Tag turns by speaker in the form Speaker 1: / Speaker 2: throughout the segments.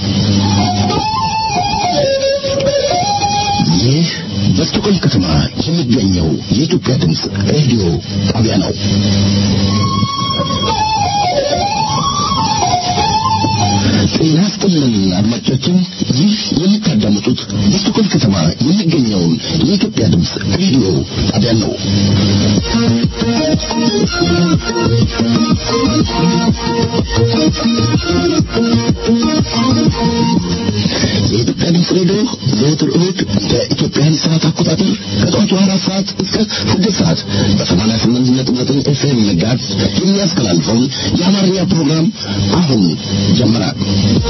Speaker 1: ይህ በስቶኮልም ከተማ የሚገኘው የኢትዮጵያ ድምፅ ሬዲዮ ጣቢያ ነው። ጤና ይስጥልን አድማጮቻችን፣ ይህ የምታዳምጡት በስቶኮልም ከተማ የሚገኘውን የኢትዮጵያ ድምፅ ሬዲዮ ጣቢያ ነው። የኢትዮጵያ ድምፅ ሬዲዮ ዘወትር እሁድ በኢትዮጵያን ሰዓት አቆጣጠር ከጠዋቱ አራት ሰዓት እስከ ስድስት ሰዓት በሰማንያ ስምንት ነጥብ ዘጠኝ ኤፍኤም ጋዝ የሚያስተላልፈውን የአማርኛ ፕሮግራም አሁን ጀምራል።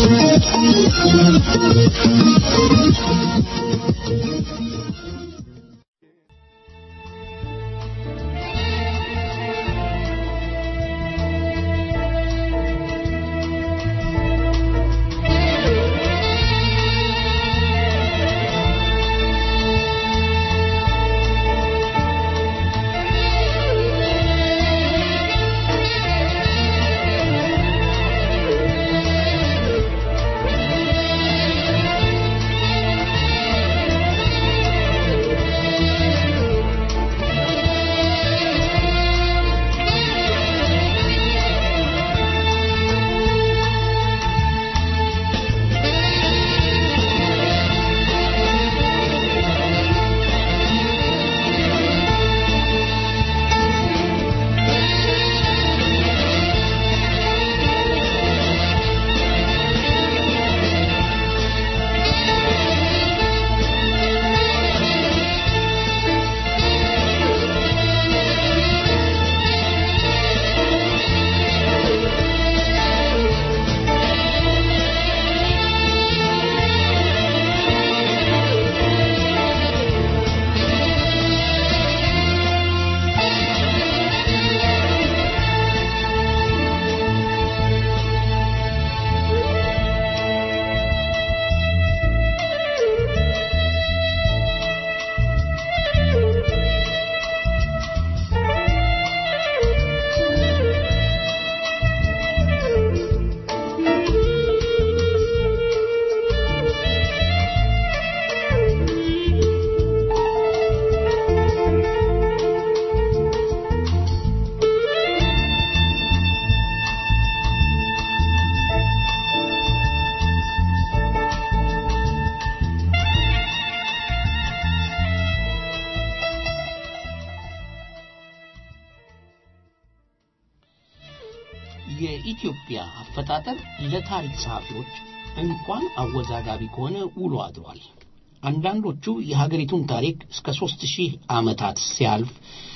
Speaker 2: የኢትዮጵያ አፈጣጠር ለታሪክ ጸሐፊዎች እንኳን አወዛጋቢ ከሆነ ውሎ አድሯል። አንዳንዶቹ የሀገሪቱን ታሪክ እስከ ሦስት ሺህ ዓመታት ሲያልፍ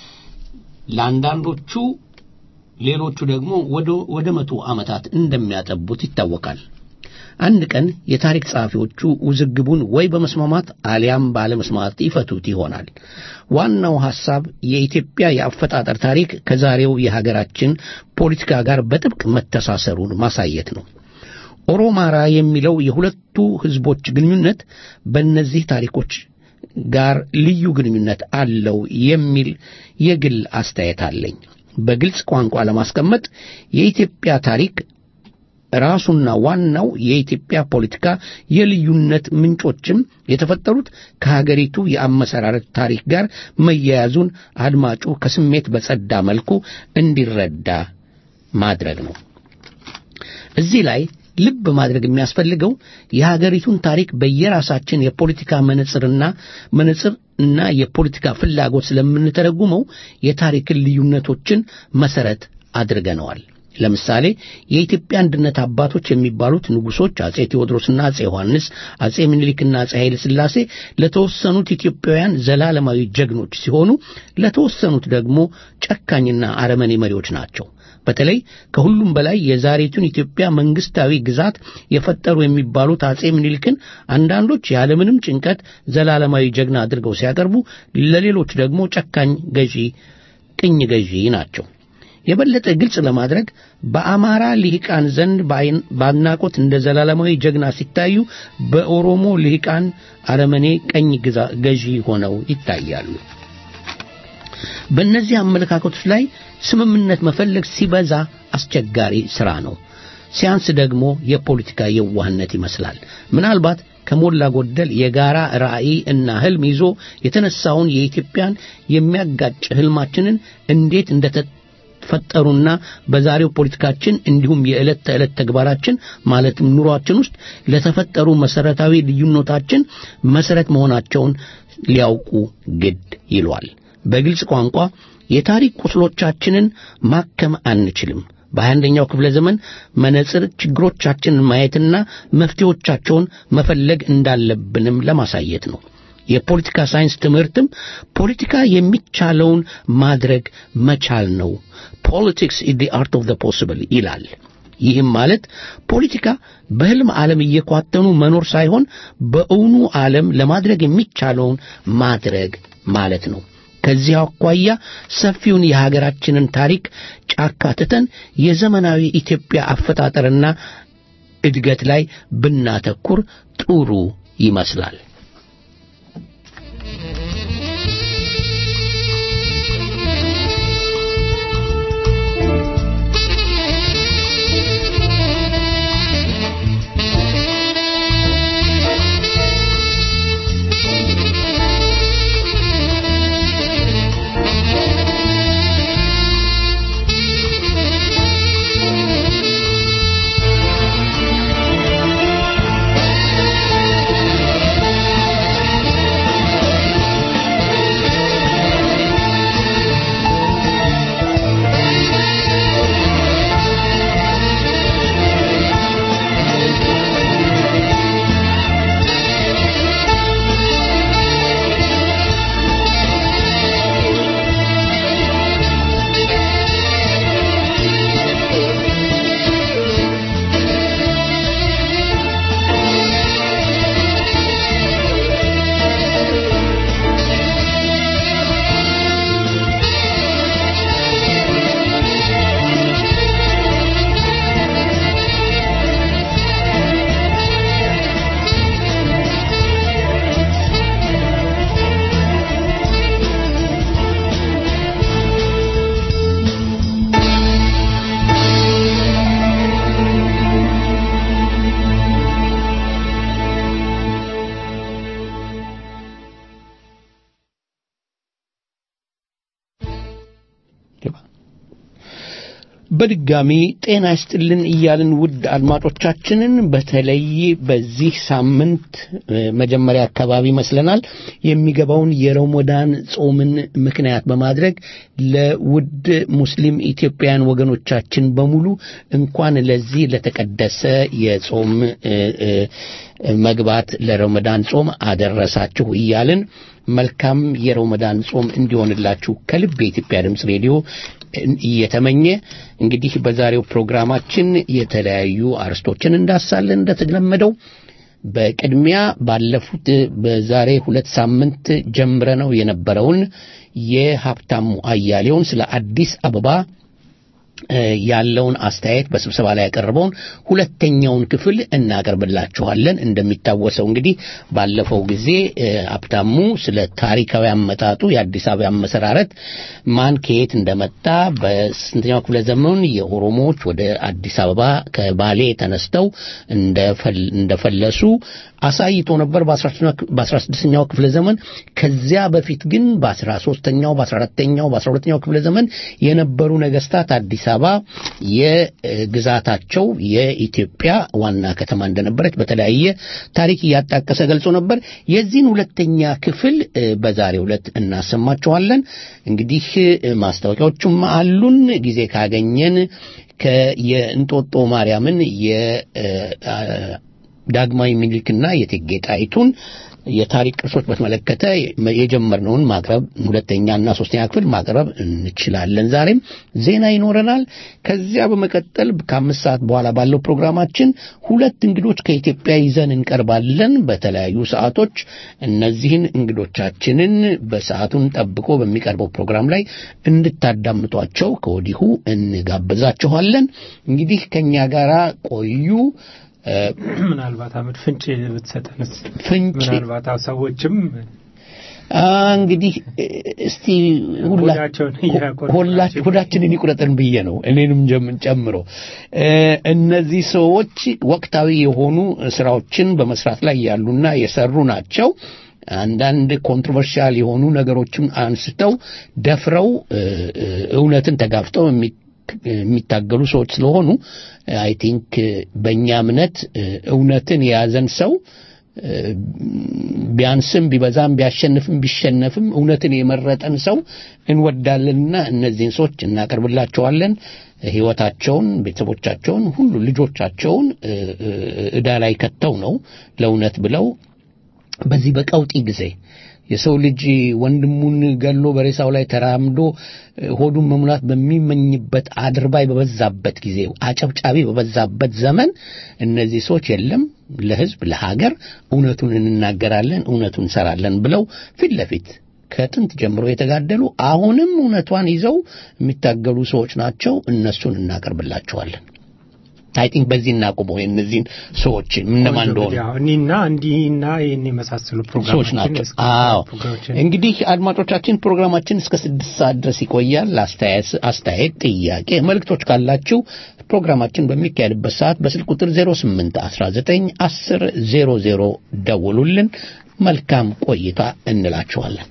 Speaker 2: ለአንዳንዶቹ ሌሎቹ ደግሞ ወደ መቶ ዓመታት እንደሚያጠቡት ይታወቃል። አንድ ቀን የታሪክ ጸሐፊዎቹ ውዝግቡን ወይ በመስማማት አሊያም ባለመስማማት ይፈቱት ይሆናል። ዋናው ሐሳብ የኢትዮጵያ የአፈጣጠር ታሪክ ከዛሬው የሀገራችን ፖለቲካ ጋር በጥብቅ መተሳሰሩን ማሳየት ነው። ኦሮማራ የሚለው የሁለቱ ሕዝቦች ግንኙነት በእነዚህ ታሪኮች ጋር ልዩ ግንኙነት አለው የሚል የግል አስተያየት አለኝ። በግልጽ ቋንቋ ለማስቀመጥ የኢትዮጵያ ታሪክ ራሱና ዋናው የኢትዮጵያ ፖለቲካ የልዩነት ምንጮችም የተፈጠሩት ከሀገሪቱ የአመሰራረት ታሪክ ጋር መያያዙን አድማጩ ከስሜት በጸዳ መልኩ እንዲረዳ ማድረግ ነው። እዚህ ላይ ልብ ማድረግ የሚያስፈልገው የሀገሪቱን ታሪክ በየራሳችን የፖለቲካ መነጽርና መነጽር እና የፖለቲካ ፍላጎት ስለምንተረጉመው የታሪክን ልዩነቶችን መሰረት አድርገነዋል። ለምሳሌ የኢትዮጵያ አንድነት አባቶች የሚባሉት ንጉሶች አጼ ቴዎድሮስና አጼ ዮሐንስ፣ አጼ ምኒልክና አጼ ኃይለ ሥላሴ ለተወሰኑት ኢትዮጵያውያን ዘላለማዊ ጀግኖች ሲሆኑ ለተወሰኑት ደግሞ ጨካኝና አረመኔ መሪዎች ናቸው። በተለይ ከሁሉም በላይ የዛሬቱን ኢትዮጵያ መንግስታዊ ግዛት የፈጠሩ የሚባሉት አጼ ምኒልክን አንዳንዶች ያለምንም ጭንቀት ዘላለማዊ ጀግና አድርገው ሲያቀርቡ፣ ለሌሎች ደግሞ ጨካኝ ገዢ፣ ቅኝ ገዢ ናቸው። የበለጠ ግልጽ ለማድረግ በአማራ ልሂቃን ዘንድ በአድናቆት እንደ ዘላለማዊ ጀግና ሲታዩ፣ በኦሮሞ ልሂቃን አረመኔ ቀኝ ገዢ ሆነው ይታያሉ። በእነዚህ አመለካከቶች ላይ ስምምነት መፈለግ ሲበዛ አስቸጋሪ ሥራ ነው። ሲያንስ ደግሞ የፖለቲካ የዋህነት ይመስላል። ምናልባት ከሞላ ጎደል የጋራ ራዕይ እና ህልም ይዞ የተነሳውን የኢትዮጵያን የሚያጋጭ ህልማችንን እንዴት እንደተፈጠሩና በዛሬው ፖለቲካችን እንዲሁም የዕለት ተዕለት ተግባራችን ማለትም ኑሯችን ውስጥ ለተፈጠሩ መሰረታዊ ልዩነታችን መሰረት መሆናቸውን ሊያውቁ ግድ ይሏል። በግልጽ ቋንቋ የታሪክ ቁስሎቻችንን ማከም አንችልም። በሀያ አንደኛው ክፍለ ዘመን መነጽር ችግሮቻችንን ማየትና መፍትሄዎቻቸውን መፈለግ እንዳለብንም ለማሳየት ነው። የፖለቲካ ሳይንስ ትምህርትም ፖለቲካ የሚቻለውን ማድረግ መቻል ነው። ፖለቲክስ ኢዝ ዲ አርት ኦፍ ዘ ፖሲብል ይላል። ይህም ማለት ፖለቲካ በህልም ዓለም እየኳተኑ መኖር ሳይሆን በእውኑ ዓለም ለማድረግ የሚቻለውን ማድረግ ማለት ነው። ከዚህ አኳያ ሰፊውን የሀገራችንን ታሪክ ጫካ ትተን የዘመናዊ ኢትዮጵያ አፈጣጠርና እድገት ላይ ብናተኩር ጥሩ ይመስላል። በድጋሚ ጤና ይስጥልን እያልን ውድ አድማጮቻችንን በተለይ በዚህ ሳምንት መጀመሪያ አካባቢ ይመስለናል የሚገባውን የረመዳን ጾምን ምክንያት በማድረግ ለውድ ሙስሊም ኢትዮጵያውያን ወገኖቻችን በሙሉ እንኳን ለዚህ ለተቀደሰ የጾም መግባት ለረመዳን ጾም አደረሳችሁ እያልን መልካም የረመዳን ጾም እንዲሆንላችሁ ከልብ የኢትዮጵያ ድምፅ ሬዲዮ እየተመኘ እንግዲህ በዛሬው ፕሮግራማችን የተለያዩ አርስቶችን እንዳሳለን እንደተለመደው በቅድሚያ ባለፉት በዛሬ ሁለት ሳምንት ጀምረ ነው የነበረውን የሀብታሙ አያሌውን ስለ አዲስ አበባ ያለውን አስተያየት በስብሰባ ላይ ያቀረበውን ሁለተኛውን ክፍል እናቀርብላችኋለን። እንደሚታወሰው እንግዲህ ባለፈው ጊዜ ሀብታሙ ስለ ታሪካዊ አመጣጡ የአዲስ አበባ አመሰራረት ማን ከየት እንደመጣ በስንተኛው ክፍለ ዘመን የኦሮሞዎች ወደ አዲስ አበባ ከባሌ ተነስተው እንደፈለሱ አሳይቶ ነበር በአስራ ስድስተኛው ክፍለ ዘመን። ከዚያ በፊት ግን በአስራ ሶስተኛው በአስራ አራተኛው በአስራ ሁለተኛው ክፍለ ዘመን የነበሩ ነገስታት አዲስ አበባ የግዛታቸው የኢትዮጵያ ዋና ከተማ እንደነበረች በተለያየ ታሪክ እያጣቀሰ ገልጾ ነበር። የዚህን ሁለተኛ ክፍል በዛሬው ዕለት እናሰማችኋለን። እንግዲህ ማስታወቂያዎቹም አሉን። ጊዜ ካገኘን የእንጦጦ ማርያምን ዳግማዊ ምኒልክና የእቴጌ ጣይቱን የታሪክ ቅርሶች በተመለከተ የጀመርነውን ማቅረብ ሁለተኛና ሶስተኛ ክፍል ማቅረብ እንችላለን። ዛሬም ዜና ይኖረናል። ከዚያ በመቀጠል ከአምስት ሰዓት በኋላ ባለው ፕሮግራማችን ሁለት እንግዶች ከኢትዮጵያ ይዘን እንቀርባለን በተለያዩ ሰዓቶች። እነዚህን እንግዶቻችንን በሰዓቱን ጠብቆ በሚቀርበው ፕሮግራም ላይ እንድታዳምጧቸው ከወዲሁ እንጋብዛችኋለን። እንግዲህ ከእኛ ጋር ቆዩ።
Speaker 3: ምናልባት አመድ ፍንጭ ብትሰጠንስ?
Speaker 2: ፍንጭ
Speaker 3: ምናልባት ሰዎችም
Speaker 2: እንግዲህ እስቲ
Speaker 3: ሆዳቸውን እያቆረጡ ናቸው።
Speaker 2: ሆዳችንን ይቁረጥን ብዬ ነው እኔንም ጀም- ጨምሮ እ፣ እነዚህ ሰዎች ወቅታዊ የሆኑ ስራዎችን በመስራት ላይ ያሉና የሰሩ ናቸው። አንዳንድ ኮንትሮቨርሻል የሆኑ ነገሮችን አንስተው ደፍረው እ፣ እ፣ እውነትን ተጋፍጠው የሚ- የሚታገሉ ሰዎች ስለሆኑ አይ ቲንክ በእኛ እምነት እ፣ እውነትን የያዘን ሰው እ፣ ቢያንስም ቢበዛም ቢያሸንፍም ቢሸነፍም እውነትን የመረጠን ሰው እንወዳለንና እነዚህን ሰዎች እናቀርብላቸዋለን። ህይወታቸውን፣ ቤተሰቦቻቸውን፣ ሁሉ ልጆቻቸውን እ፣ እ፣ ዕዳ ላይ ከተው ነው ለእውነት ብለው በዚህ በቀውጢ ጊዜ የሰው ልጅ ወንድሙን ገሎ በሬሳው ላይ ተራምዶ እ፣ ሆዱን መሙላት በሚመኝበት አድርባይ በበዛበት ጊዜ አጨብጫቢ በበዛበት ዘመን እነዚህ ሰዎች የለም ለህዝብ ለሀገር እውነቱን እንናገራለን እውነቱን እንሰራለን ብለው ፊት ለፊት ከጥንት ጀምሮ የተጋደሉ አሁንም እውነቷን ይዘው የሚታገሉ ሰዎች ናቸው። እነሱን እናቀርብላቸዋለን። አይ ቲንክ በዚህ እናቁመው የእነዚህን ሰዎች እነማን እንደሆኑ
Speaker 3: ያው እኒና እንዲህና ይህን የመሳሰሉ
Speaker 2: ሰዎች
Speaker 3: ፕሮግራሞችን
Speaker 2: ናቸው።
Speaker 3: እስከ-
Speaker 2: አዎ
Speaker 3: ፕሮግራሞችን
Speaker 2: እንግዲህ አድማጮቻችን ፕሮግራማችን እስከ ስድስት ሰዓት ድረስ ይቆያል። አስተያየት፣ አስተያየት፣ ጥያቄ፣ መልእክቶች ካላችሁ ፕሮግራማችን በሚካሄድበት ሰዓት በስልክ ቁጥር 08 19 10 00 ደውሉልን። መልካም ቆይታ እንላችኋለን።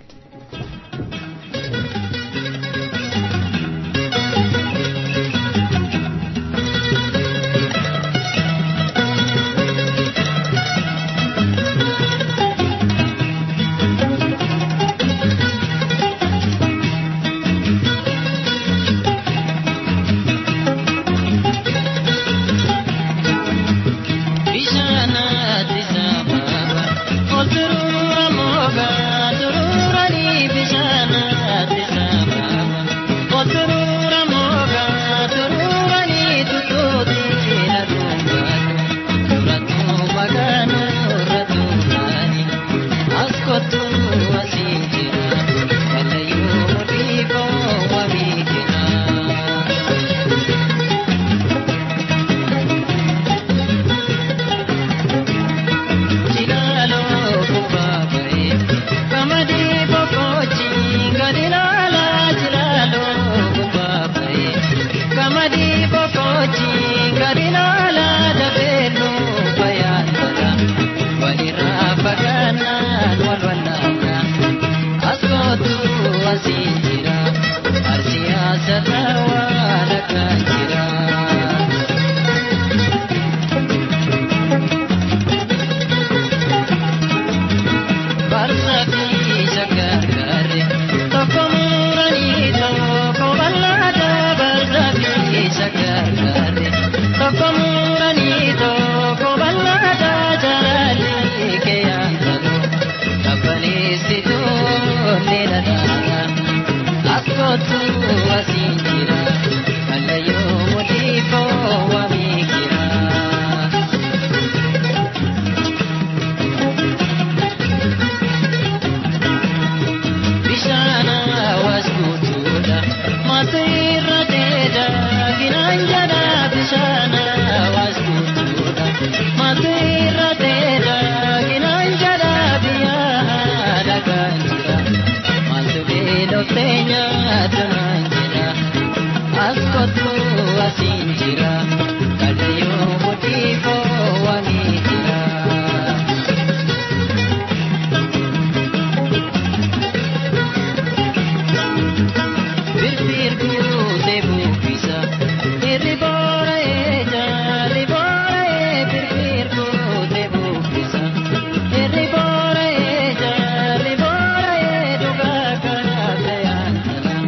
Speaker 4: Ribora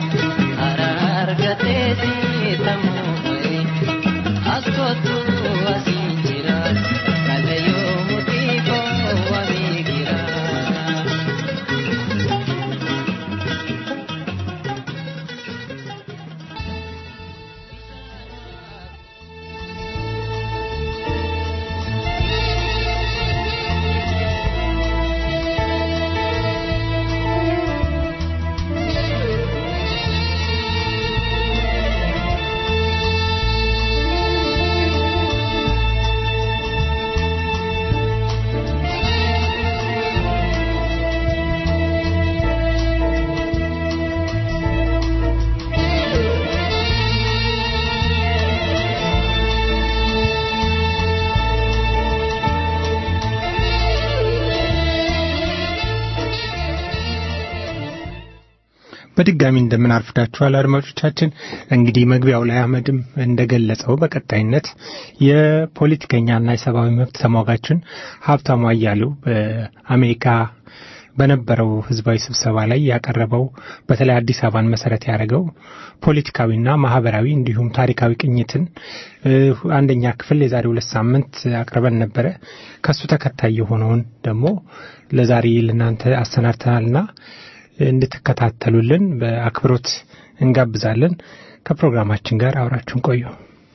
Speaker 3: በድጋሚ እንደምን አርፍዳችኋል አድማጮቻችን። እንግዲህ መግቢያው ላይ አህመድም እንደገለጸው በቀጣይነት የፖለቲከኛና የሰብአዊ መብት ተሟጋችን ሀብታሙ አያሌው በአሜሪካ በነበረው ህዝባዊ ስብሰባ ላይ ያቀረበው በተለይ አዲስ አበባን መሰረት ያደረገው ፖለቲካዊና ማህበራዊ እንዲሁም ታሪካዊ ቅኝትን አንደኛ ክፍል የዛሬ ሁለት ሳምንት አቅርበን ነበረ። ከሱ ተከታይ የሆነውን ደግሞ ለዛሬ ለእናንተ አሰናድተናልና እንድትከታተሉልን በአክብሮት እንጋብዛለን። ከፕሮግራማችን ጋር አብራችሁን ቆዩ።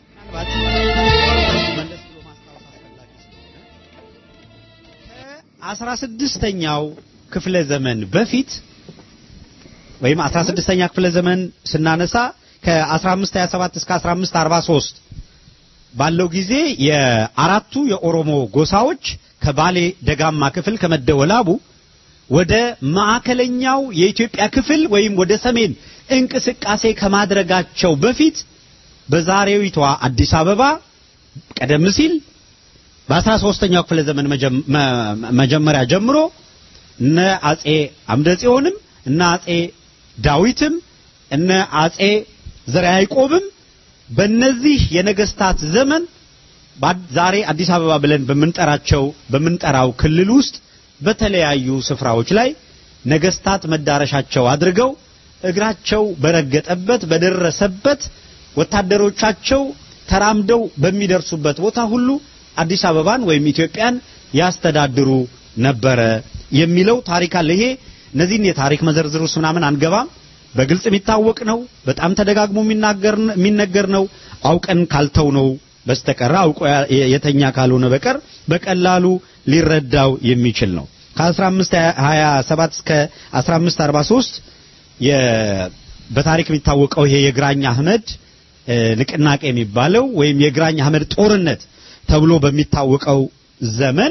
Speaker 4: አስራ ስድስተኛው ክፍለ ዘመን በፊት ወይም 16ኛ ክፍለ ዘመን ስናነሳ ከ1527 እስከ 1543 ባለው ጊዜ የአራቱ የኦሮሞ ጎሳዎች ከባሌ ደጋማ ክፍል ከመደወላቡ ወደ ማዕከለኛው የኢትዮጵያ ክፍል ወይም ወደ ሰሜን እንቅስቃሴ ከማድረጋቸው በፊት በዛሬዊቷ አዲስ አበባ ቀደም ሲል በአስራ ሦስተኛው ክፍለ ዘመን መጀመሪያ ጀምሮ እነ አጼ አምደ ጽዮንም እነ አጼ ዳዊትም እነ አጼ ዘርዓ ያዕቆብም በእነዚህ የነገስታት ዘመን ዛሬ አዲስ አበባ ብለን በምንጠራቸው በምንጠራው ክልል ውስጥ በተለያዩ ስፍራዎች ላይ ነገስታት መዳረሻቸው አድርገው እግራቸው በረገጠበት በደረሰበት ወታደሮቻቸው ተራምደው በሚደርሱበት ቦታ ሁሉ አዲስ አበባን ወይም ኢትዮጵያን ያስተዳድሩ ነበረ የሚለው ታሪክ አለ። ይሄ እነዚህን የታሪክ መዘርዝር ውስጥ ምናምን አንገባም። በግልጽ የሚታወቅ ነው። በጣም ተደጋግሞ የሚነገር ነው። አውቀን ካልተው ነው በስተቀር አውቆ የተኛ ካልሆነ በቀር በቀላሉ ሊረዳው የሚችል ነው። ከ1527 እስከ 1543 በታሪክ የሚታወቀው ይሄ የግራኝ አህመድ ንቅናቄ የሚባለው ወይም የግራኝ አህመድ ጦርነት ተብሎ በሚታወቀው ዘመን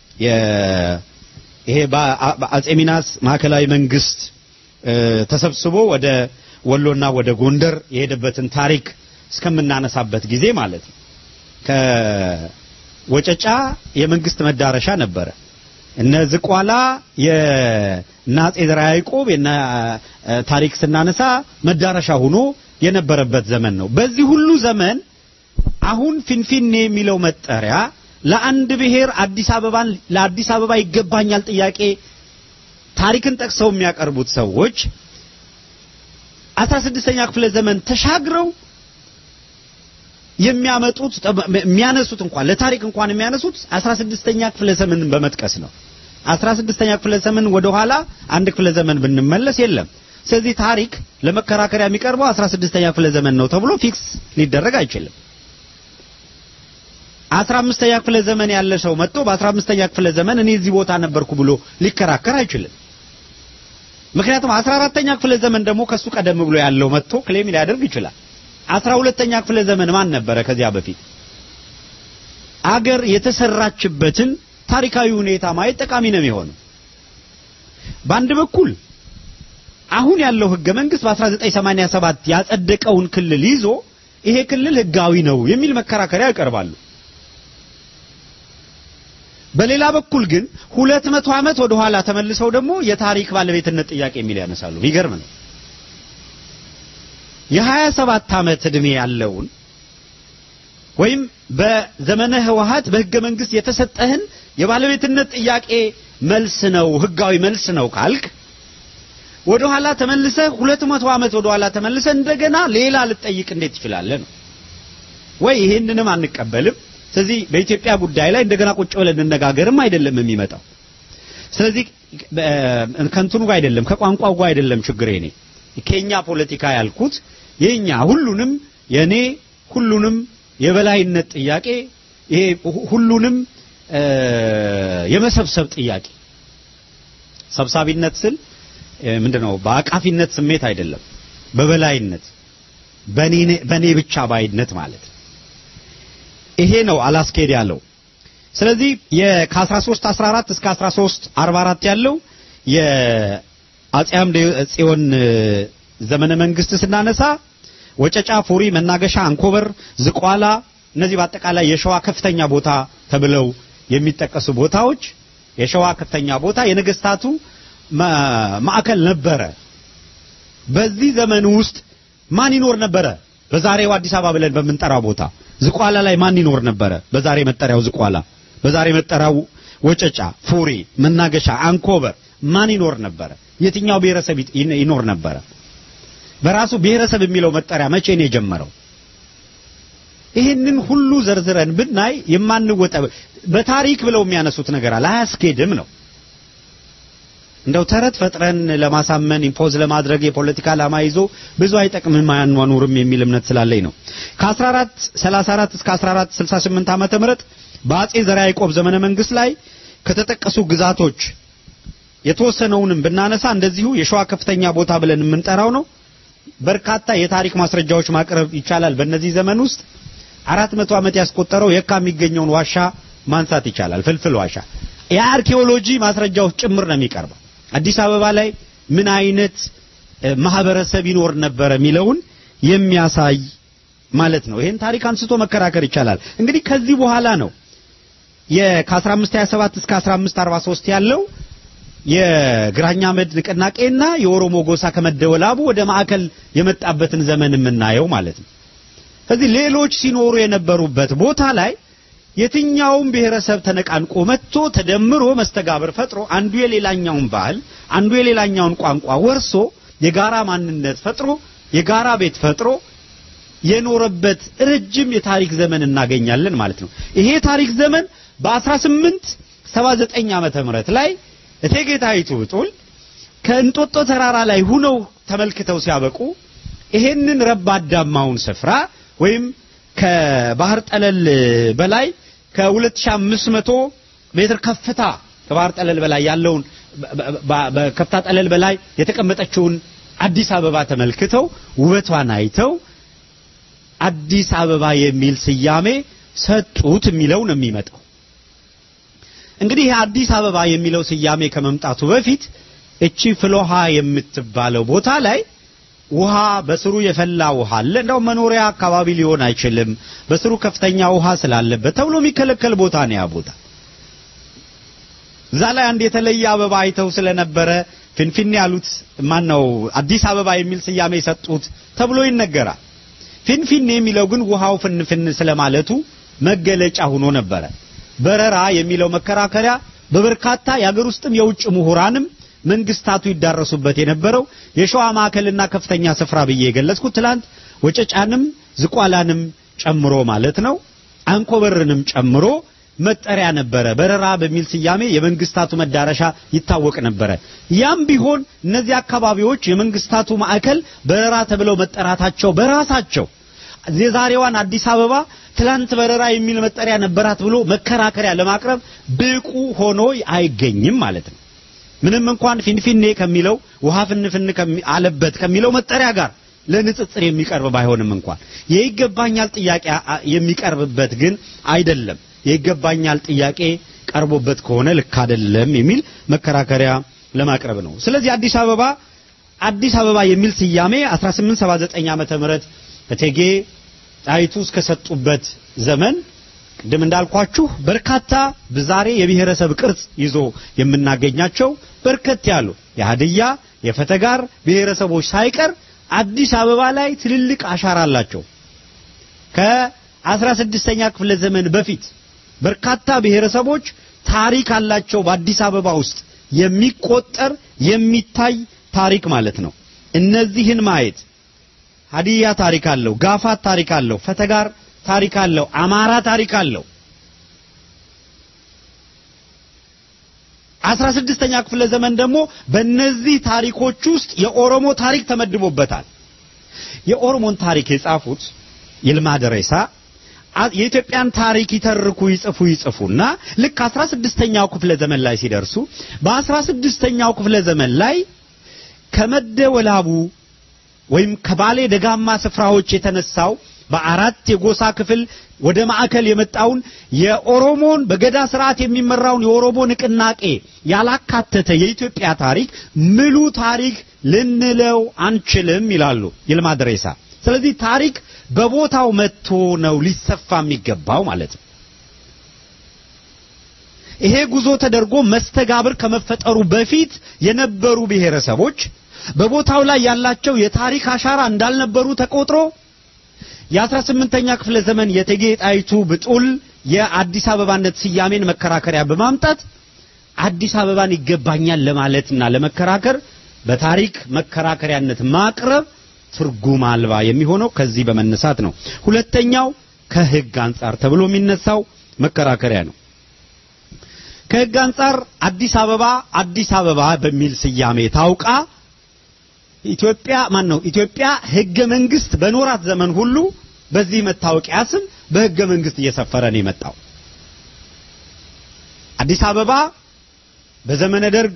Speaker 4: ይሄ በአጼ ሚናስ ማዕከላዊ መንግስት ተሰብስቦ ወደ ወሎና ወደ ጎንደር የሄደበትን ታሪክ እስከምናነሳበት ጊዜ ማለት ነው። ከወጨጫ የመንግስት መዳረሻ ነበረ። እነ ዝቋላ የእነ አጼ ዘርዓ ያዕቆብ የነ ታሪክ ስናነሳ መዳረሻ ሆኖ የነበረበት ዘመን ነው። በዚህ ሁሉ ዘመን አሁን ፊንፊኔ የሚለው መጠሪያ ለአንድ ብሔር አዲስ አበባን ለአዲስ አበባ ይገባኛል ጥያቄ ታሪክን ጠቅሰው የሚያቀርቡት ሰዎች አስራ ስድስተኛ ክፍለ ዘመን ተሻግረው የሚያመጡት የሚያነሱት እንኳን ለታሪክ እንኳን የሚያነሱት አስራ ስድስተኛ ክፍለ ዘመንን በመጥቀስ ነው። አስራ ስድስተኛ ክፍለ ዘመን ወደኋላ አንድ ክፍለ ዘመን ብንመለስ የለም። ስለዚህ ታሪክ ለመከራከሪያ የሚቀርበው አስራ ስድስተኛ ክፍለ ዘመን ነው ተብሎ ፊክስ ሊደረግ አይችልም። አስራ አምስተኛ ክፍለ ዘመን ያለ ሰው መጥቶ በአስራ አምስተኛ ክፍለ ዘመን እኔ እዚህ ቦታ ነበርኩ ብሎ ሊከራከር አይችልም። ምክንያቱም አስራ አራተኛ ክፍለ ዘመን ደግሞ ከሱ ቀደም ብሎ ያለው መጥቶ ክሌም ሊያደርግ ይችላል። አስራ ሁለተኛ ክፍለ ዘመን ማን ነበረ ከዚያ በፊት? አገር የተሰራችበትን ታሪካዊ ሁኔታ ማየት ጠቃሚ ነው የሚሆነው። በአንድ በኩል አሁን ያለው ህገ መንግስት በ1987 ያጸደቀውን ክልል ይዞ ይሄ ክልል ህጋዊ ነው የሚል መከራከሪያ ያቀርባሉ። በሌላ በኩል ግን ሁለት መቶ ዓመት ወደ ኋላ ተመልሰው ደግሞ የታሪክ ባለቤትነት ጥያቄ የሚል ያነሳሉ። የሚገርም ነው። የሀያ ሰባት ዓመት ዕድሜ ያለውን ወይም በዘመነ ህወሀት በህገ መንግስት የተሰጠህን የባለቤትነት ጥያቄ መልስ ነው ህጋዊ መልስ ነው ካልክ ወደ ኋላ ተመልሰህ ሁለት መቶ ዓመት ወደ ኋላ ተመልሰህ እንደገና ሌላ ልጠይቅ እንዴት ትችላለህ ነው ወይ? ይሄንንም አንቀበልም። ስለዚህ በኢትዮጵያ ጉዳይ ላይ እንደገና ቁጭ ብለን እንነጋገርም አይደለም የሚመጣው። ስለዚህ ከእንትኑ ጋር አይደለም ከቋንቋው ጋር አይደለም ችግሬ እኔ ከኛ ፖለቲካ ያልኩት የኛ ሁሉንም የኔ ሁሉንም የበላይነት ጥያቄ ይሄ ሁሉንም የመሰብሰብ ጥያቄ ሰብሳቢነት ስል ምንድነው በአቃፊነት ስሜት አይደለም በበላይነት በኔ በኔ ብቻ ባይነት ማለት ይሄ ነው አላስኬድ ያለው ስለዚህ ከ13 14 እስከ 13 44 ያለው የአጼ አምደ ጽዮን ዘመነ መንግስት ስናነሳ ወጨጫ፣ ፉሪ፣ መናገሻ፣ አንኮበር፣ ዝቋላ እነዚህ በአጠቃላይ የሸዋ ከፍተኛ ቦታ ተብለው የሚጠቀሱ ቦታዎች የሸዋ ከፍተኛ ቦታ የነገስታቱ ማዕከል ነበረ። በዚህ ዘመን ውስጥ ማን ይኖር ነበረ? በዛሬው አዲስ አበባ ብለን በምንጠራው ቦታ ዝቋላ ላይ ማን ይኖር ነበረ? በዛሬ መጠሪያው ዝቋላ፣ በዛሬ መጠሪያው ወጨጫ፣ ፉሪ፣ መናገሻ፣ አንኮበር ማን ይኖር ነበረ? የትኛው ብሔረሰብ ይኖር ነበረ? በራሱ ብሔረሰብ የሚለው መጠሪያ መቼ ነው የጀመረው? ይህንን ሁሉ ዘርዝረን ብናይ የማንወጣ በታሪክ ብለው የሚያነሱት ነገር አለ። አያስኬድም ነው እንደው ተረት ፈጥረን ለማሳመን ኢምፖዝ ለማድረግ የፖለቲካ ዓላማ ይዞ ብዙ አይጠቅምም አያኗኑርም የሚል እምነት ስላለኝ ነው። ከ1434 እስከ 1468 ዓመተ ምህረት በአጼ ዘርዓ ያዕቆብ ዘመነ መንግስት ላይ ከተጠቀሱ ግዛቶች የተወሰነውንም ብናነሳ እንደዚሁ የሸዋ ከፍተኛ ቦታ ብለን የምንጠራው ነው። በርካታ የታሪክ ማስረጃዎች ማቅረብ ይቻላል። በእነዚህ ዘመን ውስጥ አራት መቶ ዓመት ያስቆጠረው የካ የሚገኘውን ዋሻ ማንሳት ይቻላል። ፍልፍል ዋሻ የአርኪኦሎጂ ማስረጃዎች ጭምር ነው የሚቀርበው። አዲስ አበባ ላይ ምን አይነት ማህበረሰብ ይኖር ነበረ የሚለውን የሚያሳይ ማለት ነው። ይህን ታሪክ አንስቶ መከራከር ይቻላል። እንግዲህ ከዚህ በኋላ ነው ከ1527 እስከ 1543 ያለው የግራኛ አመድ ንቅናቄና የኦሮሞ ጎሳ ከመደወላቡ ወደ ማዕከል የመጣበትን ዘመን የምናየው ማለት ነው። ስለዚህ ሌሎች ሲኖሩ የነበሩበት ቦታ ላይ የትኛውም ብሔረሰብ ተነቃንቆ መጥቶ ተደምሮ መስተጋብር ፈጥሮ አንዱ የሌላኛውን ባህል አንዱ የሌላኛውን ቋንቋ ወርሶ የጋራ ማንነት ፈጥሮ የጋራ ቤት ፈጥሮ የኖረበት ረጅም የታሪክ ዘመን እናገኛለን ማለት ነው። ይሄ የታሪክ ዘመን በ1879 ዓመተ ምህረት ላይ እቴጌ ጣይቱ ብጡል ከእንጦጦ ተራራ ላይ ሁነው ተመልክተው ሲያበቁ ይሄንን ረባዳማውን ስፍራ ወይም ከባህር ጠለል በላይ ከ2500 ሜትር ከፍታ ከባህር ጠለል በላይ ያለውን በከፍታ ጠለል በላይ የተቀመጠችውን አዲስ አበባ ተመልክተው ውበቷን አይተው አዲስ አበባ የሚል ስያሜ ሰጡት የሚለው ነው የሚመጣው። እንግዲህ አዲስ አበባ የሚለው ስያሜ ከመምጣቱ በፊት እቺ ፍሎሃ የምትባለው ቦታ ላይ ውሃ በስሩ የፈላ ውሃ አለ። እንደው መኖሪያ አካባቢ ሊሆን አይችልም፣ በስሩ ከፍተኛ ውሃ ስላለበት ተብሎ የሚከለከል ቦታ ነው ያ ቦታ። እዛ ላይ አንድ የተለየ አበባ አይተው ስለነበረ ፊንፊኔ ያሉት ማን ነው አዲስ አበባ የሚል ስያሜ ሰጡት ተብሎ ይነገራል። ፊንፊኔ የሚለው ግን ውሃው ፍንፍን ስለማለቱ መገለጫ ሆኖ ነበረ። በረራ የሚለው መከራከሪያ በበርካታ የአገር ውስጥም የውጭ ምሁራንም መንግስታቱ ይዳረሱበት የነበረው የሸዋ ማዕከልና ከፍተኛ ስፍራ ብዬ የገለጽኩት ትላንት ወጨጫንም ዝቋላንም ጨምሮ ማለት ነው አንኮበርንም ጨምሮ መጠሪያ ነበረ። በረራ በሚል ስያሜ የመንግስታቱ መዳረሻ ይታወቅ ነበረ። ያም ቢሆን እነዚህ አካባቢዎች የመንግስታቱ ማዕከል በረራ ተብለው መጠራታቸው በራሳቸው የዛሬዋን አዲስ አበባ ትላንት በረራ የሚል መጠሪያ ነበራት ብሎ መከራከሪያ ለማቅረብ ብቁ ሆኖ አይገኝም ማለት ነው። ምንም እንኳን ፊንፊኔ ከሚለው ውሃ ፍንፍን አለበት ከሚለው መጠሪያ ጋር ለንጽጽር የሚቀርብ ባይሆንም እንኳን የይገባኛል ጥያቄ የሚቀርብበት ግን አይደለም። የይገባኛል ጥያቄ ቀርቦበት ከሆነ ልክ አይደለም የሚል መከራከሪያ ለማቅረብ ነው። ስለዚህ አዲስ አበባ አዲስ አበባ የሚል ስያሜ 1879 ዓመተ ምህረት እቴጌ ጣይቱ እስከሰጡበት ዘመን ቅድም እንዳልኳችሁ በርካታ በዛሬ የብሔረሰብ ቅርጽ ይዞ የምናገኛቸው በርከት ያሉ የሀድያ የፈተጋር ብሔረሰቦች ሳይቀር አዲስ አበባ ላይ ትልልቅ አሻራ አላቸው። ከአስራ ስድስተኛ ክፍለ ዘመን በፊት በርካታ ብሔረሰቦች ታሪክ አላቸው። በአዲስ አበባ ውስጥ የሚቆጠር የሚታይ ታሪክ ማለት ነው። እነዚህን ማየት ሀዲያ ታሪክ አለው፣ ጋፋት ታሪክ አለው፣ ፈተጋር ታሪክ አለው፣ አማራ ታሪክ አለው። አስራ ስድስተኛ ክፍለ ዘመን ደግሞ በእነዚህ ታሪኮች ውስጥ የኦሮሞ ታሪክ ተመድቦበታል። የኦሮሞን ታሪክ የጻፉት ይልማ ደሬሳ የኢትዮጵያን ታሪክ ይተርኩ ይጽፉ ይጽፉና ልክ አስራ ስድስተኛው ክፍለ ዘመን ላይ ሲደርሱ በአስራ ስድስተኛው ክፍለ ዘመን ላይ ከመደወላቡ ወይም ከባሌ ደጋማ ስፍራዎች የተነሳው በአራት የጎሳ ክፍል ወደ ማዕከል የመጣውን የኦሮሞን በገዳ ስርዓት የሚመራውን የኦሮሞ ንቅናቄ ያላካተተ የኢትዮጵያ ታሪክ ምሉ ታሪክ ልንለው አንችልም ይላሉ ይልማ ደሬሳ። ስለዚህ ታሪክ በቦታው መጥቶ ነው ሊሰፋ የሚገባው ማለት ነው። ይሄ ጉዞ ተደርጎ መስተጋብር ከመፈጠሩ በፊት የነበሩ ብሔረሰቦች በቦታው ላይ ያላቸው የታሪክ አሻራ እንዳልነበሩ ተቆጥሮ የአስራ ስምንተኛ ክፍለ ዘመን የእቴጌ ጣይቱ ብጡል የአዲስ አበባነት ስያሜን መከራከሪያ በማምጣት አዲስ አበባን ይገባኛል ለማለትና ለመከራከር በታሪክ መከራከሪያነት ማቅረብ ትርጉም አልባ የሚሆነው ከዚህ በመነሳት ነው። ሁለተኛው ከሕግ አንጻር ተብሎ የሚነሳው መከራከሪያ ነው። ከሕግ አንጻር አዲስ አበባ አዲስ አበባ በሚል ስያሜ ታውቃ ኢትዮጵያ ማን ነው ኢትዮጵያ ሕገ መንግስት በኖራት ዘመን ሁሉ በዚህ መታወቂያ ስም በሕገ መንግስት እየሰፈረ ነው የመጣው። አዲስ አበባ በዘመነ ደርግ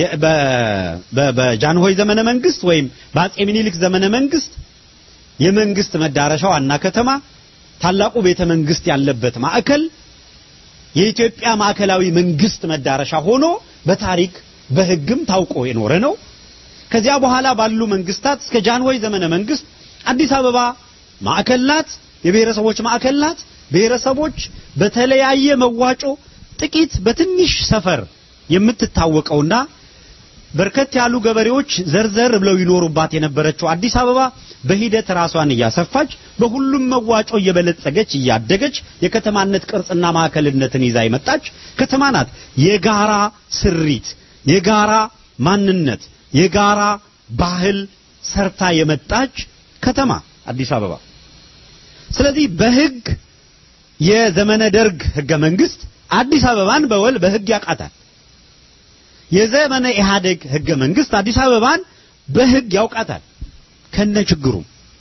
Speaker 4: በጃንሆይ ዘመነ መንግስት ወይም በአጼ ምኒልክ ዘመነ መንግስት የመንግስት መዳረሻ ዋና ከተማ ታላቁ ቤተ መንግስት ያለበት ማዕከል የኢትዮጵያ ማዕከላዊ መንግስት መዳረሻ ሆኖ በታሪክ በሕግም ታውቆ የኖረ ነው። ከዚያ በኋላ ባሉ መንግስታት እስከ ጃንሆይ ዘመነ መንግስት አዲስ አበባ ማዕከል ናት፣ የብሔረሰቦች ማዕከል ናት። ብሔረሰቦች በተለያየ መዋጮ ጥቂት በትንሽ ሰፈር የምትታወቀውና በርከት ያሉ ገበሬዎች ዘርዘር ብለው ይኖሩባት የነበረችው አዲስ አበባ በሂደት ራሷን እያሰፋች በሁሉም መዋጮ እየበለጸገች እያደገች የከተማነት ቅርጽና ማዕከልነትን ይዛ የመጣች ከተማ ናት። የጋራ ስሪት፣ የጋራ ማንነት፣ የጋራ ባህል ሰርታ የመጣች ከተማ አዲስ አበባ። ስለዚህ በሕግ የዘመነ ደርግ ሕገ መንግስት አዲስ አበባን በወል በሕግ ያውቃታል። የዘመነ ኢህአዴግ ሕገ መንግስት አዲስ አበባን በሕግ ያውቃታል ከነ ችግሩ።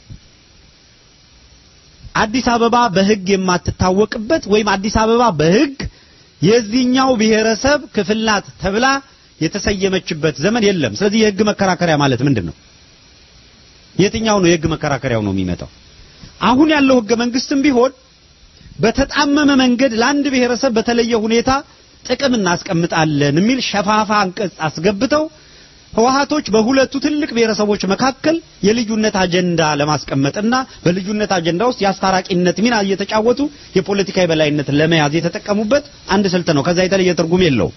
Speaker 4: አዲስ አበባ በሕግ የማትታወቅበት ወይም አዲስ አበባ በሕግ የዚህኛው ብሔረሰብ ክፍል ናት ተብላ የተሰየመችበት ዘመን የለም። ስለዚህ የሕግ መከራከሪያ ማለት ምንድን ነው? የትኛው ነው የሕግ መከራከሪያው ነው የሚመጣው? አሁን ያለው ሕገ መንግስትም ቢሆን በተጣመመ መንገድ ለአንድ ብሔረሰብ በተለየ ሁኔታ ጥቅም እናስቀምጣለን የሚል ሸፋፋ አንቀጽ አስገብተው ህወሓቶች በሁለቱ ትልቅ ብሔረሰቦች መካከል የልዩነት አጀንዳ ለማስቀመጥና በልዩነት አጀንዳ ውስጥ የአስታራቂነት ሚና እየተጫወቱ የፖለቲካ የበላይነትን ለመያዝ የተጠቀሙበት አንድ ስልት ነው። ከዛ የተለየ ትርጉም የለውም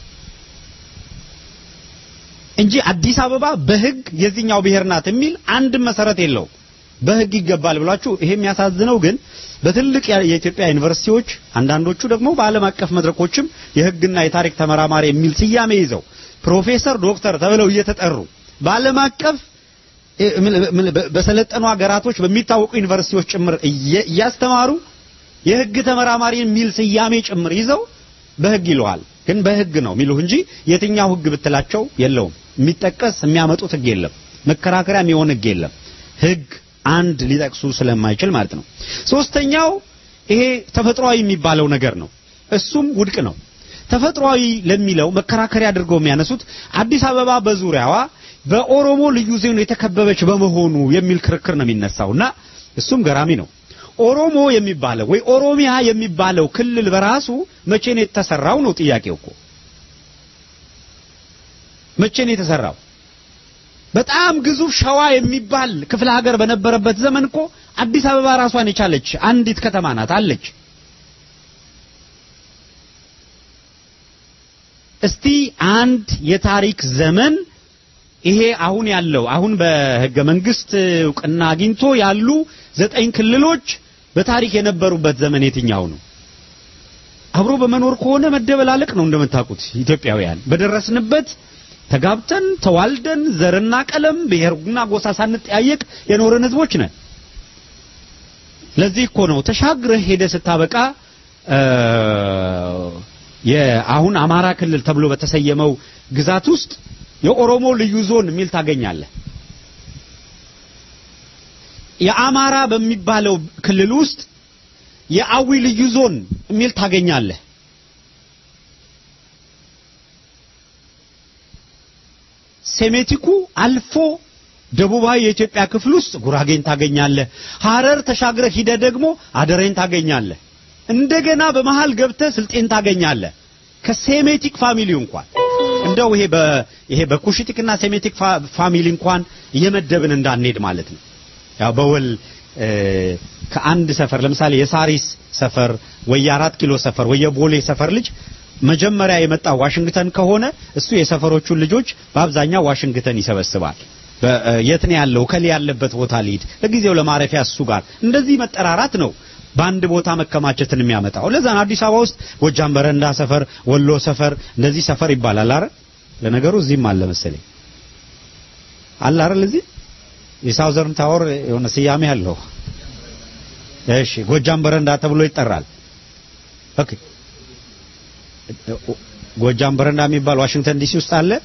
Speaker 4: እንጂ አዲስ አበባ በህግ የዚህኛው ብሔር ናት የሚል አንድም መሰረት የለውም። በህግ ይገባል ብሏችሁ ይሄ የሚያሳዝነው ግን በትልቅ የኢትዮጵያ ዩኒቨርሲቲዎች አንዳንዶቹ ደግሞ በዓለም አቀፍ መድረኮችም የህግና የታሪክ ተመራማሪ የሚል ስያሜ ይዘው ፕሮፌሰር ዶክተር ተብለው እየተጠሩ በዓለም አቀፍ በሰለጠኑ ሀገራቶች በሚታወቁ ዩኒቨርሲቲዎች ጭምር እያስተማሩ የህግ ተመራማሪ የሚል ስያሜ ጭምር ይዘው በህግ ይለዋል። ግን በህግ ነው የሚሉህ እንጂ የትኛው ህግ ብትላቸው የለውም። የሚጠቀስ የሚያመጡት ህግ የለም። መከራከሪያ የሚሆን ህግ የለም። ህግ አንድ ሊጠቅሱ ስለማይችል ማለት ነው። ሶስተኛው ይሄ ተፈጥሯዊ የሚባለው ነገር ነው። እሱም ውድቅ ነው። ተፈጥሯዊ ለሚለው መከራከሪያ አድርገው የሚያነሱት አዲስ አበባ በዙሪያዋ በኦሮሞ ልዩ ዞን የተከበበች በመሆኑ የሚል ክርክር ነው የሚነሳውና እሱም ገራሚ ነው። ኦሮሞ የሚባለው ወይ ኦሮሚያ የሚባለው ክልል በራሱ መቼ ነው የተሰራው ነው ጥያቄው እኮ። መቼ ነው የተሰራው? በጣም ግዙፍ ሸዋ የሚባል ክፍለ ሀገር በነበረበት ዘመን እኮ አዲስ አበባ ራሷን የቻለች አንዲት ከተማ ናት አለች። እስቲ አንድ የታሪክ ዘመን ይሄ አሁን ያለው አሁን በሕገ መንግስት እውቅና አግኝቶ ያሉ ዘጠኝ ክልሎች በታሪክ የነበሩበት ዘመን የትኛው ነው? አብሮ በመኖር ከሆነ መደበላለቅ ነው እንደምታውቁት ኢትዮጵያውያን በደረስንበት ተጋብተን ተዋልደን ዘርና ቀለም ብሔርና ጎሳ ሳንጠያየቅ የኖረን ህዝቦች ነን። ለዚህ እኮ ነው ተሻግረህ ሄደ ስታበቃ የአሁን አማራ ክልል ተብሎ በተሰየመው ግዛት ውስጥ የኦሮሞ ልዩ ዞን የሚል ታገኛለህ። የአማራ በሚባለው ክልል ውስጥ የአዊ ልዩ ዞን የሚል ታገኛለህ። ሴሜቲኩ አልፎ ደቡባዊ የኢትዮጵያ ክፍል ውስጥ ጉራጌን ታገኛለህ። ሐረር ተሻግረህ ሂደህ ደግሞ አደሬን ታገኛለህ። እንደገና በመሃል ገብተህ ስልጤን ታገኛለህ። ከሴሜቲክ ፋሚሊ እንኳን እንደው ይሄ በ ይሄ በኩሽቲክና ሴሜቲክ ፋሚሊ እንኳን እየመደብን እንዳንሄድ ማለት ነው። ያው በወል ከአንድ ሰፈር ለምሳሌ የሳሪስ ሰፈር ወይ የአራት ኪሎ ሰፈር ወይ የቦሌ ሰፈር ልጅ መጀመሪያ የመጣው ዋሽንግተን ከሆነ እሱ የሰፈሮቹን ልጆች በአብዛኛው ዋሽንግተን ይሰበስባል። በ- የት ነው ያለው ከሊ ያለበት ቦታ ሊድ ለጊዜው ለማረፊያ እሱ ጋር እንደዚህ መጠራራት ነው በአንድ ቦታ መከማቸትን የሚያመጣው። ለዛ ነው አዲስ አበባ ውስጥ ጎጃም በረንዳ ሰፈር፣ ወሎ ሰፈር እንደዚህ ሰፈር ይባላል። አረ ለነገሩ እዚህም አለ መሰለኝ አለ አይደል? እዚህ የሳውዘርን ታወር የሆነ ስያሜ አለው። እሺ ጎጃም በረንዳ ተብሎ ይጠራል። ኦኬ ጎጃም በረንዳ የሚባል ዋሽንግተን ዲሲ ውስጥ አለ።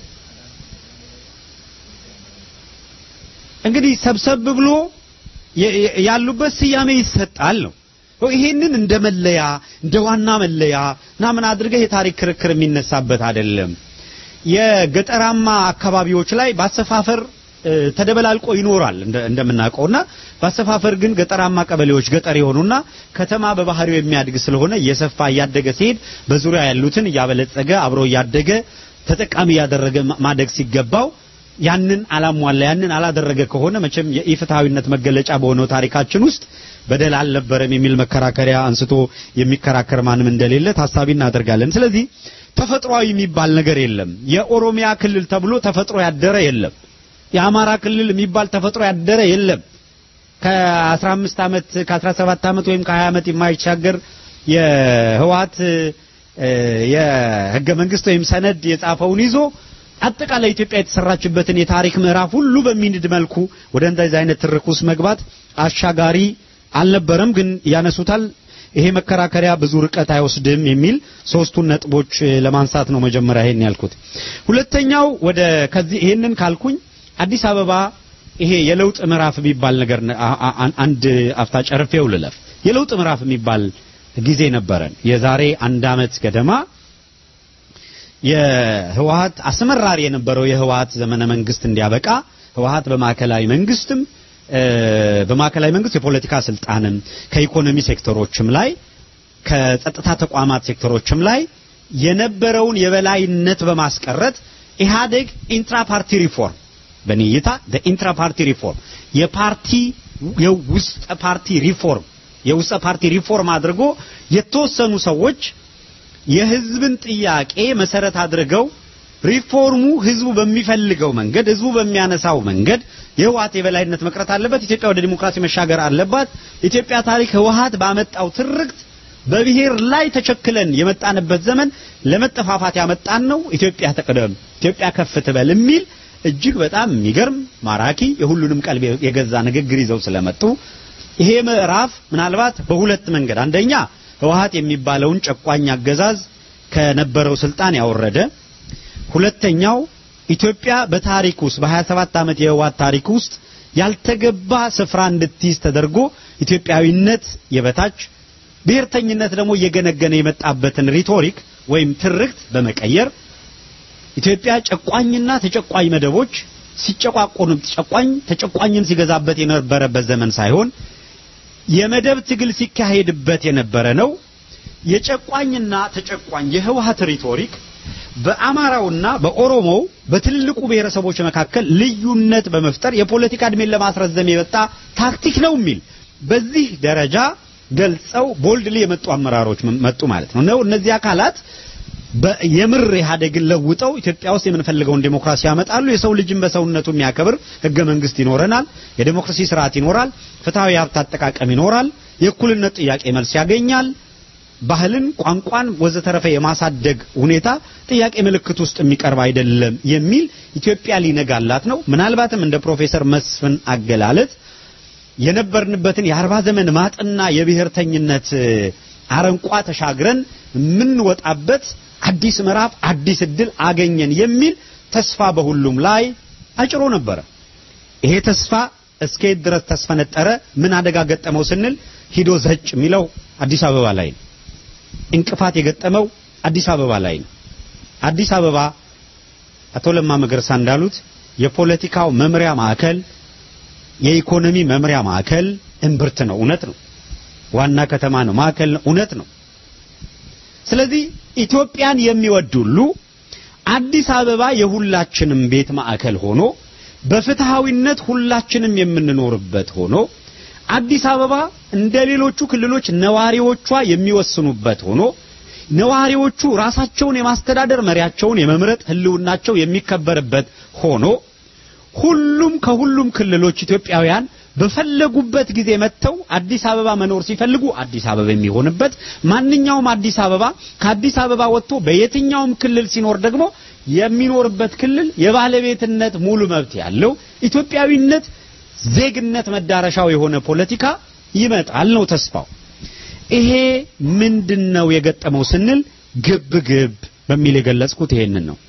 Speaker 4: እንግዲህ ሰብሰብ ብሎ የ- የ- ያሉበት ስያሜ ይሰጣል ነው። ይሄንን እንደ መለያ እንደ ዋና መለያ ምናምን አድርገህ የታሪክ ክርክር የሚነሳበት አይደለም። የገጠራማ አካባቢዎች ላይ በአሰፋፈር እ፣ ተደበላልቆ ይኖራል እንደ- እንደምናውቀውና በአሰፋፈር ግን ገጠራማ ቀበሌዎች ገጠር የሆኑና ከተማ በባህሪው የሚያድግ ስለሆነ እየሰፋ እያደገ ሲሄድ በዙሪያ ያሉትን እያበለጸገ አብሮ እያደገ ተጠቃሚ እያደረገ ማ- ማደግ ሲገባው ያንን አላሟላ ያንን አላደረገ ከሆነ መቼም የኢፍትሐዊነት መገለጫ በሆነው ታሪካችን ውስጥ በደል አልነበረም የሚል መከራከሪያ አንስቶ የሚከራከር ማንም እንደሌለ ታሳቢ እናደርጋለን። ስለዚህ ተፈጥሯዊ የሚባል ነገር የለም። የኦሮሚያ ክልል ተብሎ ተፈጥሮ ያደረ የለም። የአማራ ክልል የሚባል ተፈጥሮ ያደረ የለም። ከ15 ዓመት ከ17 ዓመት ወይም ከ20 ዓመት የማይሻገር የህወሓት እ፣ የህገ መንግስት ወይም ሰነድ የጻፈውን ይዞ አጠቃላይ ኢትዮጵያ የተሰራችበትን የታሪክ ምዕራፍ ሁሉ በሚንድ መልኩ ወደ እንደዚህ አይነት ትርክ ውስጥ መግባት አሻጋሪ አልነበረም። ግን ያነሱታል። ይሄ መከራከሪያ ብዙ ርቀት አይወስድም የሚል ሶስቱን ነጥቦች እ፣ ለማንሳት ነው መጀመሪያ ይሄን ያልኩት። ሁለተኛው ወደ ከዚህ ይሄንን ካልኩኝ አዲስ አበባ ይሄ የለውጥ ምዕራፍ የሚባል ነገር ነ- አ- አ- አንድ አፍታ ጨርፌው ልለፍ። የለውጥ ምዕራፍ የሚባል ጊዜ ነበረን። የዛሬ አንድ አመት ገደማ የህወሀት አስመራሪ የነበረው የህወሀት ዘመነ መንግስት እንዲያበቃ ህወሀት በማዕከላዊ መንግስትም እ፣ በማዕከላዊ መንግስት የፖለቲካ ስልጣንም ከኢኮኖሚ ሴክተሮችም ላይ ከጸጥታ ተቋማት ሴክተሮችም ላይ የነበረውን የበላይነት በማስቀረት ኢህአዴግ ኢንትራ ፓርቲ ሪፎርም በእኔ እይታ ኢንትራ ፓርቲ ሪፎርም የፓርቲ የውስጥ ፓርቲ ሪፎርም የውስጥ ፓርቲ ሪፎርም አድርጎ የተወሰኑ ሰዎች የህዝብን ጥያቄ መሰረት አድርገው ሪፎርሙ ህዝቡ በሚፈልገው መንገድ ህዝቡ በሚያነሳው መንገድ የህወሀት የበላይነት መቅረት አለበት፣ ኢትዮጵያ ወደ ዲሞክራሲ መሻገር አለባት። ኢትዮጵያ ታሪክ ህወሀት ባመጣው ትርክት በብሔር ላይ ተቸክለን የመጣንበት ዘመን ለመጠፋፋት ያመጣን ነው። ኢትዮጵያ ተቀደም፣ ኢትዮጵያ ከፍ ትበል የሚል እጅግ በጣም የሚገርም ማራኪ የሁሉንም ቀልብ የገዛ ንግግር ይዘው ስለመጡ ይሄ ምዕራፍ ምናልባት በሁለት መንገድ አንደኛ ህወሀት የሚባለውን ጨቋኝ አገዛዝ ከነበረው ስልጣን ያወረደ፣ ሁለተኛው ኢትዮጵያ በታሪክ ውስጥ በ27 ዓመት የህወሀት ታሪክ ውስጥ ያልተገባ ስፍራ እንድትይዝ ተደርጎ ኢትዮጵያዊነት የበታች ብሔርተኝነት ደግሞ እየገነገነ የመጣበትን ሪቶሪክ ወይም ትርክት በመቀየር ኢትዮጵያ ጨቋኝና ተጨቋኝ መደቦች ሲጨቋቆኑ ጨቋኝ ተጨቋኝን ሲገዛበት የነበረበት ዘመን ሳይሆን የመደብ ትግል ሲካሄድበት የነበረ ነው። የጨቋኝና ተጨቋኝ የህወሀት ሪቶሪክ በአማራውና በኦሮሞው በትልልቁ ብሔረሰቦች መካከል ልዩነት በመፍጠር የፖለቲካ እድሜን ለማስረዘም የመጣ ታክቲክ ነው የሚል በዚህ ደረጃ ገልጸው ቦልድሊ የመጡ አመራሮች መጡ ማለት ነው ነው እነዚህ አካላት በ- የምር ኢህአዴግን ለውጠው ኢትዮጵያ ውስጥ የምንፈልገውን ዴሞክራሲ ያመጣሉ። የሰው ልጅን በሰውነቱ የሚያከብር ህገ መንግስት ይኖረናል። የዴሞክራሲ ስርዓት ይኖራል። ፍትሐዊ የሀብት አጠቃቀም ይኖራል። የእኩልነት ጥያቄ መልስ ያገኛል። ባህልን፣ ቋንቋን ወዘተረፈ የማሳደግ ሁኔታ ጥያቄ ምልክት ውስጥ የሚቀርብ አይደለም የሚል ኢትዮጵያ ሊነጋላት ነው። ምናልባትም እንደ ፕሮፌሰር መስፍን አገላለጥ የነበርንበትን የአርባ ዘመን ማጥና የብሔርተኝነት እ፣ አረንቋ ተሻግረን የምንወጣበት አዲስ ምዕራፍ አዲስ እድል አገኘን የሚል ተስፋ በሁሉም ላይ አጭሮ ነበረ። ይሄ ተስፋ እስከየት ድረስ ተስፈነጠረ? ምን አደጋ ገጠመው ስንል ሂዶ ዘጭ የሚለው አዲስ አበባ ላይ ነው። እንቅፋት የገጠመው አዲስ አበባ ላይ ነው። አዲስ አበባ አቶ ለማ መገርሳ እንዳሉት የፖለቲካው መምሪያ ማዕከል፣ የኢኮኖሚ መምሪያ ማዕከል እምብርት ነው። እውነት ነው። ዋና ከተማ ነው። ማዕከል ነው። እውነት ነው። ስለዚህ ኢትዮጵያን የሚወድ ሁሉ አዲስ አበባ የሁላችንም ቤት ማዕከል ሆኖ በፍትሃዊነት ሁላችንም የምንኖርበት ሆኖ አዲስ አበባ እንደ ሌሎቹ ክልሎች ነዋሪዎቿ የሚወስኑበት ሆኖ ነዋሪዎቹ ራሳቸውን የማስተዳደር መሪያቸውን የመምረጥ ህልውናቸው የሚከበርበት ሆኖ ሁሉም ከሁሉም ክልሎች ኢትዮጵያውያን በፈለጉበት ጊዜ መጥተው አዲስ አበባ መኖር ሲፈልጉ አዲስ አበባ የሚሆንበት ማንኛውም አዲስ አበባ ከአዲስ አበባ ወጥቶ በየትኛውም ክልል ሲኖር ደግሞ የሚኖርበት ክልል የባለቤትነት ሙሉ መብት ያለው ኢትዮጵያዊነት ዜግነት መዳረሻው የሆነ ፖለቲካ ይመጣል ነው ተስፋው። ይሄ ምንድነው የገጠመው ስንል ግብ ግብ በሚል የገለጽኩት ይሄንን ነው።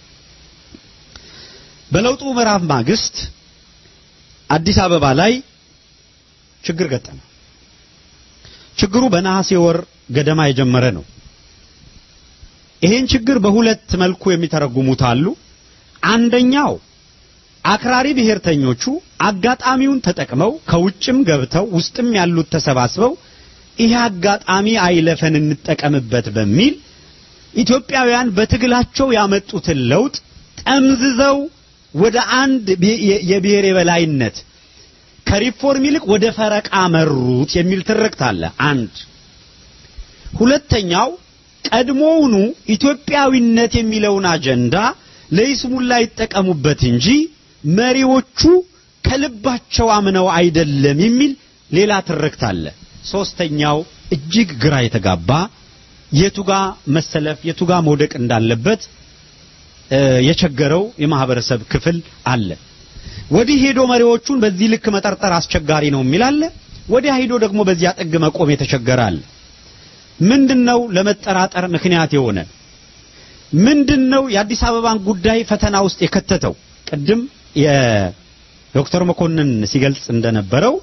Speaker 4: በለውጡ ምዕራፍ ማግስት አዲስ አበባ ላይ ችግር ገጠመ። ችግሩ በነሐሴ ወር ገደማ የጀመረ ነው። ይሄን ችግር በሁለት መልኩ የሚተረጉሙት አሉ። አንደኛው አክራሪ ብሔርተኞቹ አጋጣሚውን ተጠቅመው ከውጭም ገብተው ውስጥም ያሉት ተሰባስበው ይህ አጋጣሚ አይለፈን እንጠቀምበት በሚል ኢትዮጵያውያን በትግላቸው ያመጡትን ለውጥ ጠምዝዘው ወደ አንድ የብሔር የበላይነት ከሪፎርም ይልቅ ወደ ፈረቃ መሩት የሚል ትርክት አለ። አንድ ሁለተኛው ቀድሞውኑ ኢትዮጵያዊነት የሚለውን አጀንዳ ለይስሙላ ይጠቀሙበት እንጂ መሪዎቹ ከልባቸው አምነው አይደለም የሚል ሌላ ትርክት አለ። ሶስተኛው እጅግ ግራ የተጋባ የቱጋ መሰለፍ የቱጋ መውደቅ እንዳለበት የቸገረው የማህበረሰብ ክፍል አለ። ወዲህ ሄዶ መሪዎቹን በዚህ ልክ መጠርጠር አስቸጋሪ ነው የሚል አለ። ወዲያ ሄዶ ደግሞ በዚያ ጥግ መቆም የተቸገረ አለ። ምንድነው ለመጠራጠር ምክንያት የሆነ ምንድነው የአዲስ አበባን ጉዳይ ፈተና ውስጥ የከተተው? ቅድም የዶክተር መኮንን ሲገልጽ እንደነበረው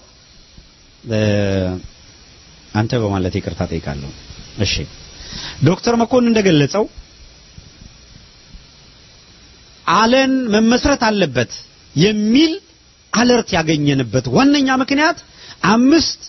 Speaker 4: አንተ በማለት ይቅርታ ጠይቃለሁ። እሺ ዶክተር መኮንን እንደገለጸው አለን መመስረት አለበት የሚል አለርት ያገኘንበት ዋነኛ ምክንያት አምስት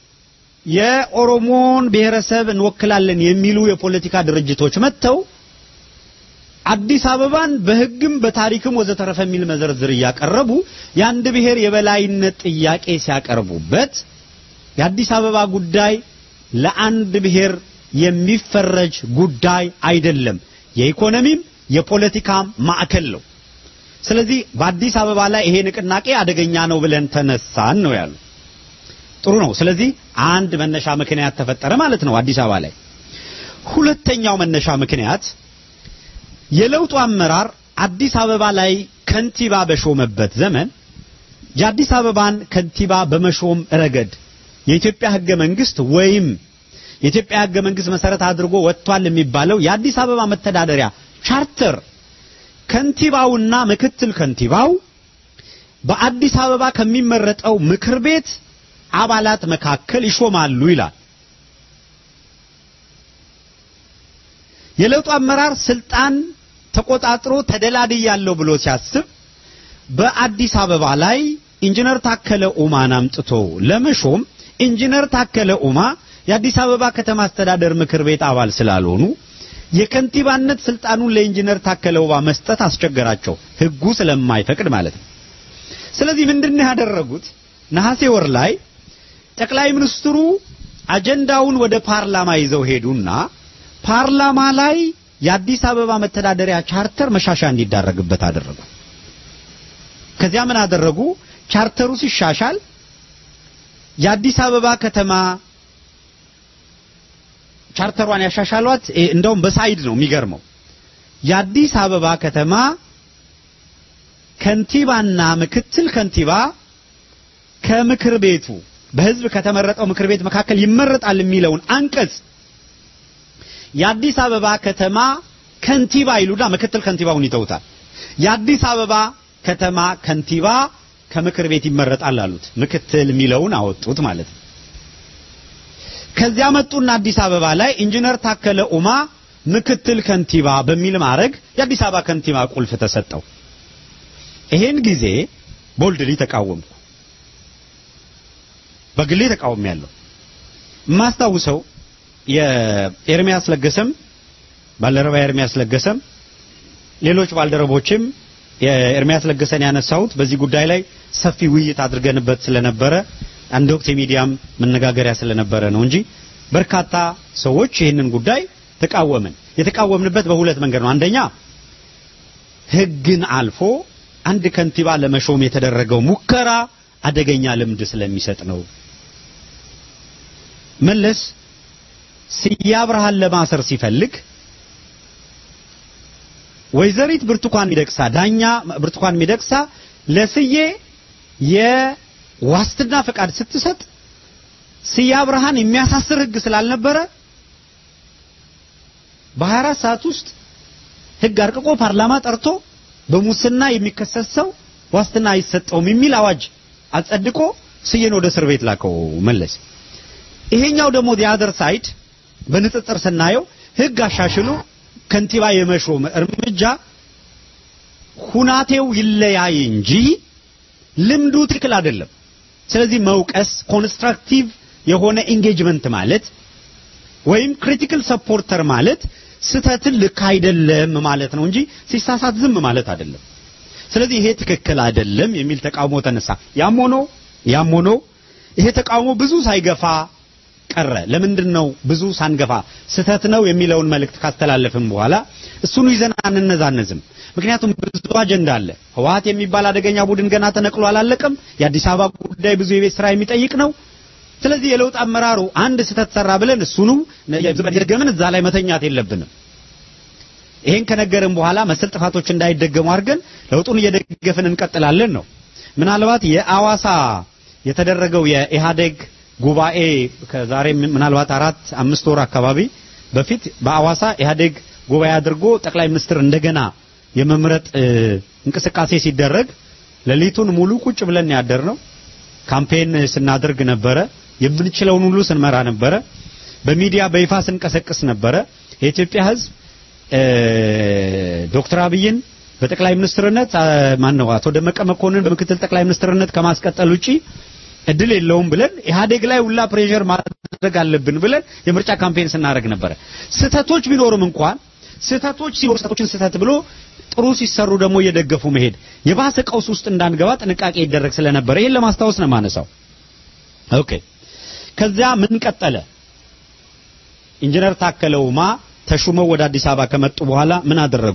Speaker 4: የኦሮሞን ብሔረሰብ እንወክላለን የሚሉ የፖለቲካ ድርጅቶች መጥተው አዲስ አበባን በሕግም በታሪክም ወዘተረፈ የሚል መዘርዝር እያቀረቡ የአንድ ብሔር የበላይነት ጥያቄ ሲያቀርቡበት የአዲስ አበባ ጉዳይ ለአንድ ብሔር የሚፈረጅ ጉዳይ አይደለም። የኢኮኖሚም የፖለቲካም ማዕከል ነው። ስለዚህ በአዲስ አበባ ላይ ይሄ ንቅናቄ አደገኛ ነው ብለን ተነሳን ነው ያሉ። ጥሩ ነው። ስለዚህ አንድ መነሻ ምክንያት ተፈጠረ ማለት ነው አዲስ አበባ ላይ። ሁለተኛው መነሻ ምክንያት የለውጡ አመራር አዲስ አበባ ላይ ከንቲባ በሾመበት ዘመን የአዲስ አበባን ከንቲባ በመሾም ረገድ የኢትዮጵያ ሕገ መንግስት ወይም የኢትዮጵያ ሕገ መንግስት መሰረት አድርጎ ወጥቷል የሚባለው የአዲስ አበባ መተዳደሪያ ቻርተር ከንቲባውና ምክትል ከንቲባው በአዲስ አበባ ከሚመረጠው ምክር ቤት አባላት መካከል ይሾማሉ ይላል። የለውጡ አመራር ስልጣን ተቆጣጥሮ ተደላድያለሁ ብሎ ሲያስብ በአዲስ አበባ ላይ ኢንጂነር ታከለ ኡማን አምጥቶ ለመሾም ኢንጂነር ታከለ ኡማ የአዲስ አበባ ከተማ አስተዳደር ምክር ቤት አባል ስላልሆኑ የከንቲባነት ስልጣኑን ለኢንጂነር ታከለ ኡማ መስጠት አስቸገራቸው፣ ህጉ ስለማይፈቅድ ማለት ነው። ስለዚህ ምንድነው ያደረጉት? ነሐሴ ወር ላይ ጠቅላይ ሚኒስትሩ አጀንዳውን ወደ ፓርላማ ይዘው ሄዱና ፓርላማ ላይ የአዲስ አበባ መተዳደሪያ ቻርተር መሻሻ እንዲዳረግበት አደረጉ። ከዚያ ምን አደረጉ? ቻርተሩ ሲሻሻል የአዲስ አበባ ከተማ ቻርተሯን ያሻሻሏት እንደውም በሳይድ ነው የሚገርመው። የአዲስ አበባ ከተማ ከንቲባና ምክትል ከንቲባ ከምክር ቤቱ በህዝብ ከተመረጠው ምክር ቤት መካከል ይመረጣል የሚለውን አንቀጽ የአዲስ አበባ ከተማ ከንቲባ ይሉና ምክትል ከንቲባውን ይተውታል። የአዲስ አበባ ከተማ ከንቲባ ከምክር ቤት ይመረጣል አሉት። ምክትል የሚለውን አወጡት ማለት ነው። ከዚያ መጡና አዲስ አበባ ላይ ኢንጂነር ታከለ ኡማ ምክትል ከንቲባ በሚል ማዕረግ የአዲስ አበባ ከንቲባ ቁልፍ ተሰጠው። ይሄን ጊዜ ቦልድሊ ተቃወምኩ። በግሌ ተቃውም ያለው የማስታውሰው የኤርሚያስ ለገሰም ባልደረባ ኤርሚያስ ለገሰም ሌሎች ባልደረቦችም የኤርሚያስ ለገሰን ያነሳሁት በዚህ ጉዳይ ላይ ሰፊ ውይይት አድርገንበት ስለነበረ አንድ ወቅት የሚዲያም መነጋገሪያ ስለነበረ ነው እንጂ በርካታ ሰዎች ይህንን ጉዳይ ተቃወምን። የተቃወምንበት በሁለት መንገድ ነው። አንደኛ ህግን አልፎ አንድ ከንቲባ ለመሾም የተደረገው ሙከራ አደገኛ ልምድ ስለሚሰጥ ነው። መለስ ስዬ አብርሃን ለማሰር ሲፈልግ ወይዘሪት ብርቱካን ሚደቅሳ ዳኛ ብርቱካን ሚደቅሳ ለስዬ የዋስትና ፈቃድ ስትሰጥ ስዬ አብርሃን የሚያሳስር ህግ ስላልነበረ በ24 ሰዓት ውስጥ ህግ አርቅቆ ፓርላማ ጠርቶ በሙስና የሚከሰስ ሰው ዋስትና አይሰጠውም የሚል አዋጅ አጸድቆ ስዬን ወደ እስር ቤት ላከው መለስ። ይሄኛው ደግሞ ዲያደር ሳይድ በንጽጽር ስናየው ህግ አሻሽሎ ከንቲባ የመሾም እርምጃ ሁናቴው ይለያይ እንጂ ልምዱ ትክክል አይደለም። ስለዚህ መውቀስ ኮንስትራክቲቭ የሆነ ኢንጌጅመንት ማለት ወይም ክሪቲካል ሰፖርተር ማለት ስተትን ልክ አይደለም ማለት ነው እንጂ ሲሳሳት ዝም ማለት አይደለም። ስለዚህ ይሄ ትክክል አይደለም የሚል ተቃውሞ ተነሳ። ያም ሆኖ ያም ሆኖ ይሄ ተቃውሞ ብዙ ሳይገፋ ቀረ። ለምንድን ነው ብዙ ሳንገፋ ስተት ነው የሚለውን መልእክት ካስተላለፍን በኋላ እሱኑ ይዘን አንነዛነዝም። ምክንያቱም ብዙ አጀንዳ አለ። ህወሓት የሚባል አደገኛ ቡድን ገና ተነቅሎ አላለቀም። የአዲስ አበባ ጉዳይ ብዙ የቤት ስራ የሚጠይቅ ነው። ስለዚህ የለውጥ አመራሩ አንድ ስተት ሰራ ብለን እሱኑ የደገምን እዛ ላይ መተኛት የለብንም። ይሄን ከነገርን በኋላ መሰል ጥፋቶች እንዳይደገሙ አድርገን ለውጡን እየደገፍን እንቀጥላለን ነው። ምናልባት የአዋሳ የተደረገው የኢህአዴግ ጉባኤ ከዛሬ ምናልባት አራት አምስት ወር አካባቢ በፊት በአዋሳ ኢህአዴግ ጉባኤ አድርጎ ጠቅላይ ሚኒስትር እንደገና የመምረጥ እንቅስቃሴ ሲደረግ ሌሊቱን ሙሉ ቁጭ ብለን ያደር ነው። ካምፔን ስናደርግ ነበረ። የምንችለውን ሁሉ ስንመራ ነበረ። በሚዲያ በይፋ ስንቀሰቅስ ነበረ። የኢትዮጵያ ሕዝብ ዶክተር አብይን በጠቅላይ ሚኒስትርነት ማን ነው አቶ ደመቀ መኮንን በምክትል ጠቅላይ ሚኒስትርነት ከማስቀጠል ውጪ እድል የለውም ብለን ኢህአዴግ ላይ ሁላ ፕሬሸር ማድረግ አለብን ብለን የምርጫ ካምፔን ስናደርግ ነበረ። ስህተቶች ቢኖርም እንኳን ስህተቶች ሲኖሩ ስህተቶችን ስህተት ብሎ ጥሩ ሲሰሩ ደግሞ እየደገፉ መሄድ የባሰ ቀውስ ውስጥ እንዳንገባ ጥንቃቄ ይደረግ ስለነበረ ይሄን ለማስታወስ ነው የማነሳው። ኦኬ። ከዚያ ምን ቀጠለ? ኢንጂነር ታከለ ኡማ ተሹመው ወደ አዲስ አበባ ከመጡ በኋላ ምን አደረጉ?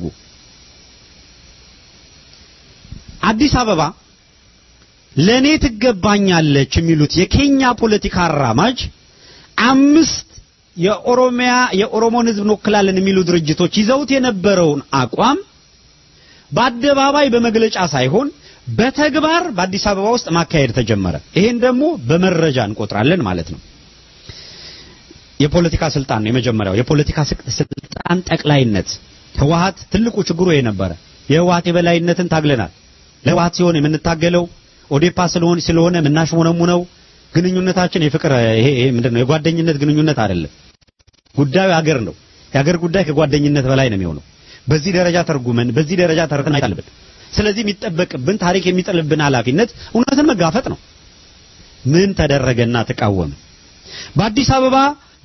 Speaker 4: አዲስ አበባ ለኔ ትገባኛለች የሚሉት የኬኛ ፖለቲካ አራማጅ አምስት የኦሮሚያ የኦሮሞን ሕዝብ እንወክላለን የሚሉ ድርጅቶች ይዘውት የነበረውን አቋም በአደባባይ በመግለጫ ሳይሆን በተግባር በአዲስ አበባ ውስጥ ማካሄድ ተጀመረ። ይሄን ደግሞ በመረጃ እንቆጥራለን ማለት ነው። የፖለቲካ ስልጣን ነው የመጀመሪያው። የፖለቲካ ስልጣን ጠቅላይነት ህወሓት ትልቁ ችግሩ ይሄ ነበረ። የህወሓት የበላይነትን ታግለናል። ለህወሓት ሲሆን የምንታገለው ኦዴፓ ስለሆነ ስለሆነ የምናሽሞነሙነው ግንኙነታችን የፍቅር ይሄ ይሄ ምንድነው የጓደኝነት ግንኙነት አይደለም። ጉዳዩ ሀገር ነው። የሀገር ጉዳይ ከጓደኝነት በላይ ነው የሚሆነው። በዚህ ደረጃ ተርጉመን በዚህ ደረጃ ተርተን አይታልብን። ስለዚህ የሚጠበቅብን ታሪክ የሚጥልብን ኃላፊነት እውነትን መጋፈጥ ነው። ምን ተደረገና ተቃወምን? በአዲስ አበባ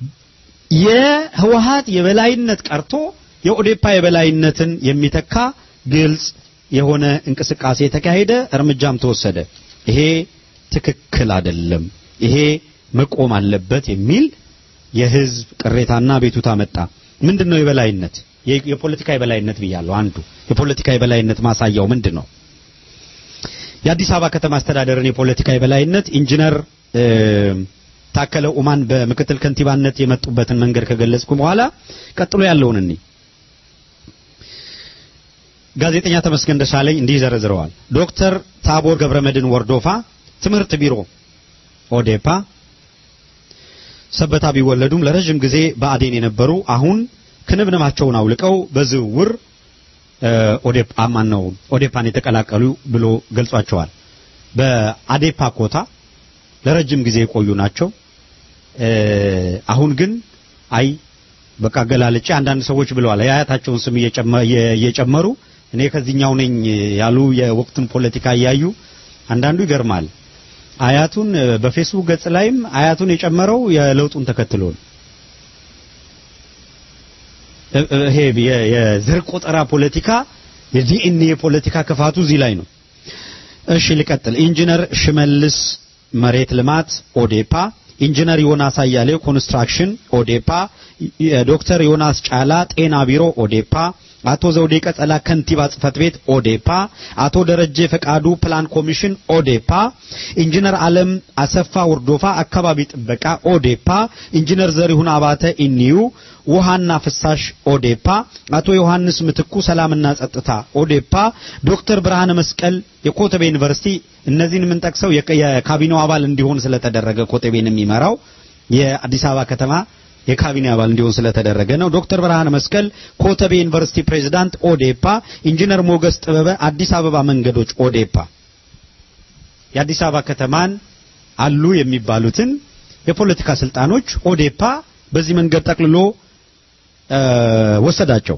Speaker 4: የህወሓት የበላይነት ቀርቶ የኦዴፓ የበላይነትን የሚተካ ግልጽ የሆነ እንቅስቃሴ ተካሄደ፣ እርምጃም ተወሰደ። ይሄ ትክክል አይደለም፣ ይሄ መቆም አለበት የሚል የህዝብ ቅሬታና ቤቱታ መጣ። ምንድነው የበላይነት? የፖለቲካ የበላይነት ብያለሁ። አንዱ የፖለቲካ የበላይነት ማሳያው ምንድን ነው? የአዲስ አበባ ከተማ አስተዳደርን የፖለቲካ የበላይነት ኢንጂነር ታከለ ኡማን በምክትል ከንቲባነት የመጡበትን መንገድ ከገለጽኩ በኋላ ቀጥሎ ያለውን እኒ ጋዜጠኛ ተመስገን ደሳለኝ እንዲህ ዘርዝረዋል። ዶክተር ታቦር ገብረመድን ወርዶፋ ትምህርት ቢሮ ኦዴፓ ሰበታ ቢወለዱም ለረጅም ጊዜ በአዴን የነበሩ አሁን ክንብንባቸውን አውልቀው በዝውውር ኦዴፓ ማን ነው ኦዴፓን የተቀላቀሉ ብሎ ገልጿቸዋል። በአዴፓ ኮታ ለረጅም ጊዜ የቆዩ ናቸው። አሁን ግን አይ በቃ ገላለጭ አንዳንድ ሰዎች ብለዋል የአያታቸውን ስም እየጨመሩ እኔ ከዚህኛው ነኝ ያሉ የወቅቱን ፖለቲካ እያዩ አንዳንዱ ይገርማል። አያቱን በፌስቡክ ገጽ ላይም አያቱን የጨመረው የለውጡን ተከትሎ ነው። ይሄ የዘር ቆጠራ ፖለቲካ የዲኤንኤ ፖለቲካ ክፋቱ እዚህ ላይ ነው። እሺ ልቀጥል። ኢንጂነር ሽመልስ መሬት ልማት ኦዴፓ ኢንጂነር ዮናስ አያሌው ኮንስትራክሽን ኦዴፓ፣ ዶክተር ዮናስ ጫላ ጤና ቢሮ ኦዴፓ፣ አቶ ዘውዴ ቀጸላ ከንቲባ ጽህፈት ቤት ኦዴፓ፣ አቶ ደረጀ ፈቃዱ ፕላን ኮሚሽን ኦዴፓ፣ ኢንጂነር አለም አሰፋ ወርዶፋ አካባቢ ጥበቃ ኦዴፓ፣ ኢንጂነር ዘሪሁን አባተ ኢኒዩ ውሃና ፍሳሽ ኦዴፓ፣ አቶ ዮሐንስ ምትኩ ሰላምና ጸጥታ ኦዴፓ፣ ዶክተር ብርሃነ መስቀል የኮተቤ ዩኒቨርሲቲ እነዚህን የምንጠቅሰው የካቢኔው አባል እንዲሆን ስለተደረገ ኮተቤን የሚመራው የአዲስ አበባ ከተማ የካቢኔ አባል እንዲሆን ስለተደረገ ነው። ዶክተር ብርሃነ መስቀል ኮተቤ ዩኒቨርሲቲ ፕሬዝዳንት ኦዴፓ፣ ኢንጂነር ሞገስ ጥበበ አዲስ አበባ መንገዶች ኦዴፓ የአዲስ አበባ ከተማን አሉ የሚባሉትን የፖለቲካ ስልጣኖች ኦዴፓ በዚህ መንገድ ጠቅልሎ ወሰዳቸው።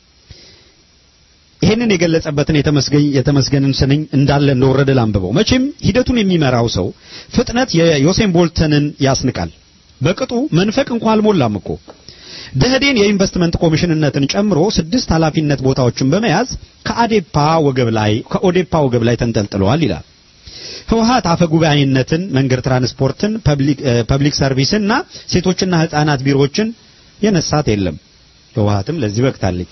Speaker 4: ይህንን የገለጸበትን የተመስገን የተመስገንን ስንኝ እንዳለ እንደወረደ ላንብበው። መቼም ሂደቱን የሚመራው ሰው ፍጥነት የዮሴን ቦልተንን ያስንቃል። በቅጡ መንፈቅ እንኳን አልሞላም እኮ ደህዴን የኢንቨስትመንት ኮሚሽንነትን ጨምሮ ስድስት ኃላፊነት ቦታዎችን በመያዝ ከአዴፓ ወገብ ላይ ከኦዴፓ ወገብ ላይ ተንጠልጥለዋል ይላል። ህወሀት አፈ ጉባኤነትን፣ መንገድ ትራንስፖርትን፣ ፐብሊክ ሰርቪስና ሴቶችና ህፃናት ቢሮዎችን የነሳት የለም። ህወሀትም ለዚህ በቅታለች።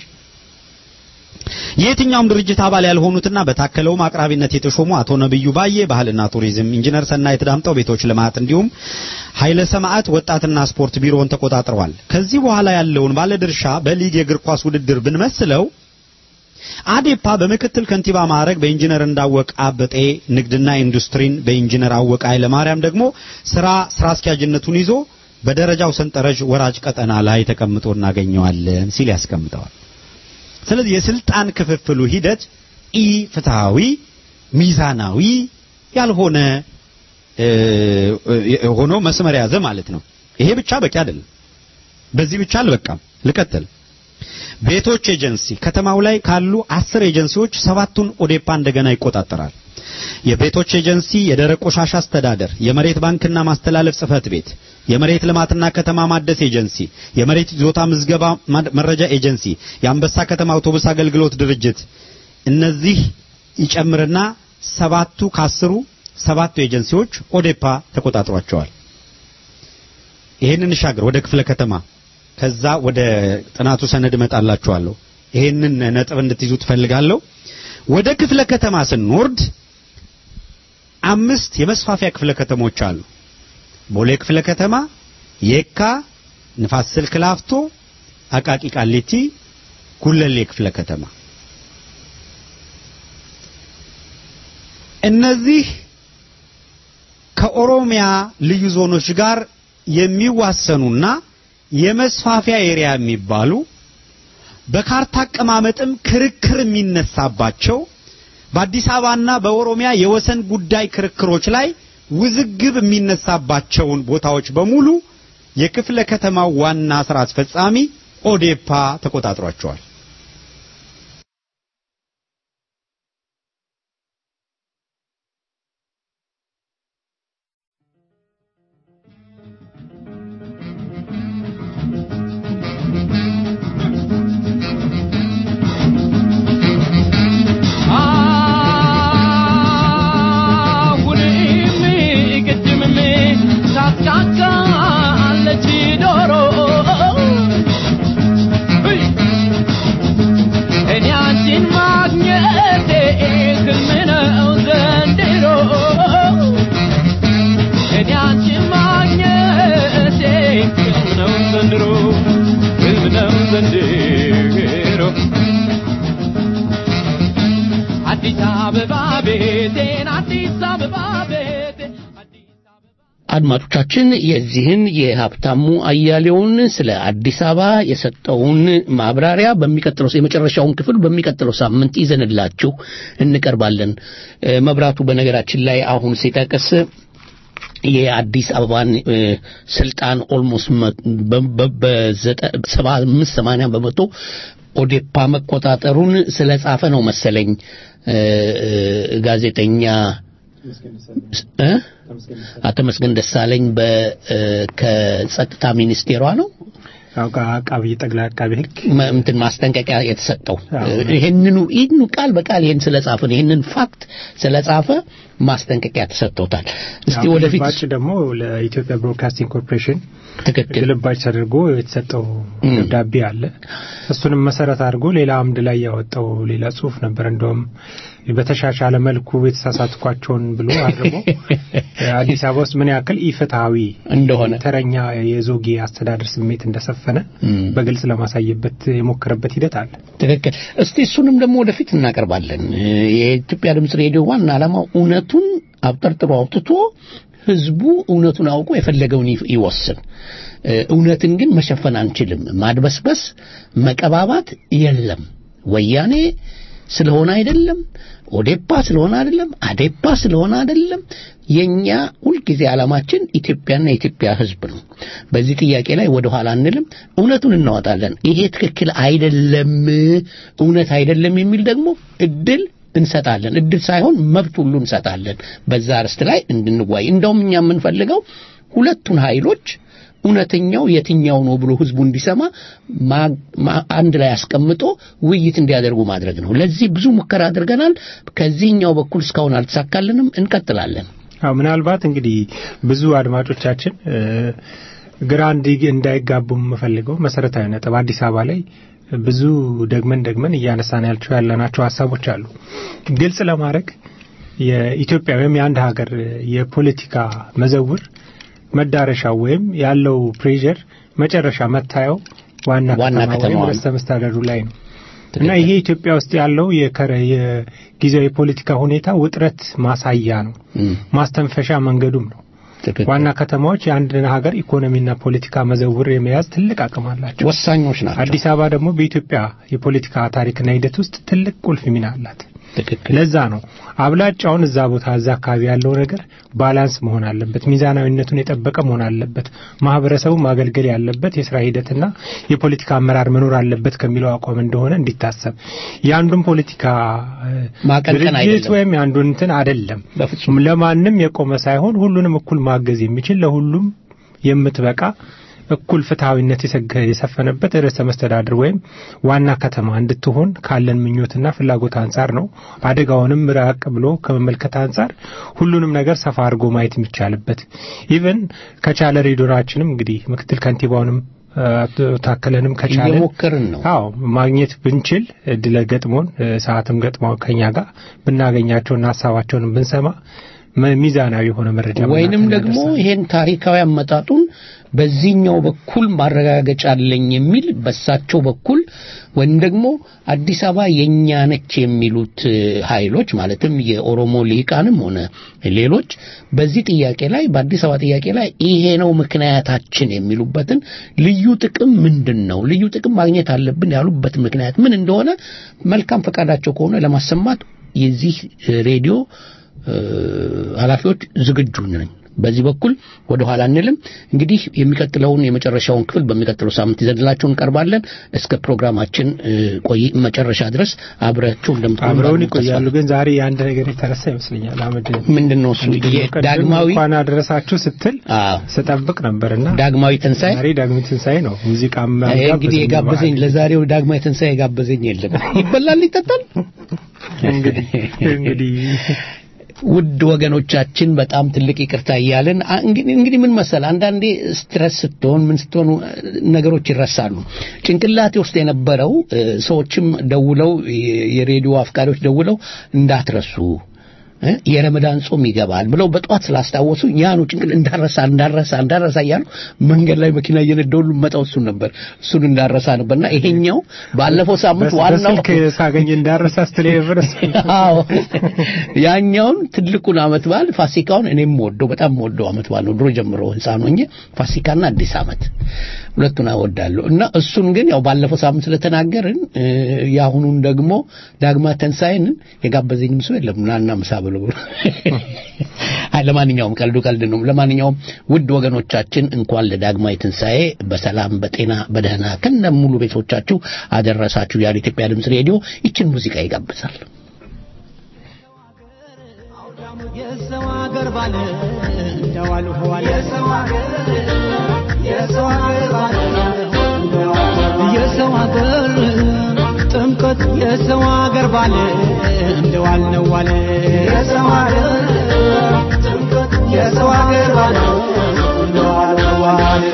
Speaker 4: የየትኛውም ድርጅት አባል ያልሆኑትና በታከለውም አቅራቢነት የተሾሙ አቶ ነብዩ ባዬ ባህልና ቱሪዝም፣ ኢንጂነር ሰናይት ዳምጠው ቤቶች ልማት እንዲሁም ኃይለ ሰማዕት ወጣትና ስፖርት ቢሮውን ተቆጣጥረዋል። ከዚህ በኋላ ያለውን ባለድርሻ በሊግ የእግር ኳስ ውድድር ብንመስለው አዴፓ በምክትል ከንቲባ ማዕረግ በኢንጂነር እንዳወቅ አበጤ ንግድና ኢንዱስትሪን በኢንጂነር አወቀ ኃይለማርያም ደግሞ ስራ ስራ አስኪያጅነቱን ይዞ በደረጃው ሰንጠረዥ ወራጅ ቀጠና ላይ ተቀምጦ እናገኘዋለን ሲል ያስቀምጠዋል። ስለዚህ የስልጣን ክፍፍሉ ሂደት ኢ ፍትሃዊ፣ ሚዛናዊ ያልሆነ ሆኖ መስመር ያዘ ማለት ነው። ይሄ ብቻ በቂ አይደለም። በዚህ ብቻ አልበቃም። ልቀጥል። ቤቶች ኤጀንሲ ከተማው ላይ ካሉ አስር ኤጀንሲዎች ሰባቱን ኦዴፓ እንደገና ይቆጣጠራል። የቤቶች ኤጀንሲ፣ የደረቅ ቆሻሻ አስተዳደር፣ የመሬት ባንክና ማስተላለፍ ጽህፈት ቤት፣ የመሬት ልማትና ከተማ ማደስ ኤጀንሲ፣ የመሬት ይዞታ ምዝገባ መረጃ ኤጀንሲ፣ የአንበሳ ከተማ አውቶቡስ አገልግሎት ድርጅት እነዚህ ይጨምርና ሰባቱ ካስሩ ሰባቱ ኤጀንሲዎች ኦዴፓ ተቆጣጥሯቸዋል። ይሄንን እንሻገር ወደ ክፍለ ከተማ ከዛ ወደ ጥናቱ ሰነድ እመጣላችኋለሁ። ይሄንን ነጥብ እንድትይዙ ትፈልጋለሁ። ወደ ክፍለ ከተማ ስንወርድ አምስት የመስፋፊያ ክፍለ ከተሞች አሉ። ቦሌ ክፍለ ከተማ፣ የካ፣ ንፋስ ስልክ ላፍቶ፣ አቃቂ ቃሊቲ፣ ጉለሌ ክፍለ ከተማ። እነዚህ ከኦሮሚያ ልዩ ዞኖች ጋር የሚዋሰኑና የመስፋፊያ ኤሪያ የሚባሉ በካርታ አቀማመጥም ክርክር የሚነሳባቸው በአዲስ አበባና በኦሮሚያ የወሰን ጉዳይ ክርክሮች ላይ ውዝግብ የሚነሳባቸውን ቦታዎች በሙሉ የክፍለ ከተማው ዋና ስራ አስፈጻሚ ኦዴፓ ተቆጣጥሯቸዋል።
Speaker 2: አድማጮቻችን የዚህን የሀብታሙ አያሌውን ስለ አዲስ አበባ የሰጠውን ማብራሪያ በሚቀጥለው የመጨረሻውን ክፍል በሚቀጥለው ሳምንት ይዘንላችሁ እንቀርባለን። መብራቱ በነገራችን ላይ አሁን ሲጠቅስ የአዲስ አበባን ስልጣን ኦልሞስት በሰባ አምስት ሰማንያ በመቶ ኦዴፓ መቆጣጠሩን ስለጻፈ ነው መሰለኝ ጋዜጠኛ አቶ መስገን ደሳለኝ ከጸጥታ ሚኒስቴሯ ነው
Speaker 3: አቃቢ ጠቅላይ አቃቢ ሕግ
Speaker 2: መ- እንትን ማስጠንቀቂያ የተሰጠው
Speaker 3: አዎ።
Speaker 2: ይህንኑ ይህንኑ ቃል በቃል ይህን ስለጻፈ ይህንን ፋክት ስለጻፈ ማስጠንቀቂያ ተሰጥቶታል። እስቲ
Speaker 3: ያው
Speaker 2: ወደፊት
Speaker 3: ግልባጭ ደግሞ ለኢትዮጵያ ብሮድካስቲንግ ኮርፖሬሽን
Speaker 2: ትክክል
Speaker 3: ግልባጭ ተደርጎ የተሰጠው
Speaker 2: እም።
Speaker 3: ደብዳቤ አለ። እሱንም መሰረት አድርጎ ሌላ አምድ ላይ ያወጣው ሌላ ጽሁፍ ነበር። እንደውም በተሻሻለ መልኩ የተሳሳትኳቸውን ብሎ አድርጎ አዲስ አበባ ውስጥ ምን ያክል ኢፍትሐዊ
Speaker 2: እንደሆነ
Speaker 3: ተረኛ የዞጌ አስተዳደር ስሜት እንደሰፈነ
Speaker 2: እም።
Speaker 3: በግልጽ ለማሳየበት የሞከረበት ሂደት አለ።
Speaker 2: ትክክል። እስቲ እሱንም ደግሞ ወደፊት እናቀርባለን። የኢትዮጵያ ድምፅ ሬዲዮ ዋና ዓላማው እውነቱን አብጠርጥሮ አውጥቶ ህዝቡ እውነቱን አውቆ የፈለገውን ይፍ- ይወስን። እ፣ እውነትን ግን መሸፈን አንችልም። ማድበስበስ፣ መቀባባት የለም። ወያኔ ስለሆነ አይደለም፣ ኦዴፓ ስለሆነ አይደለም፣ አዴፓ ስለሆነ አይደለም። የኛ ሁልጊዜ ዓላማችን ኢትዮጵያና የኢትዮጵያ ህዝብ ነው። በዚህ ጥያቄ ላይ ወደ ኋላ አንልም፣ እውነቱን እናወጣለን። ይሄ ትክክል አይደለም፣ እውነት አይደለም የሚል ደግሞ እድል እንሰጣለን። እድል ሳይሆን መብት ሁሉ እንሰጣለን። በዛ አርስት ላይ እንድንዋይ እንደውም እኛ የምንፈልገው ሁለቱን ኃይሎች እውነተኛው የትኛው ነው ብሎ ህዝቡ እንዲሰማ ማ- ማ- አንድ ላይ አስቀምጦ ውይይት እንዲያደርጉ ማድረግ ነው። ለዚህ ብዙ ሙከራ አድርገናል። ከዚህኛው በኩል እስካሁን አልተሳካልንም። እንቀጥላለን።
Speaker 3: አዎ ምናልባት እንግዲህ ብዙ አድማጮቻችን እ፣ ግራ እንዲ- እንዳይጋቡ የምፈልገው መሰረታዊ ነጥብ አዲስ አበባ ላይ ብዙ ደግመን ደግመን እያነሳን ያልቸው ያለናቸው ሀሳቦች አሉ። ግልጽ ለማድረግ የኢትዮጵያ ወይም የአንድ ሀገር የፖለቲካ መዘውር መዳረሻው ወይም ያለው ፕሬዠር መጨረሻ መታየው ዋና
Speaker 2: ዋና
Speaker 3: ከተማ ወይም
Speaker 2: ከተማዋ ነው።
Speaker 3: ርዕሰ መስተዳደሩ ላይ ነው። እና ይሄ ኢትዮጵያ ውስጥ ያለው የከረ የጊዜያዊ የፖለቲካ ሁኔታ ውጥረት ማሳያ ነው።
Speaker 2: እም፣
Speaker 3: ማስተንፈሻ መንገዱም ነው።
Speaker 2: ትክክል።
Speaker 3: ዋና ከተማዎች የአንድን ሀገር ኢኮኖሚና ፖለቲካ መዘውር የመያዝ ትልቅ አቅም አላቸው።
Speaker 2: ወሳኞች ናቸው።
Speaker 3: አዲስ አበባ ደግሞ በኢትዮጵያ የፖለቲካ ታሪክና ሂደት ውስጥ ትልቅ ቁልፍ ሚና አላት።
Speaker 2: ትክክል።
Speaker 3: ለዛ ነው አብላጫውን እዛ ቦታ እዛ አካባቢ ያለው ነገር ባላንስ መሆን አለበት፣ ሚዛናዊነቱን የጠበቀ መሆን አለበት፣ ማህበረሰቡ ማገልገል ያለበት የስራ ሂደትና የፖለቲካ አመራር መኖር አለበት ከሚለው አቋም እንደሆነ እንዲታሰብ የአንዱን ፖለቲካ እ፣
Speaker 2: ማቀንቀን
Speaker 3: ድርጅት
Speaker 2: አይደለም።
Speaker 3: ወይም የአንዱን እንትን አይደለም
Speaker 2: በፍጹም
Speaker 3: ለማንም የቆመ ሳይሆን ሁሉንም እኩል ማገዝ የሚችል ለሁሉም የምትበቃ እኩል ፍትሐዊነት የሰገ- የሰፈነበት ርዕሰ መስተዳድር ወይም ዋና ከተማ እንድትሆን ካለን ምኞትና ፍላጎት አንጻር ነው። አደጋውንም ራቅ ብሎ ከመመልከት አንጻር ሁሉንም ነገር ሰፋ አድርጎ ማየት የሚቻልበት ኢቨን ከቻለ ሬዲዮናችንም እንግዲህ ምክትል ከንቲባውንም አቶ ታከለንም ከቻለ
Speaker 2: እየሞከርን ነው።
Speaker 3: አዎ ማግኘት ብንችል እድለ ገጥሞን እ፣ ሰዓትም ገጥሞ ከኛ ጋር ብናገኛቸውና ሀሳባቸውን ብንሰማ መ- ሚዛናዊ የሆነ መረጃ
Speaker 2: ወይንም
Speaker 3: በእናንተ
Speaker 2: ደግሞ
Speaker 3: እናደርሳለን።
Speaker 2: ይሄን ታሪካዊ አመጣጡን በዚህኛው በኩል ማረጋገጫ አለኝ የሚል በሳቸው በኩል ወይም ደግሞ አዲስ አበባ የኛ ነች የሚሉት እ፣ ኃይሎች ማለትም የኦሮሞ ልሂቃንም ሆነ ሌሎች በዚህ ጥያቄ ላይ በአዲስ አበባ ጥያቄ ላይ ይሄ ነው ምክንያታችን የሚሉበትን ልዩ ጥቅም ምንድን ነው፣ ልዩ ጥቅም ማግኘት አለብን ያሉበት ምክንያት ምን እንደሆነ መልካም ፈቃዳቸው ከሆነ ለማሰማት የዚህ እ፣ ሬዲዮ እ፣ ኃላፊዎች ዝግጁ ነን። በዚህ በኩል ወደ ኋላ አንልም። እንግዲህ የሚቀጥለውን የመጨረሻውን ክፍል በሚቀጥለው ሳምንት ይዘንላችሁ እንቀርባለን። እስከ ፕሮግራማችን እ፣ ቆይ መጨረሻ ድረስ አብራችሁ እንደምትሆኑ
Speaker 3: አብረውን
Speaker 2: ተስፋ
Speaker 3: ይቆያሉ። ግን ዛሬ የአንድ ነገር የተረሳ ይመስለኛል። አህመድ
Speaker 2: ምንድን ነው እሱ?
Speaker 3: ቅድም
Speaker 2: ዳግማዊ
Speaker 3: እንኳን አደረሳችሁ ስትል
Speaker 2: አዎ፣
Speaker 3: ስጠብቅ ነበርና
Speaker 2: ዳግማዊ ትንሣኤ
Speaker 3: ዛሬ ዳግም ትንሣኤ ነው። ሙዚቃም
Speaker 2: ይሄ እንግዲህ
Speaker 3: አልጋበዘኝም
Speaker 2: የጋበዘኝ
Speaker 3: በዓል።
Speaker 2: ለዛሬው ዳግማዊ ትንሣኤ የጋበዘኝ የለም። ይበላል፣ ይጠጣል።
Speaker 3: እንግዲህ እንግዲህ
Speaker 2: ውድ ወገኖቻችን በጣም ትልቅ ይቅርታ እያልን አ- እንግዲህ እንግዲህ ምን መሰል አንዳንዴ ስትረስ ስትሆን ምን ስትሆኑ እ፣ ነገሮች ይረሳሉ። ጭንቅላቴ ውስጥ የነበረው እ፣ ሰዎችም ደውለው የ- የሬዲዮ አፍቃሪዎች ደውለው እንዳትረሱ እ፣ የረመዳን ጾም ይገባል ብለው በጠዋት ስላስታወሱ ያኑ ጭንቅል እንዳረሳ እንዳረሳ እንዳረሳ እያሉ መንገድ ላይ መኪና እየነዳሁ ሁሉ መጣው እሱን ነበር እሱን እንዳረሳ ነበርና ይሄኛው ባለፈው ሳምንት
Speaker 3: በስ-
Speaker 2: ዋናው
Speaker 3: በስልክ ሳገኝ እንዳረሳ ስትል የነበረ እሱ
Speaker 2: አዎ ያኛውን ትልቁን አመት በዓል ፋሲካውን እኔም ወደው በጣም ወደው አመት በዓል ነው። ድሮ ጀምሮ ህፃን ሆኜ ፋሲካና አዲስ አመት ሁለቱን እወዳለሁ እና እሱን ግን ያው ባለፈው ሳምንት ስለተናገርን እ፣ የአሁኑን ደግሞ ዳግማ ተንሳይንን የጋበዘኝም ሰው የለም ናና ምሳ ብሎ አይ ለማንኛውም ቀልዱ ቀልድ ነው። ለማንኛውም ውድ ወገኖቻችን እንኳን ለዳግማዊ ትንሣኤ በሰላም በጤና በደህና ከነ ሙሉ ቤቶቻችሁ አደረሳችሁ ያለ ኢትዮጵያ ድምፅ ሬዲዮ ይችን ሙዚቃ ይጋብዛል።
Speaker 5: የሰው ሀገር ባለ እንደዋሉ ዋለ የሰው ሀገር የሰው ሀገር ባለ የሰው ሀገር ጥምቀት የሰው ሀገር ባለ እንደዋል ነው ዋለ የሰው ሀገር ጥምቀት የሰው ሀገር ባለ እንደዋል ነው ዋለ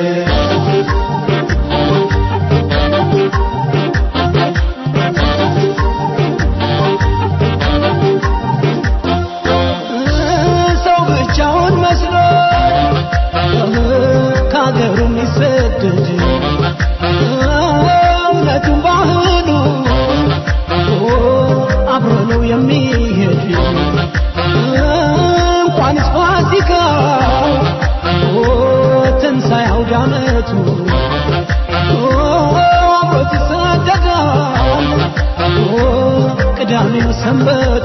Speaker 5: ሰው ብቻውን መስሎ ከሀገሩ የሚሰደድ እውነቱን ባህሉ አብሮ ነው የሚሄድ እንኳንስ ፋሲካው ትንሣኤ አውደ ዓመቱ አብሮት ይሰደዳል ቅዳሜው ሰንበቱ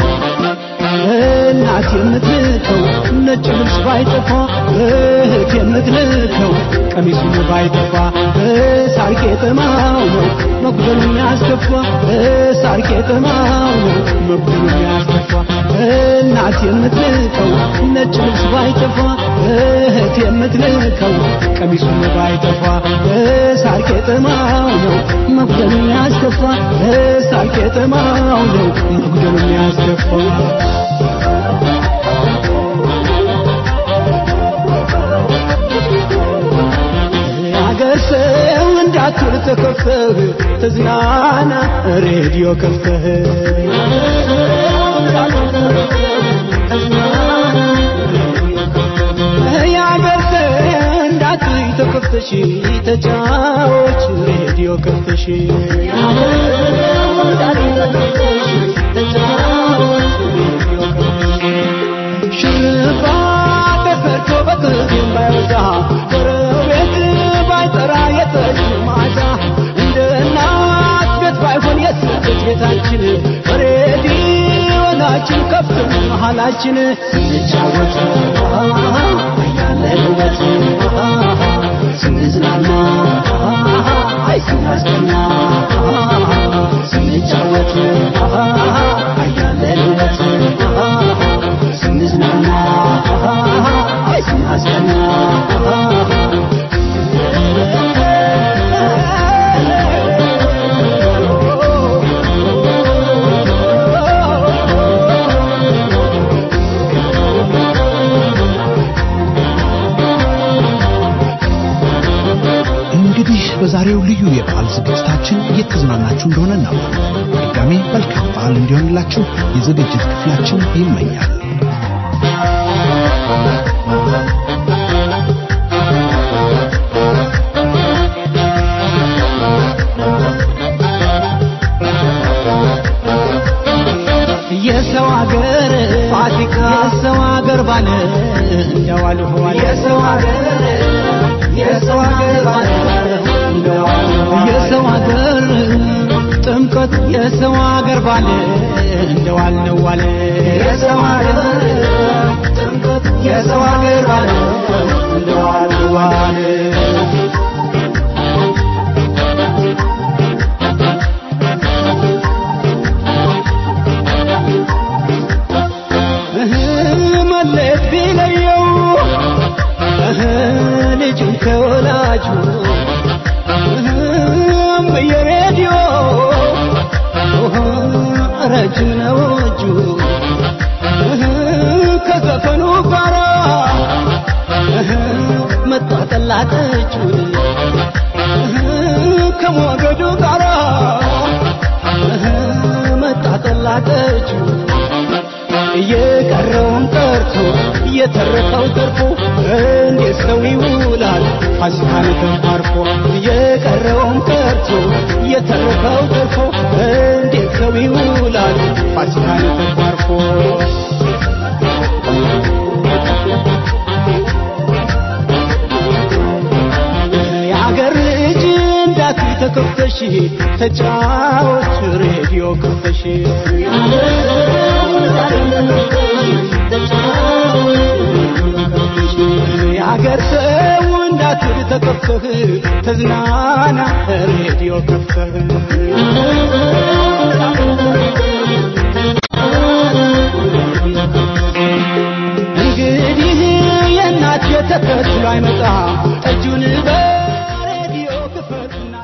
Speaker 5: እናት የምትልከው ነጭ ልብስ ባይጠፋ እህት የምትልከው ቀሚሱን ባይጠፋ ሳር ቄጠማው ነው መጉደሉ የሚያስከፋ ሳር ቄጠማው ነው መጉደሉ የሚያስከፋ እናት የምትልከው ነጭ ልብስ ባይጠፋ እህት የምትልከው ቀሚሱን ባይጠፋ ሳር ቄጠማው ነው መጉደሉ የሚያስከፋ ሳር ቄጠማው ነው መጉደሉ የሚያስከፋ የአገር ሰው እንዳትል ተከፍተህ ተዝናና ሬዲዮ ከፍተህ የአገር ሰው እንዳትል ተከፍተሽ ተጫዎች ሬዲዮ ከፍተሽ ሽባ ተሰርቶ በቅቤም ባይወጣ ጎረቤት ባይጠራ የጠጅ ማታ እንደ እናት ቤት ባይሆን የስደት ቤታችን ሬዲዮናችን ከፍት መሃላችን ስንጫወት ያለንበት ስንዝናና አይ ስናስቀና ስንጫወት ያለንበት ስንዝናና አይ ስናስቀና
Speaker 6: እንግዲህ በዛሬው ልዩ የበዓል ዝግጅታችን እየተዝናናችሁ እንደሆነ ነው። ድጋሜ መልካም በዓል እንዲሆንላችሁ የዝግጅት ክፍላችን ይመኛል።
Speaker 5: የሰው ሀገር ፋሲካ የሰው ሀገር ባለ እንደዋል ሆዋል የሰው ሀገር የሰው ሀገር ባለ እንደዋል ሆዋል የሰው ሀገር ጥምቀት የሰው ሀገር ባለ እንደዋል ነው ዋለ የሰው ሀገር ጥምቀት የሰው ሀገር ባለ እንደዋል ነው ዋለ መለየት ቢለየው ልጁን ከወላጁ በየሬዲዮ ረጅም ነው እጁ ከዘፈኑ ጋራ መጣጠላጠቹን ከሞገዱ ጋራ መጣጠላጠቹን እየቀረውን ቀርቶ እየተረፈው ተርፎ እንዴት ሰው ይውላል ፋሲካን ተንኳርፎ እየቀረውን ቀርቶ እየተረፈው ተርፎ እንዴት ሰው ይውላል ፋሲካን ተንኳርፎ የአገር ልጅ እንዳት ተከፍተሽ ተጫዎች ሬዲዮ ከፍተሽ የአገር ሰው እንዳትል ተከፍተህ ተዝናና ሬዲዮ ከፍተህ እንግዲህ የእናት የተከትሎ አይመጣ ጠጁን በሬዲዮ ክፈትና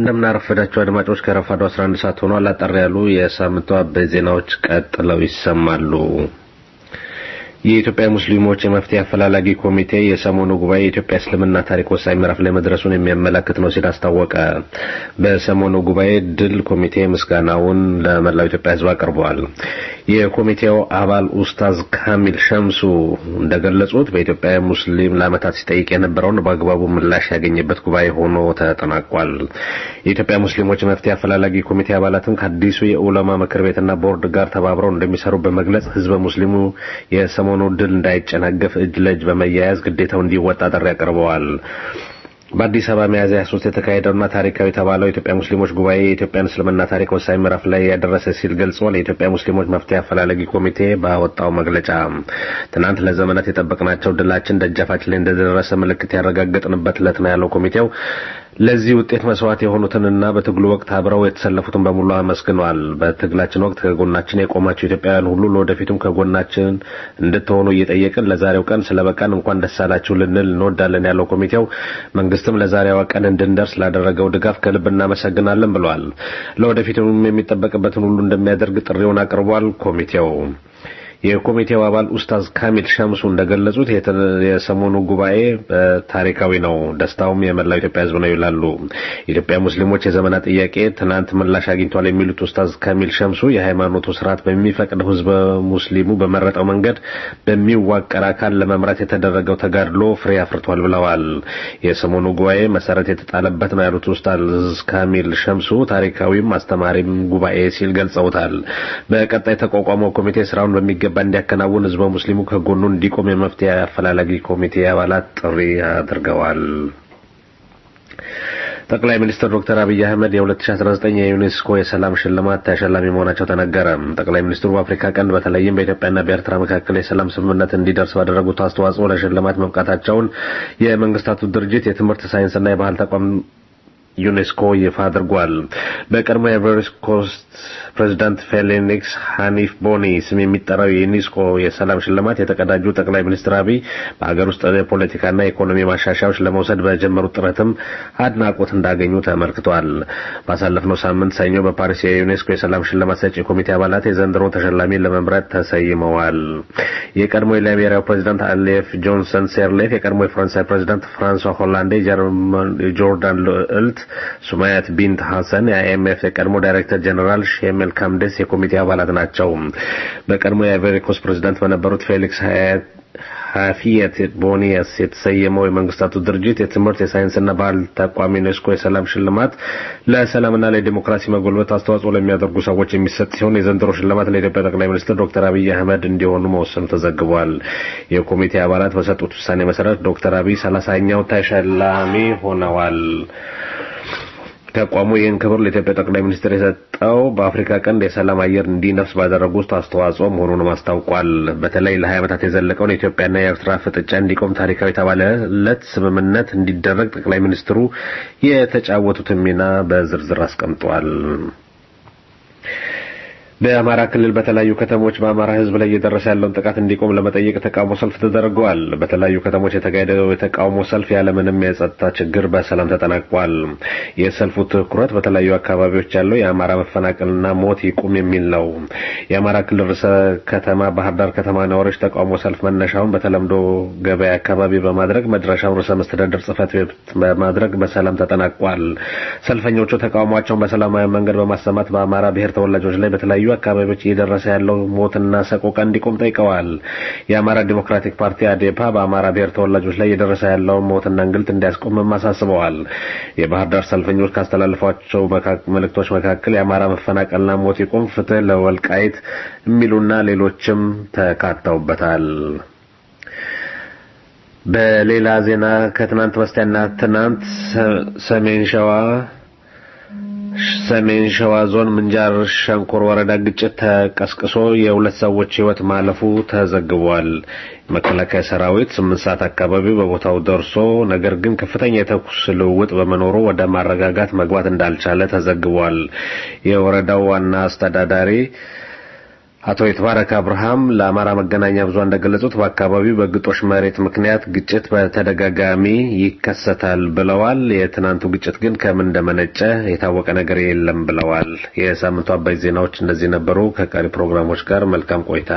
Speaker 7: እንደምናረፈዳቸው አድማጮች ከረፋዱ 11 ሰዓት ሆኗል። አጠር ያሉ የሳምንቱ አበይት ዜናዎች ቀጥለው ይሰማሉ። የኢትዮጵያ ሙስሊሞች የመፍትሄ አፈላላጊ ኮሚቴ የሰሞኑ ጉባኤ የኢትዮጵያ እስልምና ታሪክ ወሳኝ ምዕራፍ ላይ መድረሱን የሚያመላክት ነው ሲል አስታወቀ። በሰሞኑ ጉባኤ ድል ኮሚቴ ምስጋናውን ለመላው ኢትዮጵያ ሕዝብ አቅርበዋል። የኮሚቴው አባል ኡስታዝ ካሚል ሸምሱ እንደገለጹት በኢትዮጵያ ሙስሊም ለዓመታት ሲጠይቅ የነበረውን በአግባቡ ምላሽ ያገኘበት ጉባኤ ሆኖ ተጠናቋል። የኢትዮጵያ ሙስሊሞች የመፍትሄ አፈላላጊ ኮሚቴ አባላትም ከአዲሱ የኡለማ ምክር ቤትና ቦርድ ጋር ተባብረው እንደሚሰሩ በመግለጽ ህዝበ ሙስሊሙ የሰሞኑ ድል እንዳይጨናገፍ እጅ ለእጅ በመያያዝ ግዴታው እንዲወጣ ጥሪ አቅርበዋል። በአዲስ አበባ ሚያዝያ 23 የተካሄደውና ታሪካዊ የተባለው የኢትዮጵያ ሙስሊሞች ጉባኤ የኢትዮጵያን እስልምና ታሪክ ወሳኝ ምዕራፍ ላይ ያደረሰ ሲል ገልጿል። የኢትዮጵያ ሙስሊሞች መፍትሄ አፈላላጊ ኮሚቴ ባወጣው መግለጫ ትናንት ለዘመናት የጠበቅናቸው ድላችን ደጃፋችን ላይ እንደደረሰ ምልክት ያረጋገጥንበት ዕለት ነው ያለው ኮሚቴው ለዚህ ውጤት መስዋዕት የሆኑትንና በትግሉ ወቅት አብረው የተሰለፉትን በሙሉ አመስግኗል። በትግላችን ወቅት ከጎናችን የቆማቸው ኢትዮጵያውያን ሁሉ ለወደፊቱም ከጎናችን እንድትሆኑ እየጠየቅን ለዛሬው ቀን ስለበቃን እንኳን ደስ አላችሁ ልንል እንወዳለን ያለው ኮሚቴው መንግስትም ለዛሬዋ ቀን እንድንደርስ ላደረገው ድጋፍ ከልብ እናመሰግናለን ብለዋል። ለወደፊቱም የሚጠበቅበትን ሁሉ እንደሚያደርግ ጥሪውን አቅርቧል። ኮሚቴው የኮሚቴው አባል ኡስታዝ ካሚል ሸምሱ እንደገለጹት የሰሞኑ ጉባኤ ታሪካዊ ነው፣ ደስታውም የመላው ኢትዮጵያ ሕዝብ ነው ይላሉ። የኢትዮጵያ ሙስሊሞች የዘመናት ጥያቄ ትናንት ምላሽ አግኝቷል የሚሉት ኡስታዝ ካሚል ሸምሱ የሃይማኖቱ ስርዓት በሚፈቅደው ሕዝበ ሙስሊሙ በመረጠው መንገድ በሚዋቀር አካል ለመምራት የተደረገው ተጋድሎ ፍሬ አፍርቷል ብለዋል። የሰሞኑ ጉባኤ መሰረት የተጣለበት ነው ያሉት ኡስታዝ ካሚል ሸምሱ ታሪካዊም አስተማሪም ጉባኤ ሲል ገልጸውታል። በቀጣይ ተቋቋመው ኮሚቴ ስራውን በሚገባ እንዲያከናውን ህዝበ ሙስሊሙ ከጎኑ እንዲቆም የመፍትሄ አፈላላጊ ኮሚቴ አባላት ጥሪ አድርገዋል። ጠቅላይ ሚኒስትር ዶክተር አብይ አህመድ የ2019 የዩኔስኮ የሰላም ሽልማት ተሸላሚ መሆናቸው ተነገረ። ጠቅላይ ሚኒስትሩ በአፍሪካ ቀንድ በተለይም በኢትዮጵያና በኤርትራ መካከል የሰላም ስምምነት እንዲደርስ ባደረጉት አስተዋጽኦ ለሽልማት መብቃታቸውን የመንግስታቱ ድርጅት የትምህርት ሳይንስና የባህል ተቋም ዩኔስኮ ይፋ አድርጓል። በቀድሞ የአይቮሪ ኮስት ፕሬዚዳንት ፌሊክስ ሃኒፍ ቦኒ ስም የሚጠራው የዩኔስኮ የሰላም ሽልማት የተቀዳጁ ጠቅላይ ሚኒስትር አብይ በሀገር ውስጥ የፖለቲካና የኢኮኖሚ ማሻሻያዎች ለመውሰድ በጀመሩት ጥረትም አድናቆት እንዳገኙ ተመልክቷል። ባሳለፍነው ሳምንት ሰኞ በፓሪስ የዩኔስኮ የሰላም ሽልማት ሰጪ ኮሚቴ አባላት የዘንድሮውን ተሸላሚ ለመምረጥ ተሰይመዋል። የቀድሞ የላይቤሪያው ፕሬዚዳንት አሌፍ ጆንሰን ሴርሌፍ፣ የቀድሞ የፈረንሳይ ፕሬዚዳንት ፍራንሷ ሆላንዴ፣ የጆርዳን ልዕልት ሱማያት ቢንት ሐሰን የአይኤምኤፍ የቀድሞ ዳይሬክተር ጀኔራል ሼሜል ካምደስ የኮሚቴ አባላት ናቸው። በቀድሞ የአይቮሪ ኮስት ፕሬዚዳንት በነበሩት ፌሊክስ ሀፊየት ቦኒየስ የተሰየመው የመንግስታቱ ድርጅት የትምህርት የሳይንስና ባህል ተቋም ዩኔስኮ የሰላም ሽልማት ለሰላምና ለዲሞክራሲ መጎልበት አስተዋጽኦ ለሚያደርጉ ሰዎች የሚሰጥ ሲሆን የዘንድሮ ሽልማት ለኢትዮጵያ ጠቅላይ ሚኒስትር ዶክተር አብይ አህመድ እንዲሆኑ መወሰኑ ተዘግቧል። የኮሚቴ አባላት በሰጡት ውሳኔ መሰረት ዶክተር አብይ ሰላሳኛው ተሸላሚ ሆነዋል። ተቋሙ ይህን ክብር ለኢትዮጵያ ጠቅላይ ሚኒስትር የሰጠው በአፍሪካ ቀንድ የሰላም አየር እንዲነፍስ ባደረጉት አስተዋጽኦ መሆኑንም አስታውቋል። በተለይ ለሀያ ዓመታት የዘለቀውን የኢትዮጵያና የኤርትራ ፍጥጫ እንዲቆም ታሪካዊ የተባለለት ስምምነት እንዲደረግ ጠቅላይ ሚኒስትሩ የተጫወቱትን ሚና በዝርዝር አስቀምጧል። በአማራ ክልል በተለያዩ ከተሞች በአማራ ሕዝብ ላይ እየደረሰ ያለውን ጥቃት እንዲቆም ለመጠየቅ የተቃውሞ ሰልፍ ተደርገዋል። በተለያዩ ከተሞች የተካሄደው የተቃውሞ ሰልፍ ያለምንም የጸጥታ ችግር በሰላም ተጠናቋል። የሰልፉ ትኩረት በተለያዩ አካባቢዎች ያለው የአማራ መፈናቀልና ሞት ይቁም የሚል ነው። የአማራ ክልል ርዕሰ ከተማ ባህር ዳር ከተማ ነዋሪዎች ተቃውሞ ሰልፍ መነሻውን በተለምዶ ገበያ አካባቢ በማድረግ መድረሻውን ርዕሰ መስተዳደር ጽሕፈት ቤት በማድረግ በሰላም ተጠናቋል። ሰልፈኞቹ ተቃውሟቸውን በሰላማዊ መንገድ በማሰማት በአማራ ብሔር ተወላጆች ላይ በተለያዩ አካባቢዎች እየደረሰ ያለው ሞትና ሰቆቃ እንዲቆም ጠይቀዋል። የአማራ ዲሞክራቲክ ፓርቲ አዴፓ በአማራ ብሔር ተወላጆች ላይ እየደረሰ ያለውን ሞትና እንግልት እንዲያስቆምም አሳስበዋል። የባህር ዳር ሰልፈኞች ካስተላለፏቸው መልእክቶች መካከል የአማራ መፈናቀልና ሞት ይቁም፣ ፍትህ ለወልቃይት የሚሉና ሌሎችም ተካተውበታል። በሌላ ዜና ከትናንት በስቲያና ትናንት ሰሜን ሸዋ ሰሜን ሸዋ ዞን ምንጃር ሸንኮር ወረዳ ግጭት ተቀስቅሶ የሁለት ሰዎች ሕይወት ማለፉ ተዘግቧል። መከላከያ ሰራዊት ስምንት ሰዓት አካባቢ በቦታው ደርሶ ነገር ግን ከፍተኛ የተኩስ ልውውጥ በመኖሩ ወደ ማረጋጋት መግባት እንዳልቻለ ተዘግቧል። የወረዳው ዋና አስተዳዳሪ አቶ የተባረከ አብርሃም ለአማራ መገናኛ ብዙሃን እንደገለጹት በአካባቢው በግጦሽ መሬት ምክንያት ግጭት በተደጋጋሚ ይከሰታል ብለዋል። የትናንቱ ግጭት ግን ከምን እንደመነጨ የታወቀ ነገር የለም ብለዋል። የሳምንቱ አባይ ዜናዎች እነዚህ ነበሩ። ከቀሪ ፕሮግራሞች ጋር መልካም ቆይታ።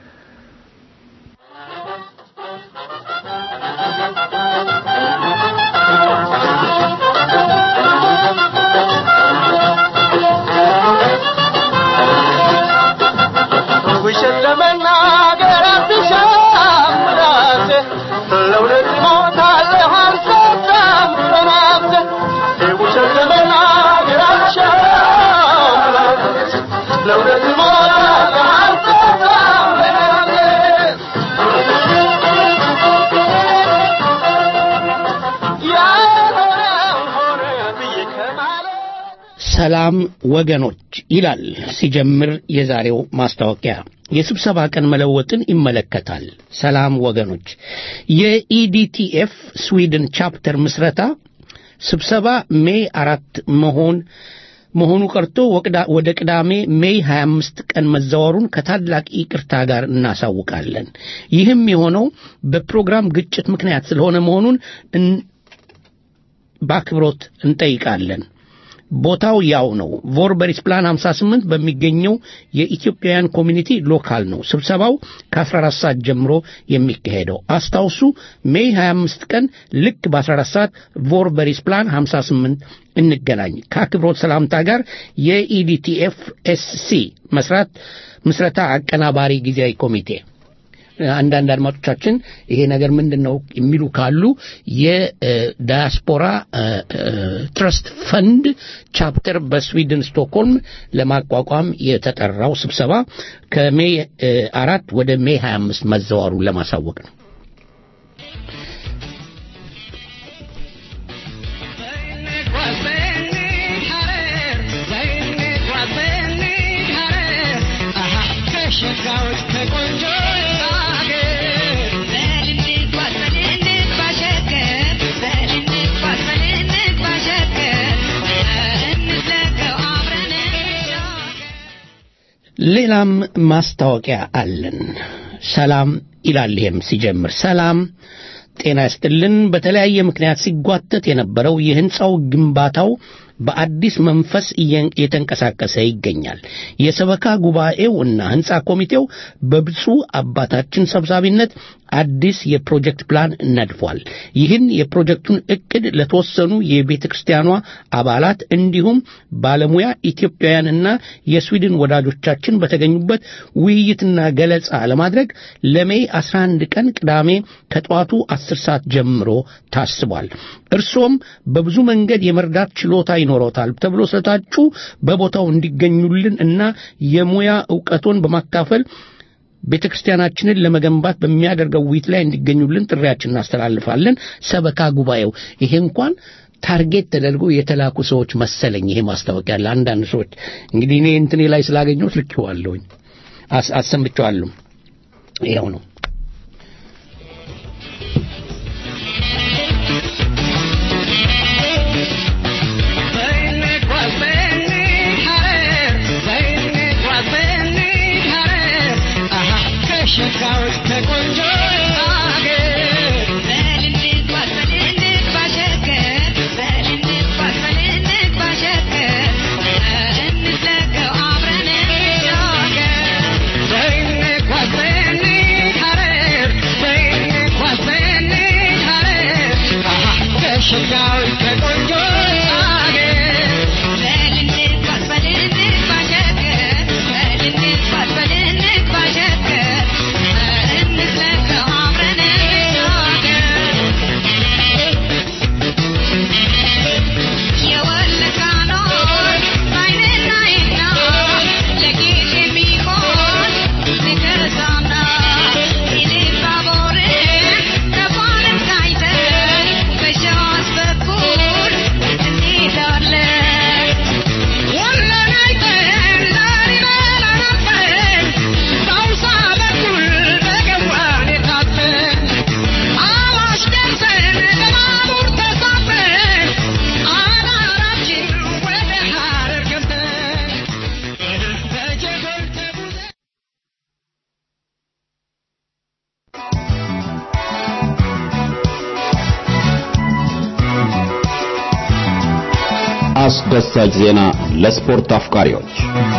Speaker 5: ውሸት ለመናገር አትሻም ራሴ ለእውነት እሞታለሁ አልሰጣም በናፍሴ ውሸት ለመናገር አትሻም ራሴ ለእውነት እሞታለሁ አልሰጣም በናፍሴ ያልሆነው ሆነ ብዬ ከማለት
Speaker 2: ሰላም ወገኖች ይላል ሲጀምር የዛሬው ማስታወቂያ የስብሰባ ቀን መለወጥን ይመለከታል። ሰላም ወገኖች የኢዲቲኤፍ ስዊድን ቻፕተር ምስረታ ስብሰባ ሜይ አራት መሆን መሆኑ ቀርቶ ወቅዳ- ወደ ቅዳሜ ሜይ 25 ቀን መዛወሩን ከታላቅ ይቅርታ ጋር እናሳውቃለን። ይህም የሆነው በፕሮግራም ግጭት ምክንያት ስለሆነ መሆኑን እን- በአክብሮት እንጠይቃለን። ቦታው ያው ነው። ቮርበሪስ ፕላን 58 በሚገኘው የኢትዮጵያውያን ኮሚኒቲ ሎካል ነው። ስብሰባው ከ14 ሰዓት ጀምሮ የሚካሄደው አስታውሱ፣ ሜይ 25 ቀን ልክ በ14 ሰዓት ቮርበሪስ ፕላን 58 እንገናኝ። ከአክብሮት ሰላምታ ጋር የኢዲቲኤፍ ኤስሲ መስራት ምስረታ አቀናባሪ ጊዜያዊ ኮሚቴ አንዳንድ አድማጮቻችን ይሄ ነገር ምንድን ነው የሚሉ ካሉ የዳያስፖራ ትረስት ፈንድ ቻፕተር በስዊድን ስቶክሆልም ለማቋቋም የተጠራው ስብሰባ ከሜይ እ፣ አራት ወደ ሜይ 25 መዘዋሩን ለማሳወቅ ነው። ሌላም ማስታወቂያ አለን። ሰላም ይላል። ይሄም ሲጀምር ሰላም ጤና ይስጥልን። በተለያየ ምክንያት ሲጓተት የነበረው የህንፃው ግንባታው በአዲስ መንፈስ እየን- እየተንቀሳቀሰ ይገኛል። የሰበካ ጉባኤው እና ህንፃ ኮሚቴው በብፁዕ አባታችን ሰብሳቢነት አዲስ የፕሮጀክት ፕላን ነድፏል። ይህን የፕሮጀክቱን እቅድ ለተወሰኑ የቤተ ክርስቲያኗ አባላት እንዲሁም ባለሙያ ኢትዮጵያውያንና የስዊድን ወዳጆቻችን በተገኙበት ውይይትና ገለጻ ለማድረግ ለሜይ 11 ቀን ቅዳሜ ከጠዋቱ 10 ሰዓት ጀምሮ ታስቧል። እርሶም በብዙ መንገድ የመርዳት ችሎታ ይኖሮታል ተብሎ ስለታጩ በቦታው እንዲገኙልን እና የሙያ ዕውቀቶን በማካፈል ቤተ ክርስቲያናችንን ለመገንባት በሚያደርገው ውይይት ላይ እንዲገኙልን ጥሪያችን እናስተላልፋለን። ሰበካ ጉባኤው ይሄ እንኳን ታርጌት ተደርጎ የተላኩ ሰዎች መሰለኝ። ይሄ ማስታወቂያ ለአንዳንድ ሰዎች እንግዲህ እኔ እንትኔ ላይ ስላገኘሁት ልኬዋለሁኝ፣ አስ- አሰምቼዋለሁ። ይኸው ነው።
Speaker 5: Thank you.
Speaker 8: አስደሳች ዜና ለስፖርት አፍቃሪዎች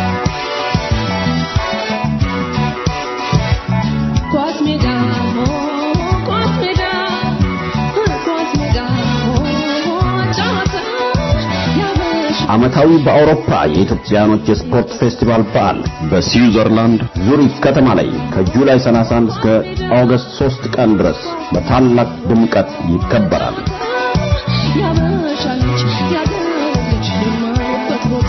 Speaker 9: ኳስ ሜዳ ኳስ ሜዳ ኳስ ሜዳ ጨዋታ ያበሻ
Speaker 8: ዓመታዊ በአውሮፓ የኢትዮጵያኖች የስፖርት ፌስቲቫል በዓል በስዊዘርላንድ ዙሪክ ከተማ ላይ ከጁላይ 31 እስከ ኦገስት 3 ቀን ድረስ በታላቅ ድምቀት ይከበራል።
Speaker 9: ያበሻ ልጅ ያገር ልጅ የማይበት ቦታ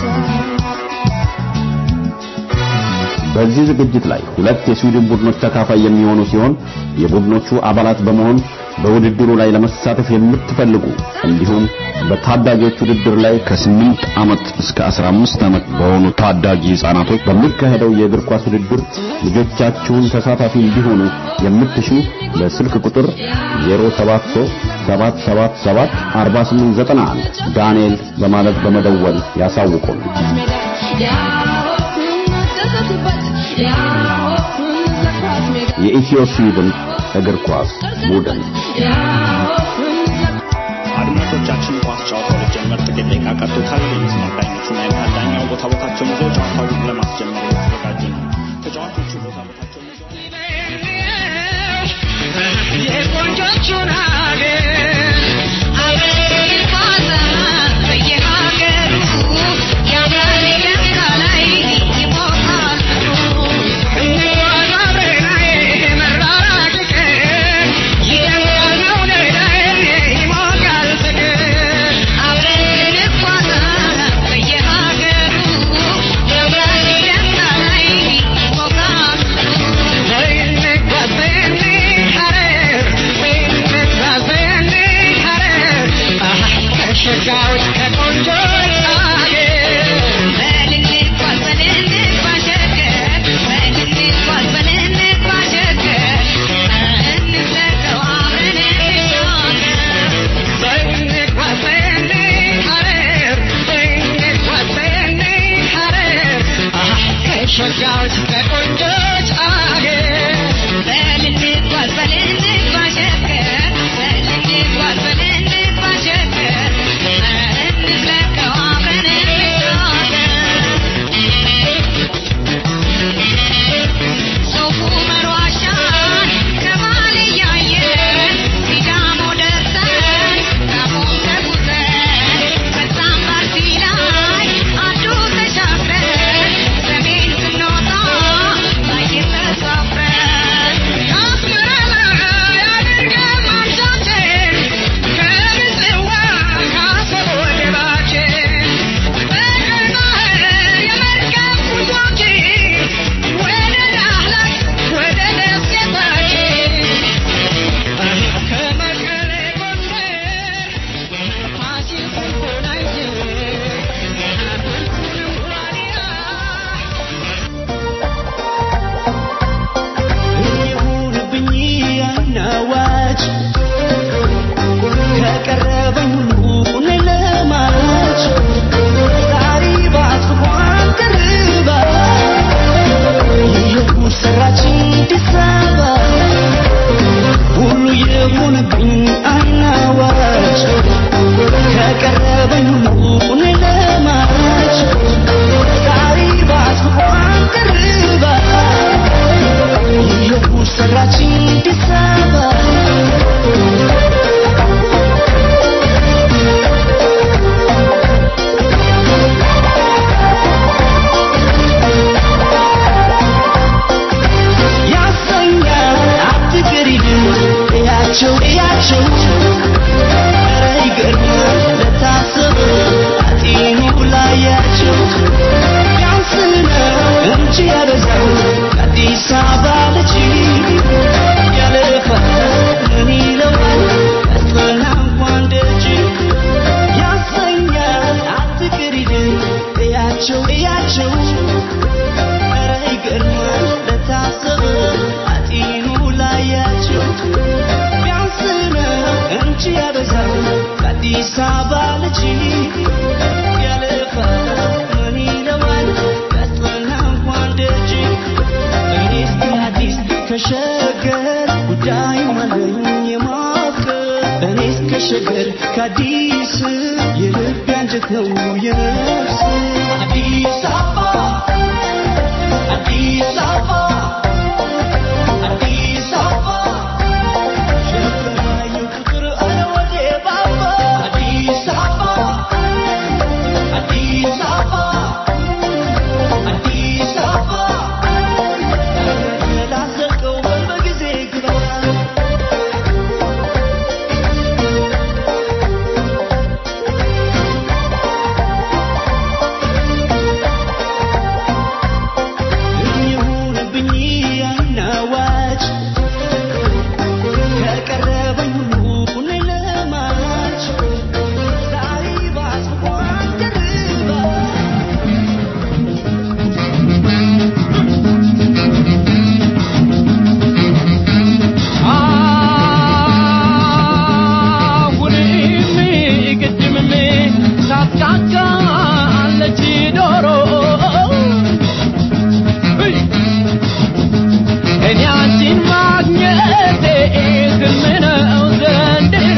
Speaker 8: በዚህ ዝግጅት ላይ ሁለት የስዊድን ቡድኖች ተካፋይ የሚሆኑ ሲሆን የቡድኖቹ አባላት በመሆን በውድድሩ ላይ ለመሳተፍ የምትፈልጉ እንዲሁም በታዳጊዎች ውድድር ላይ ከ8 ዓመት እስከ 15 ዓመት በሆኑ ታዳጊ ህጻናቶች በሚካሄደው የእግር ኳስ ውድድር ልጆቻችሁን ተሳታፊ እንዲሆኑ የምትሹ በስልክ ቁጥር 0737774891 ዳንኤል በማለት በመደወል ያሳውቁን።
Speaker 9: ሜዳ ያወፍን መደሰትበት ያወፍን ለኳስ ሜዳ
Speaker 8: የኢትዮ ስዊድን እግር ኳስ ቡድን
Speaker 9: ያወፍን
Speaker 10: አድማጮቻችን ኳስ ጨዋታው ሊጀመር ጥቂት ደቂቃ ቀርቶታል። የመስመር ዳኞቹና የመሃል ዳኛው ቦታ ቦታቸውን ይዘው ጨዋታውን ለማስጀመር የተዘጋጁ ነው። ተጫዋቾቹ ቦታ ቦታቸውን ይዘው
Speaker 5: የቆንጆቹን ሀገር አገር ይባዛል በየሀገሩ ያምራል ደስታ ላይ ይሞቃሉ እንጓዝ አብረን መራራቅ ይቅር ይደምቃል መውደድ ይሞቃል ፍቅር አብረን እንጓዛል በየሀገሩ ያምራል ደስታ ላይ ይሞቃሉ ሸጋዎች ከቆንጆች አገር በልንጓዝ በልንጓዝ ባሸገር በልንጓዝ በልንጓዝ ባሸገር እንዝለቀው አብረን እንሻገር በልንጓዝ በልንሐረር በልንጓዝ በልንሐረር ከሸጋዎች ከቆንጆች አገር በልንጓዝ በልንጓዝ ባሸገር በልንጓዝ በልንጓዝ ባሸገር እንዝለቀው አብረን እንሻገር ሶፉ መሯሻን ከማል እያየን ሲዳሞ ደርሰን ጋሞም ተጉዘን ከዛም ባርሲ ላይ አዱ ተሻግረን ሰሜን ስንወጣ ባየር ተሳፍረን ከአስመራ ያድርገን ማምሻችን ከምጽዋ ከአሰብ ወደባችን በቀይ ባህር የመርከብ ጉዟችን ወደ ዳህላክ ወደ ደሴታችን ከመቀሌ ጎንደር ፋሲል ስልኩን አይዘን ሁሉንም ዋልያ
Speaker 11: ይሁንብኝ አናዋጭ ከቀረበኝ ሁሉ እኔ ለማች ዛሬ ባትኳን ቅርባ የጉድ ሰራችን አዲስ አበባ ሁሉ ይሁንብኝ አናዋጭ ከቀረበኝ ሁሉ እኔ ለማች ዛሬ ባትኳን ቅርባ የጉድ ሰራችን አዲስ አበባ ያሰኛል አትቅሪድ እያቸው እያቸው ኧረ ይገርማል ለታሰበ አጢኑ ላያቸው ቢያንስ ነው እንጂ ያበዛው ከአዲስ አበባ ልጅ ያለፋል ምን ይለዋል ያስጠና እንኳን ደጅ ያሰኛል አትቅሪድ እያቸው እያቸው ኧረ ይገርማል ለታሰበ አጢኑ ላያቸው ቢያንስ ነው እንጂ ያበዛው ከአዲስ አበባ ልጅ ያለፋል ምን ይለዋል ያስጠና እንኳን ደጅ እኔስ አዲስ ከሸገር ጉዳይ አለኝ የማፍቀር እኔስ
Speaker 5: ከሸገር ከአዲስ የልብ አንጀት ነው የነፍስ አዲስ አበባ አዲስ አበባ አዲስ አበባ ሸገር ያየው ቁጥር አለ ወዴ ባባ አዲስ አበባ አዲስ አበባ አዲስ አበባ ላዘቀው በል በጊዜ ግባ ይሁንብኝ አናዋጭ ከቀረበኝ ሁሉ ለማች ዛሬ ባስቧን ደርባ
Speaker 12: አሁንም ቅድምም ታስቃቃለች ዶሮ እኔ አንቺን ማግኘቴ ሕልም ነው ዘንድሮ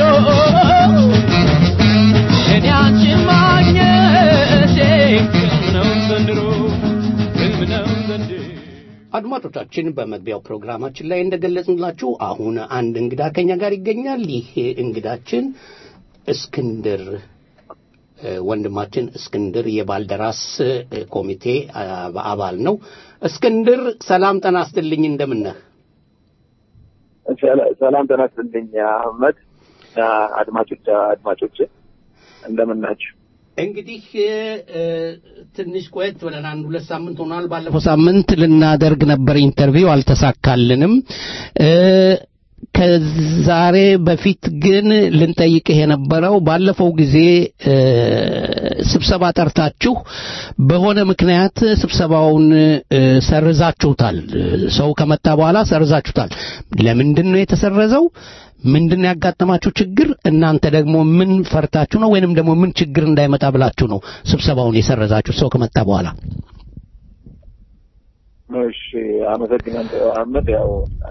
Speaker 12: እኔ አንቺን ማግኘቴ ሕልም ነው ዘንድሮ ሕልም ነው ዘንድሮ
Speaker 2: አድማጮቻችን በመግቢያው ፕሮግራማችን ላይ እንደገለጽንላችሁ አሁን አንድ እንግዳ ከኛ ጋር ይገኛል። ይህ እንግዳችን እስክንድር እ፣ ወንድማችን እስክንድር የባልደራስ እ፣ ኮሚቴ አ- አባል ነው። እስክንድር ሰላም ጠና ስትልኝ እንደምነህ
Speaker 13: ሰላም ጤና ይስጥልኝ አህመድ እና አድማጮች አድማጮች እንደምን ናችሁ?
Speaker 2: እንግዲህ እ፣ ትንሽ ቆየት ብለን አንድ ሁለት ሳምንት ሆኗል። ባለፈው ሳምንት ልናደርግ ነበር ኢንተርቪው አልተሳካልንም። እ፣ ከዛሬ በፊት ግን ልንጠይቅህ የነበረው ባለፈው ጊዜ እ፣ ስብሰባ ጠርታችሁ በሆነ ምክንያት ስብሰባውን እ፣ ሰርዛችሁታል። ሰው ከመጣ በኋላ ሰርዛችሁታል። ለምንድን ነው የተሰረዘው? ምንድን ነው ያጋጠማችሁ ችግር? እናንተ ደግሞ ምን ፈርታችሁ ነው ወይንም ደግሞ ምን ችግር እንዳይመጣ ብላችሁ ነው ስብሰባውን የሰረዛችሁ ሰው ከመጣ በኋላ?
Speaker 13: እሺ አመሰግናለሁ አህመድ። ያው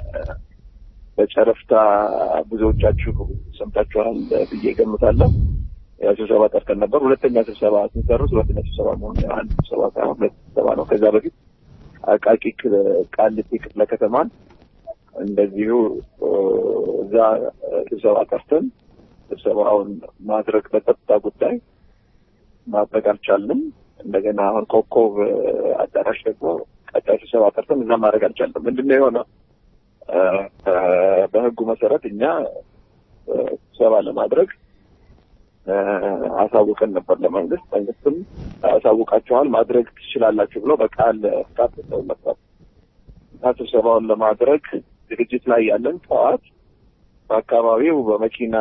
Speaker 13: በጨረፍታ ብዙዎቻችሁ ሰምታችኋል ብዬ ገምታለሁ። ያው ስብሰባ ጠርተን ነበር። ሁለተኛ ስብሰባ ስንሰርዝ ሁለተኛ ስብሰባ መሆኑ ያው አንድ ስብሰባ ሳይሆን ሁለት ስብሰባ ነው። ከዛ በፊት አቃቂ ክል- ቃሊቲ ክፍለ ከተማን እንደዚሁ እ፣ እዛ ስብሰባ ጠርተን ስብሰባውን ማድረግ በጸጥታ ጉዳይ ማድረግ አልቻልንም። እንደገና አሁን ኮከብ እ፣ አዳራሽ ደግሞ ቀጣይ ስብሰባ ጠርተን እዛ ማድረግ አልቻልንም። ምንድን ነው የሆነው? እ፣ እ፣ በህጉ መሰረት እኛ እ፣ ስብሰባ ለማድረግ እ፣ አሳውቀን ነበር ለመንግስት። መንግስትም አሳውቃችኋል ማድረግ ትችላላችሁ ብሎ በቃል ፍቃድ ሰጥተውን ነበር እና ስብሰባውን ለማድረግ ዝግጅት ላይ ያለን ጠዋት በአካባቢው በመኪና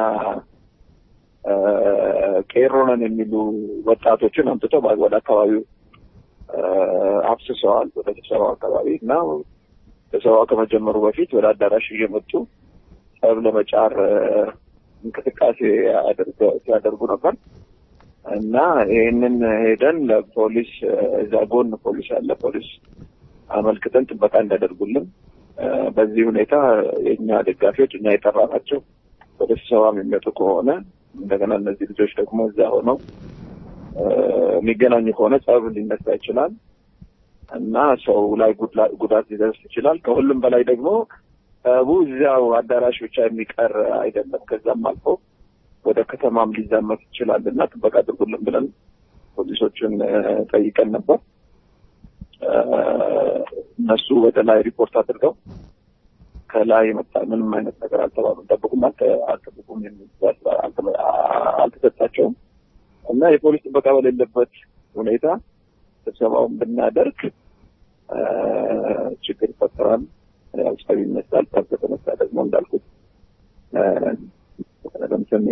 Speaker 13: እ፣ ቄሮ ነን የሚሉ ወጣቶችን አምጥተው በ- ወደ አካባቢው እ፣ አፍስሰዋል ወደ ስብሰባው አካባቢ እና ስብሰባው ከመጀመሩ በፊት ወደ አዳራሽ እየመጡ ጸብ ለመጫር እ፣ እንቅስቃሴ አድርገ- ሲያደርጉ ነበር እና ይህንን ሄደን ለፖሊስ እ፣ እዛ ጎን ፖሊስ አለ ፖሊስ አመልክተን ጥበቃ እንዲያደርጉልን እ፣ በዚህ ሁኔታ የእኛ ደጋፊዎች እኛ የጠራናቸው ወደ ስብሰባም የሚመጡ ከሆነ እንደገና እነዚህ ልጆች ደግሞ እዛ ሆነው እ፣ የሚገናኙ ከሆነ ጸብ ሊነሳ ይችላል እና ሰው ላይ ጉድላ- ጉዳት ሊደርስ ይችላል። ከሁሉም በላይ ደግሞ ጸቡ እዚያው አዳራሽ ብቻ የሚቀር አይደለም። ከዛም አልፎ ወደ ከተማም ሊዛመት ይችላል እና ጥበቃ አድርጉልን ብለን ፖሊሶችን እ፣ ጠይቀን ነበር። እ፣ እነሱ ወደ ላይ ሪፖርት አድርገው ከላይ የመጣ ምንም አይነት ነገር አልተባሉም። ጠብቁም አልተ- አልጠብቁም የሚል ትዕዛዝ አልተ- አልተሰጣቸውም እና የፖሊስ ጥበቃ በሌለበት ሁኔታ ስብሰባውን ብናደርግ እ፣ ችግር ይፈጠራል፣ ያው ጸብ ይነሳል። ጸብ ከተነሳ ደግሞ እንዳልኩት እ፣ ለምሳሌ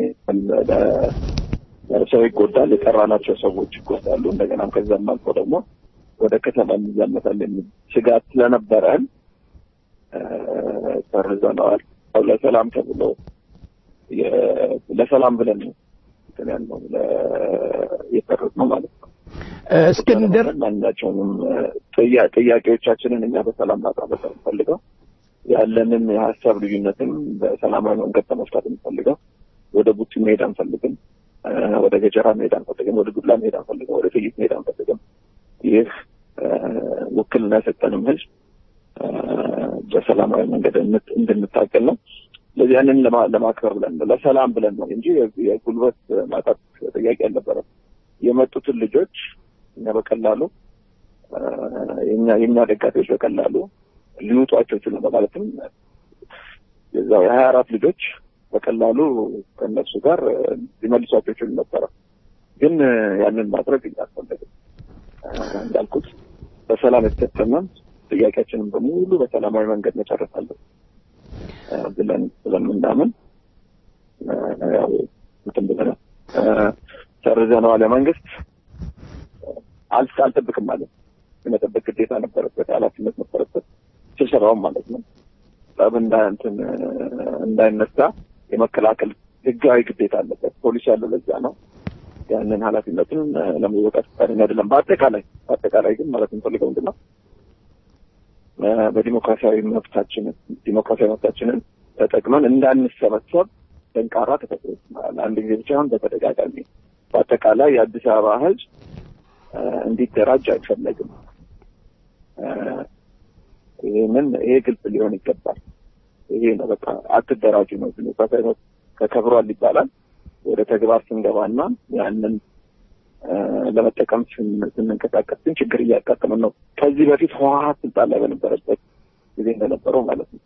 Speaker 13: ለ- ሰው ይጎዳል፣ የጠራናቸው ሰዎች ይጎዳሉ። እንደገናም ከዛም አልፎ ደግሞ ወደ ከተማ እንዛመታል የሚል ስጋት ስለነበረን እ፣ ሰርዘነዋል። ያው ለሰላም ተብሎ የ- ለሰላም ብለን ነው እንትን ያልነው ለ- የሰረዝነው ማለት ነው።
Speaker 2: እስክንድር
Speaker 13: ማናቸውንም ጥያ- ጥያቄዎቻችንን እኛ በሰላም ማቅረብ የምንፈልገው ያለንን የሀሳብ ልዩነትም በሰላማዊ መንገድ ለመፍታት የምንፈልገው ወደ ቡቲ መሄድ አንፈልግም፣ ወደ ገጀራ መሄድ አንፈልግም፣ ወደ ዱላ መሄድ አንፈልግም፣ ወደ ጥይት መሄድ አንፈልግም። ይህ ውክልና የሰጠንም ህዝብ በሰላማዊ መንገድ እንድንታገል ነው። ስለዚህ ያንን ለማክበር ብለን ነው ለሰላም ብለን ነው እንጂ የጉልበት ማጣት ጥያቄ አልነበረም። የመጡትን ልጆች እኛ በቀላሉ የኛ የኛ ደጋፊዎች በቀላሉ ሊውጧቸው ይችሉ በማለትም የዛው የሀያ አራት ልጆች በቀላሉ ከእነሱ ጋር ሊመልሷቸው ይችሉ ነበረ። ግን ያንን ማድረግ እያስፈለግም እንዳልኩት በሰላም የተሰጠመን ጥያቄያችንን በሙሉ በሰላማዊ መንገድ መጨረስ አለን ብለን ስለምናምን ያው እንትን ብለናል ሰርዘነዋል። መንግስት አልስ አልጠብቅም ማለት የመጠበቅ ግዴታ ነበረበት፣ ኃላፊነት ነበረበት። ስብሰባውም ማለት ነው ጠብ እንትን እንዳይነሳ የመከላከል ህጋዊ ግዴታ አለበት። ፖሊስ ያለው ለዛ ነው። ያንን ኃላፊነቱን ለመወጣት ፈቃደኛ አይደለም። በአጠቃላይ በአጠቃላይ ግን ማለት የምፈልገው ምንድን ነው በዲሞክራሲያዊ መብታችንን ዲሞክራሲያዊ መብታችንን ተጠቅመን እንዳንሰበሰብ ደንቃራ ተፈጥሮ አንድ ጊዜ ብቻ አሁን በተደጋጋሚ በአጠቃላይ የአዲስ አበባ ህዝብ እንዲደራጅ አይፈለግም። ይህንን ይሄ ግልጽ ሊሆን ይገባል። ይሄ ነው በቃ አትደራጁ ነው ዲሞክራሲያዊ መብት ተከብሯል ይባላል። ወደ ተግባር ስንገባና ያንን ለመጠቀም ስንንቀሳቀስ ግን ችግር እያጋጠመን ነው። ከዚህ በፊት ህወሀት ስልጣን ላይ በነበረበት ጊዜ እንደነበረው ማለት ነው።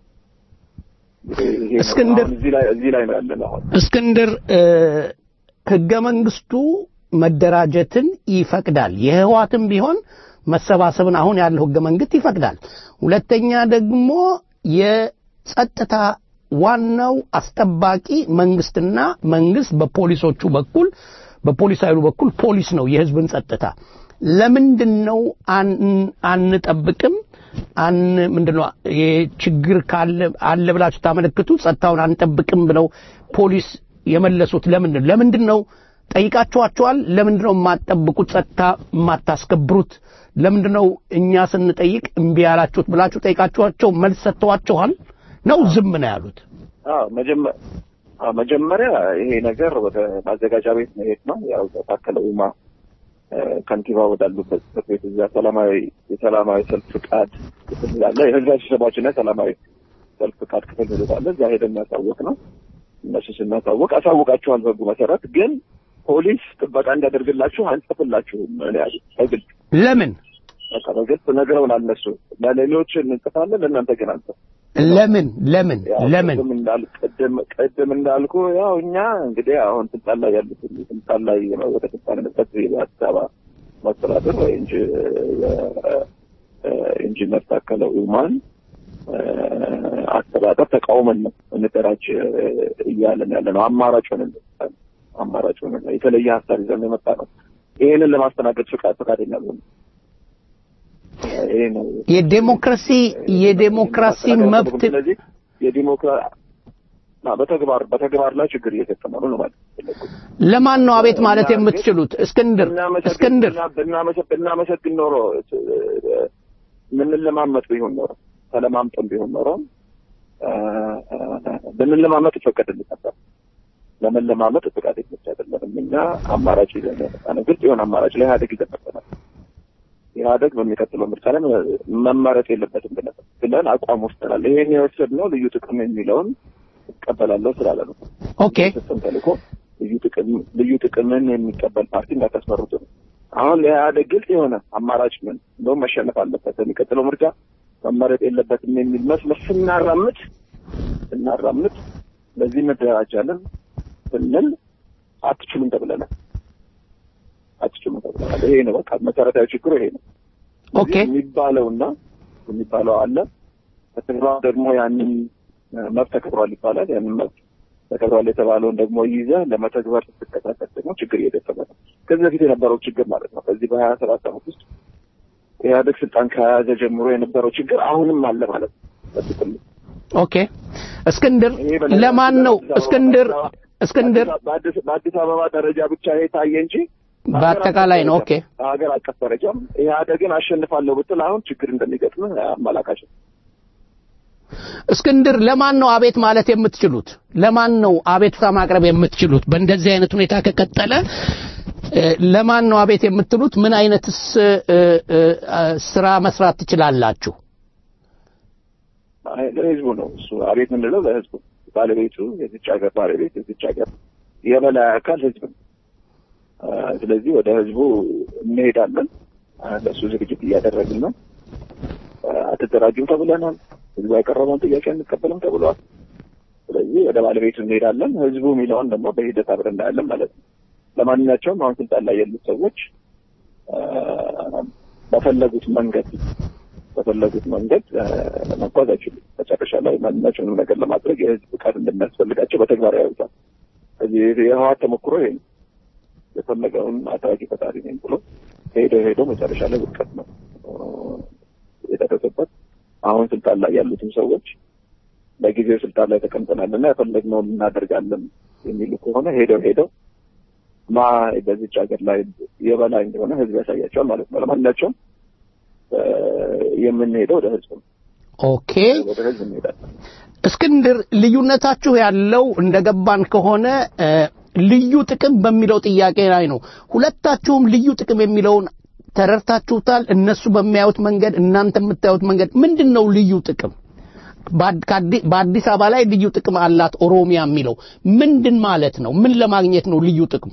Speaker 2: እስክንድር
Speaker 13: እዚህ ላይ እዚህ ላይ ነው ያለነው አሁን
Speaker 2: እስክንድር ህገ መንግስቱ መደራጀትን ይፈቅዳል። የህዋትም ቢሆን መሰባሰብን አሁን ያለው ህገ መንግስት ይፈቅዳል። ሁለተኛ ደግሞ የጸጥታ ዋናው አስጠባቂ መንግስትና መንግስት በፖሊሶቹ በኩል በፖሊስ ኃይሉ በኩል ፖሊስ ነው የህዝብን ጸጥታ ለምንድን ነው አንጠብቅም አን ምንድን ነው ችግር ካለ አለ ብላችሁ ታመለክቱ ጸጥታውን አንጠብቅም ብለው ፖሊስ የመለሱት ለምንድን ነው ለምንድን ነው ጠይቃችኋቸዋል ለምንድን ነው የማትጠብቁት ጸጥታ የማታስከብሩት ለምንድን ነው እኛ ስንጠይቅ እምቢ ያላችሁት ብላችሁ ጠይቃችኋቸው መልስ ሰጥተዋችኋል ነው ዝም ነው ያሉት
Speaker 13: መጀመሪያ ይሄ ነገር ወደ ማዘጋጃ ቤት መሄድ ነው ያው ታከለ ኡማ ከንቲባ ወዳሉበት ጽሕፈት ቤት እዛ ሰላማዊ የሰላማዊ ሰልፍ ፍቃድ ክፍል አለ። የህዝባዊ ስብሰባዎችና የሰላማዊ ሰልፍ ፍቃድ ክፍል ሚሉት እዛ ሄደን የሚያሳውቅ ነው። እነሱ ስናሳውቅ አሳውቃችኋል በህጉ መሰረት ግን ፖሊስ ጥበቃ እንዲያደርግላችሁ አንጽፍላችሁም ነው ያሉት በግልጽ
Speaker 2: ለምን
Speaker 13: በቃ በግልጽ ነግረውናል። እነሱ ለሌሎች እንጽፋለን ለእናንተ ግን አንጽፍ
Speaker 2: ለምን ለምን ለምን
Speaker 13: ቅድም ቅድም እንዳልኩ ያው እኛ እንግዲህ አሁን ስልጣን ላይ ያሉት ስልጣን ላይ ወደ ስልጣን የመጣት የአዲስ አበባ መስተዳድር ወይ እንጂ ኢንጂነር ታከለ ኡማን አስተዳደር ተቃውመን ነው እንደራጅ እያለን ያለ ነው። አማራጭ ሆነን አማራጭ ሆነን ነው የተለየ ሀሳብ ይዘን የመጣ ነው። ይሄንን ለማስተናገድ ፍቃድ ፈቃደኛ ነው። ይሄ ነው
Speaker 2: የዴሞክራሲ የዴሞክራሲ መብት
Speaker 13: ስለዚህ የዲሞክራ በተግባር በተግባር ላይ ችግር እየገጠመ ነው ማለት
Speaker 2: ለማን ነው አቤት ማለት የምትችሉት? እስክንድር እስክንድር
Speaker 13: ብናመሰግን ኖሮ ምንለማመጥ ቢሆን ኖሮ ተለማምጠን ቢሆን ኖሮ ብንለማመጥ ይፈቀድልን ነበር። ለመለማመጥ ፍቃድ ብቻ አይደለም። እኛ አማራጭ ይዘን የመጣ ነው። ግልጽ የሆነ አማራጭ ለኢህአዴግ ይዘን መጥተናል። ኢህአዴግ በሚቀጥለው ምርጫ ላይ መመረጥ የለበትም ብለን ብለን አቋም ወስደናል። ይሄን የወሰድነው ልዩ ጥቅም የሚለውን እቀበላለሁ ስላለ ነው።
Speaker 2: ኦኬ
Speaker 13: ሲስተም ተልእኮ ልዩ ጥቅም ልዩ ጥቅምን የሚቀበል ፓርቲ እንዳታስመርጡ ነው። አሁን ለኢህአዴግ ግልጽ የሆነ አማራጭ ምን እንደውም መሸነፍ አለበት በሚቀጥለው ምርጫ መመረጥ የለበትም የሚል መስመር ስናራምድ ስናራምድ ለዚህ መደራጃለን ስንል አትችሉም ተብለናል። አትችሉም ተብለናል። ይሄ ነው በቃ መሰረታዊ ችግሩ ይሄ ነው።
Speaker 2: ኦኬ
Speaker 13: የሚባለውና የሚባለው አለ በተግባር ደግሞ ያንን መብት ተከብሯል ይባላል። ያንን መብት ተከብሯል የተባለውን ደግሞ ይዘህ ለመተግበር ስትንቀሳቀስ ደግሞ ችግር እየገጠመ ነው። ከዚህ በፊት የነበረው ችግር ማለት ነው። በዚህ በሀያ ሰባት ዓመት ውስጥ ኢህአዴግ ስልጣን ከያዘ ጀምሮ የነበረው ችግር አሁንም አለ ማለት ነው። በጥቅሉ
Speaker 2: ኦኬ እስክንድር ለማን ነው እስክንድር እስክንድር
Speaker 13: በአዲስ አበባ ደረጃ ብቻ የታየ እንጂ
Speaker 2: በአጠቃላይ ነው። ኦኬ
Speaker 13: በሀገር አቀፍ ደረጃም ኢህአዴግን አሸንፋለሁ ብትል አሁን ችግር እንደሚገጥም አመላካች ነው።
Speaker 2: እስክንድር ለማን ነው አቤት ማለት የምትችሉት? ለማን ነው አቤቱታ ማቅረብ የምትችሉት? በእንደዚህ አይነት ሁኔታ ከቀጠለ እ፣ ለማን ነው አቤት የምትሉት? ምን አይነትስ እ፣ እ፣ እ፣ ስራ መስራት ትችላላችሁ?
Speaker 13: አይ፣ ለህዝቡ ነው እሱ አቤት የምንለው ለህዝቡ ባለቤቱ የዚች ሀገር ባለቤት የዚች ሀገር የበላይ አካል ህዝብ ነው። አ፣ ስለዚህ ወደ ህዝቡ እንሄዳለን። አ፣ ለእሱ ዝግጅት እያደረግን ነው። አ፣ አትደራጁም ተብለናል። ህዝቡ ያቀረበውን ጥያቄ አንቀበልም ተብሏል። ስለዚህ ወደ ባለቤቱ እንሄዳለን። ህዝቡ የሚለውን ደግሞ በሂደት አብረን እናያለን ማለት ነው። ለማንኛቸውም አሁን ስልጣን ላይ ያሉት ሰዎች አ፣ በፈለጉት መንገድ በፈለጉት መንገድ አ፣ መጓዝ አይችሉም። መጨረሻ ላይ ማንኛቸውንም ነገር ለማድረግ የህዝብ ፍቃድ እንደሚያስፈልጋቸው በተግባር ያዩታል። ስለዚህ የህወሓት ተሞክሮ ይሄ ነው። የፈለገውን አድራጊ ፈጣሪ ነኝ ብሎ ሄዶ ሄዶ መጨረሻ ላይ ውድቀት ነው አ፣ የደረሰበት። አሁን ስልጣን ላይ ያሉትም ሰዎች ለጊዜው ስልጣን ላይ ተቀምጠናል እና የፈለግነውን እናደርጋለን የሚሉ ከሆነ ሄደው ሄደው ማ በዚች ሀገር ላይ የበላይ እንደሆነ ህዝብ ያሳያቸዋል ማለት ነው። ለማንኛቸውም አ፣ የምንሄደው ወደ ህዝብ ነው።
Speaker 2: ኦኬ
Speaker 13: ወደ ህዝብ እንሄዳለን።
Speaker 2: እስክንድር ልዩነታችሁ ያለው እንደገባን ከሆነ እ፣ ልዩ ጥቅም በሚለው ጥያቄ ላይ ነው። ሁለታችሁም ልዩ ጥቅም የሚለውን ተረድታችሁታል። እነሱ በሚያዩት መንገድ፣ እናንተ የምታዩት መንገድ ምንድን ነው ልዩ ጥቅም? በአድ- ከአዲ- በአዲስ አበባ ላይ ልዩ ጥቅም አላት ኦሮሚያ የሚለው ምንድን ማለት ነው? ምን ለማግኘት ነው ልዩ ጥቅሙ?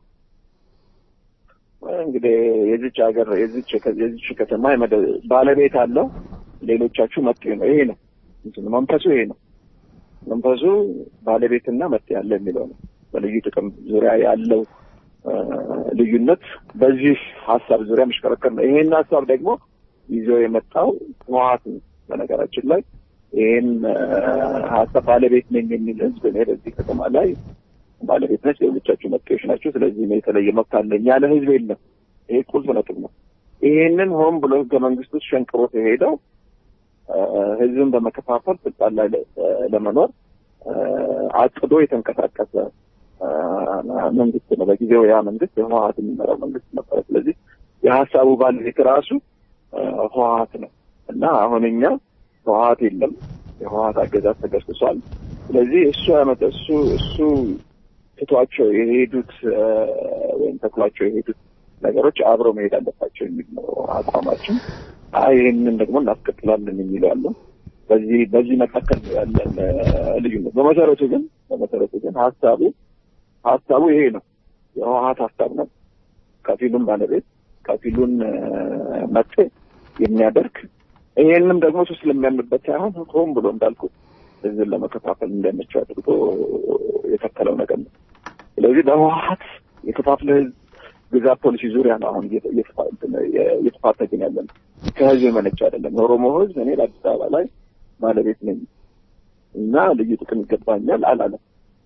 Speaker 13: እንግዲህ የዚች ሀገር የዚች የዚች ከተማ የመደ- ባለቤት አለው። ሌሎቻችሁ መጤ ነው። ይሄ ነው እንትኑ መንፈሱ ይሄ ነው። መንፈሱ ባለቤትና መጤ ያለ የሚለው ነው። በልዩ ጥቅም ዙሪያ ያለው አ፣ ልዩነት በዚህ ሀሳብ ዙሪያ መሽከረከር ነው። ይሄን ሀሳብ ደግሞ ይዞ የመጣው ህወሓት ነው። በነገራችን ላይ ይሄን አ፣ ሀሳብ ባለቤት ነኝ የሚል ህዝብ እኔ በዚህ ከተማ ላይ ባለቤት ነች፣ ሌሎቻችሁ መጤዎች ናቸው። ስለዚህ እኔ የተለየ መብት አለኝ ያለ ህዝብ የለም። ይሄ ቁልፍ ነጥብ ነው። ይሄንን ሆን ብሎ ህገ መንግስት ውስጥ ሸንቅሮት የሄደው አ፣ ህዝብን በመከፋፈል ስልጣን ላይ ለ- ለመኖር አ፣ አቅዶ የተንቀሳቀሰ አ፣ መንግስት ነው። በጊዜው ያ መንግስት ህወሓት የሚመራው መንግስት ነበረ። ስለዚህ የሀሳቡ ባለቤት ራሱ አ፣ ህወሓት ነው እና አሁን እኛ ህወሓት የለም፣ የህወሓት አገዛዝ ተገስሷል። ስለዚህ እሱ ያመጣ እሱ እሱ ትቷቸው የሄዱት አ፣ ወይም ተክሏቸው የሄዱት ነገሮች አብረው መሄድ አለባቸው የሚል ነው አቋማችን። አይ ይህንን ደግሞ እናስቀጥላለን የሚሉ አሉ። በዚህ በዚህ መካከል ነው ያለን አ፣ ልዩነት። በመሰረቱ ግን በመሰረቱ ግን ሀሳቡ ሀሳቡ ይሄ ነው። የህወሓት ሀሳብ ነው። ከፊሉን ባለቤት ከፊሉን አ፣ መጤ የሚያደርግ ይሄንም ደግሞ እሱ ስለሚያምንበት ሳይሆን ሆን ብሎ እንዳልኩት ህዝብን ለመከፋፈል እንደመቸው አድርጎ የተከለው ነገር ነው። ስለዚህ በህወሓት የከፋፍለ ህዝብ ግዛት ፖሊሲ ዙሪያ ነው አሁን እየተ- እየተፋ- እንትን የ- እየተፋተግን ያለን ከህዝብ የመነጨ አይደለም። የኦሮሞ ህዝብ እኔ ለአዲስ አበባ ላይ ባለቤት ነኝ እና ልዩ ጥቅም ይገባኛል አላለም።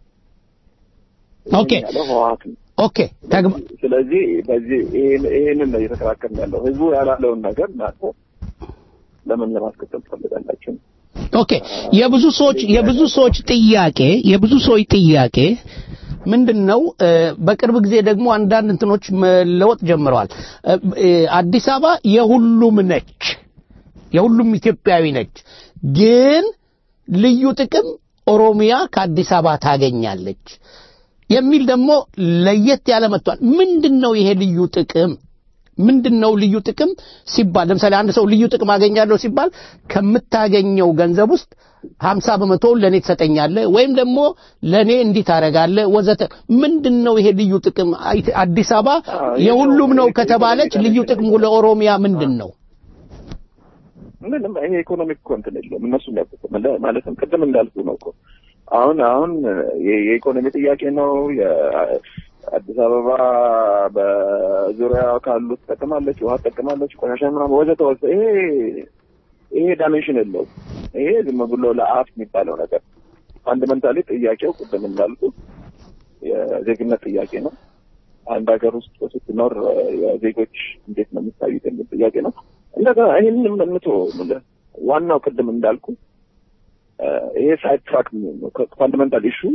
Speaker 2: ኦኬ
Speaker 13: ያለው ህወሓት ነው።
Speaker 2: ኦኬ ተግባ
Speaker 13: ስለዚህ በዚህ ይሄን- ይሄንን ነው እየተከራከርን ያለው። ህዝቡ ያላለውን ነገር እናንተ ለምን ለማስከተል ትፈልጋላችሁ?
Speaker 2: ኦኬ የብዙ ሰዎች የብዙ ሰዎች ጥያቄ የብዙ ሰዎች ጥያቄ ምንድን ነው? እ፣ በቅርብ ጊዜ ደግሞ አንዳንድ እንትኖች መለወጥ ጀምረዋል። እ፣ እ፣ አዲስ አበባ የሁሉም ነች፣ የሁሉም ኢትዮጵያዊ ነች። ግን ልዩ ጥቅም ኦሮሚያ ከአዲስ አበባ ታገኛለች የሚል ደግሞ ለየት ያለ መጥቷል። ምንድን ነው ይሄ ልዩ ጥቅም? ምንድን ነው ልዩ ጥቅም ሲባል ለምሳሌ አንድ ሰው ልዩ ጥቅም አገኛለሁ ሲባል ከምታገኘው ገንዘብ ውስጥ ሀምሳ በመቶውን ለእኔ ትሰጠኛለህ ወይም ደግሞ ለእኔ እንዲህ ታደርጋለህ ወዘተ። ምንድን ነው ይሄ ልዩ ጥቅም? አይ- አዲስ አበባ የሁሉም ነው ከተባለች ልዩ ጥቅሙ ለኦሮሚያ ምንድን ነው?
Speaker 13: ምንም ይሄ ኢኮኖሚክ እኮ እንትን የለውም። እነሱ የሚያውቁት መለ- ማለትም ቅድም እንዳልኩ ነው እኮ አሁን አሁን የ- የኢኮኖሚ ጥያቄ ነው። የአዲስ አበባ በዙሪያ ካሉ ትጠቀማለች፣ ውሃ ትጠቀማለች፣ ቆሻሻ ምናምን ወዘተ ወዘተ። ይሄ ይሄ ዳይሜንሽን የለውም። ይሄ ዝም ብሎ ለአፍ የሚባለው ነገር ፋንዳመንታሊ ጥያቄው ቅድም እንዳልኩ የዜግነት ጥያቄ ነው። አንድ ሀገር ውስጥ ስትኖር የዜጎች እንዴት ነው የሚታዩት የሚል ጥያቄ ነው። እንደገና ይህንን ምቶ ዋናው ቅድም እንዳልኩ ይሄ ሳይድ ትራክ ፋንዳሜንታል ኢሹ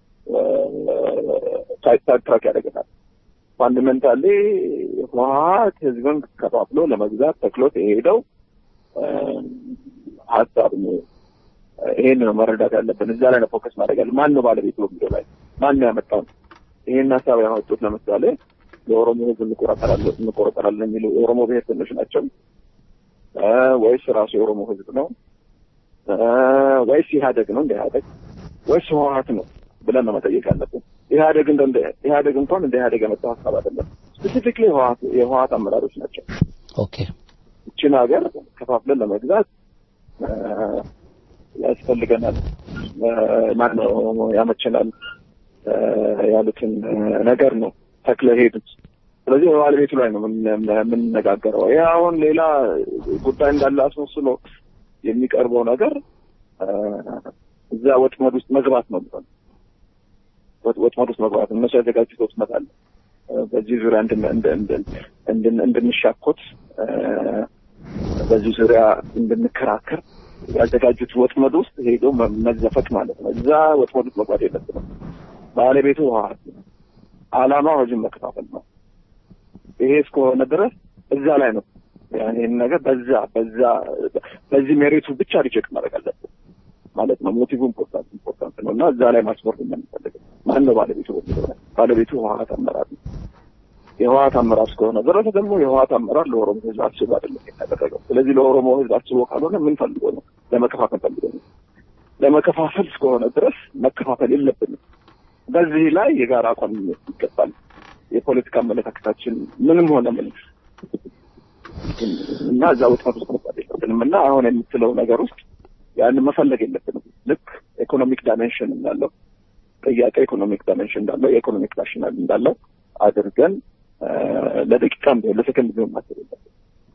Speaker 13: ሳይድ ትራክ ያደርገናል። ፋንዳሜንታሊ ህወሓት ህዝብን ከፋፍሎ ለመግዛት ተክሎት የሄደው ሀሳብ ነው። ይሄን ነው መረዳት ያለብን። እዛ ላይ ነው ፎከስ ማድረግ ያለ ማን ነው ባለቤቱ በሚለው ላይ ማን ነው ያመጣው ነው። ይሄን ሀሳብ ያመጡት ለምሳሌ ለኦሮሞ ህዝብ እንቆረጠራለን እንቆረጠራለን የሚሉ የኦሮሞ ብሔርተኞች ናቸው እ ወይስ ራሱ የኦሮሞ ህዝብ ነው እ ወይስ ኢህአደግ ነው እንደ ኢህአደግ ወይስ ህወሀት ነው ብለን ነው መጠየቅ ያለብን። ኢህአደግ እንደ እንደ ኢህአደግ እንኳን እንደ ኢህአደግ የመጣው ሀሳብ አይደለም። ስፔሲፊክሊ ህወሀት የህወሀት አመራሮች ናቸው።
Speaker 2: ኦኬ
Speaker 13: ይችን ሀገር ከፋፍለን ለመግዛት እ ያስፈልገናል እ ማነው ያመቸናል እ ያሉትን እ ነገር ነው ተክለ ሄዱት። ስለዚህ በባለቤቱ ላይ ነው የምን- የምንነጋገረው። ይህ አሁን ሌላ ጉዳይ እንዳለ አስመስሎ የሚቀርበው ነገር እ እዛ ወጥመድ ውስጥ መግባት ነው የሚሆነው። ወጥ- ወጥመድ ውስጥ መግባት ነው። እነሱ ያዘጋጁት ወጥመድ አለ። እ በዚህ ዙሪያ እንድን- እንድን- እንድን- እንድን- እንድንሻኮት እ በዚህ ዙሪያ እንድንከራከር ያዘጋጁት ወጥመድ ውስጥ ሄዶ መ- መዘፈቅ ማለት ነው። እዛ ወጥመድ ውስጥ መግባት የለብንም። ባለቤቱ ህወሓት ነው። ዓላማው ህዝብን መከፋፈል ነው። ይሄ እስከሆነ ድረስ እዛ ላይ ነው ያን ይህን ነገር በዛ በዛ በዚህ ሜሪቱ ብቻ ሪጀክት ማድረግ አለብን ማለት ነው። ሞቲቭ ኢምፖርታንት ኢምፖርታንት ነው እና እዛ ላይ ማስወርድ እንደምንፈልግ ማን ነው ባለቤቱ በሚለው ላይ ባለቤቱ ህወሓት አመራር ነው። የህወሓት አመራር እስከሆነ ድረስ ደግሞ የህወሓት አመራር ለኦሮሞ ህዝብ አስቦ አይደለም ያደረገው። ስለዚህ ለኦሮሞ ህዝብ አስቦ ካልሆነ ምን ፈልጎ ነው? ለመከፋፈል ፈልጎ ነው። ለመከፋፈል እስከሆነ ድረስ መከፋፈል የለብንም። በዚህ ላይ የጋራ አቋም ይገባል። የፖለቲካ አመለካከታችን ምንም ሆነ ምንም እና እዛ ወጥመድ ውስጥ መግባት የለብንም እና አሁን የምትለው ነገር ውስጥ ያንን መፈለግ የለብንም። ልክ ኢኮኖሚክ ዳይሜንሽን እንዳለው ጥያቄ ኢኮኖሚክ ዳይሜንሽን እንዳለው የኢኮኖሚክ ናሽናል እንዳለው አድርገን እ ለደቂቃም ቢሆን ለሰከንድ ቢሆን ማሰብ የለብንም።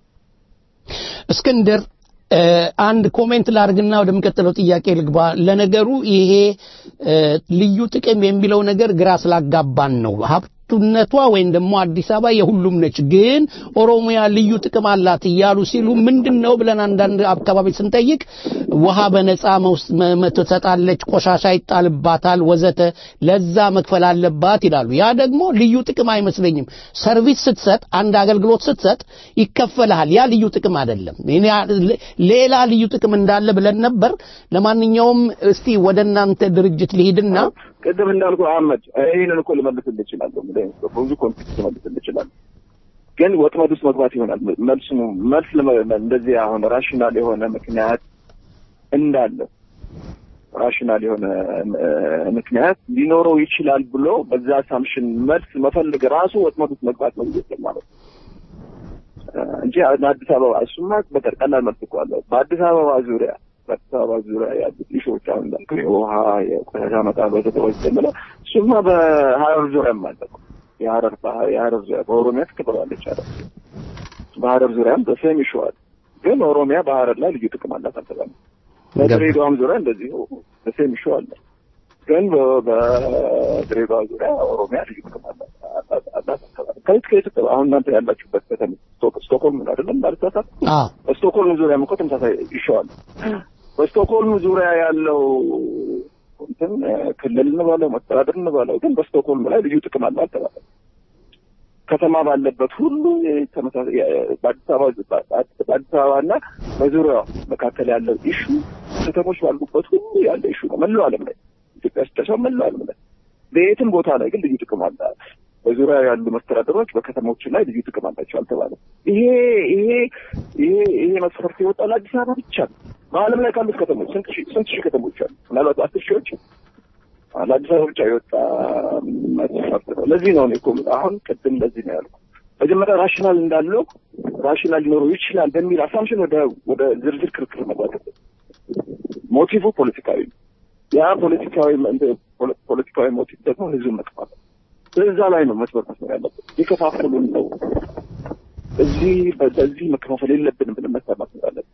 Speaker 2: እስክንድር እ አንድ ኮሜንት ላርግና ወደሚቀጥለው ጥያቄ ልግባ። ለነገሩ ይሄ እ ልዩ ጥቅም የሚለው ነገር ግራ ስላጋባን ነው። ሀብቱነቷ ወይም ደግሞ አዲስ አበባ የሁሉም ነች፣ ግን ኦሮሚያ ልዩ ጥቅም አላት እያሉ ሲሉ ምንድን ነው ብለን አንዳንድ አካባቢ ስንጠይቅ ውሃ በነፃ መውስ- መ- መ- ትሰጣለች፣ ቆሻሻ ይጣልባታል፣ ወዘተ ለዛ መክፈል አለባት ይላሉ። ያ ደግሞ ልዩ ጥቅም አይመስለኝም። ሰርቪስ ስትሰጥ፣ አንድ አገልግሎት ስትሰጥ ይከፈልሃል። ያ ልዩ ጥቅም አይደለም። እኔ ሌላ ልዩ ጥቅም እንዳለ ብለን ነበር። ለማንኛውም እስቲ ወደ እናንተ ድርጅት ልሂድና
Speaker 13: ቅድም እንዳልኩ አህመድ ይህንን እኮ ልመልስልህ እችላለሁ። ብዙ ኮንቴክስት ልመልስልህ እችላለሁ። ግን ወጥመድ ውስጥ መግባት ይሆናል መልሱ። መልስ ለመ- እንደዚህ አሁን ራሽናል የሆነ ምክንያት እንዳለው ራሽናል የሆነ እ፣ ምክንያት ሊኖረው ይችላል ብሎ በዛ አሳምሽን መልስ መፈልግ ራሱ ወጥመድ ውስጥ መግባት ነው ብዬ ማለት ነው እ፣ እንጂ አዲስ አበባ እሱማ በቀር ቀላል መልስ እኮ አለው። በአዲስ አበባ ዙሪያ በአዲስ አበባ ዙሪያ ያሉት ኢሹዎች አሁን እንዳልኩህ የውሃ የቆሻሻ መጣል ወዘተዎች የምለው እሱማ በሀረር ዙሪያም አለ እኮ። የሀረር ባህር የሀረር ዙሪያ በኦሮሚያ ትከበባለች ሀረር በሀረር ዙሪያም በሴም ኢሹ አለ። ግን ኦሮሚያ በሀረር ላይ ልዩ ጥቅም አላት አልተባለም። በድሬዳዋም ዙሪያ እንደዚሁ በሴም ኢሹ አለ። ግን በ- በድሬዳዋ ዙሪያ ኦሮሚያ ልዩ ጥቅም አላት አላት- አላት አልተባለም። ከየት ከየት አሁን እናንተ ያላችሁበት ከተማ ስቶክ- ስቶክሆልም ነው አይደለም? ባልተሳሳት
Speaker 2: አዎ
Speaker 13: በስቶክሆልም ዙሪያም እኮ ተመሳሳይ ይሸዋል። በስቶክሆልም ዙሪያ ያለው እንትን እ፣ ክልል እንበለው መስተዳድር እንበለው ግን በስቶክሆልም ላይ ልዩ ጥቅም አለው አልተባለም። ከተማ ባለበት ሁሉ ተመሳሳይ የ- በአዲስ አበባ በአዲስ አበባ እና በዙሪያዋ መካከል ያለው ኢሹ ከተሞች ባሉበት ሁሉ ያለ ኢሹ ነው። መላው ዓለም ላይ ኢትዮጵያ ውስጥ ሳይሆን መላው ዓለም ላይ በየትም ቦታ ላይ ግን ልዩ ጥቅም አለ። በዙሪያ ያሉ መስተዳደሮች በከተሞች ላይ ልዩ ጥቅም አላቸው አልተባለም። ይሄ ይሄ ይሄ ይሄ መስፈርት የወጣው ለአዲስ አበባ ብቻ ነው። በዓለም ላይ ካሉት ከተሞች ስንት ሺህ ስንት ሺህ ከተሞች አሉ? ምናልባት አስር ሺዎች ለአዲስ አበባ ብቻ የወጣ መስፈርት ነው። ለዚህ ነው እኔ እኮ አሁን ቅድም ለዚህ ነው ያልኩት። መጀመሪያ ራሽናል እንዳለው ራሽናል ሊኖረው ይችላል በሚል አሳምሽን ወደ ወደ ዝርዝር ክርክር መግባት አለብን። ሞቲቭ ፖለቲካዊ ነው። ያ ፖለቲካዊ ፖለ- ፖለቲካዊ ሞቲቭ ደግሞ ህዝብን መጥፋት ነው። እዛ ላይ ነው መስመር መስመር ያለብን። የከፋፈሉን ነው እዚህ በዚህ መከፋፈል የለብንም ብለን መስመር መስመር አለብን።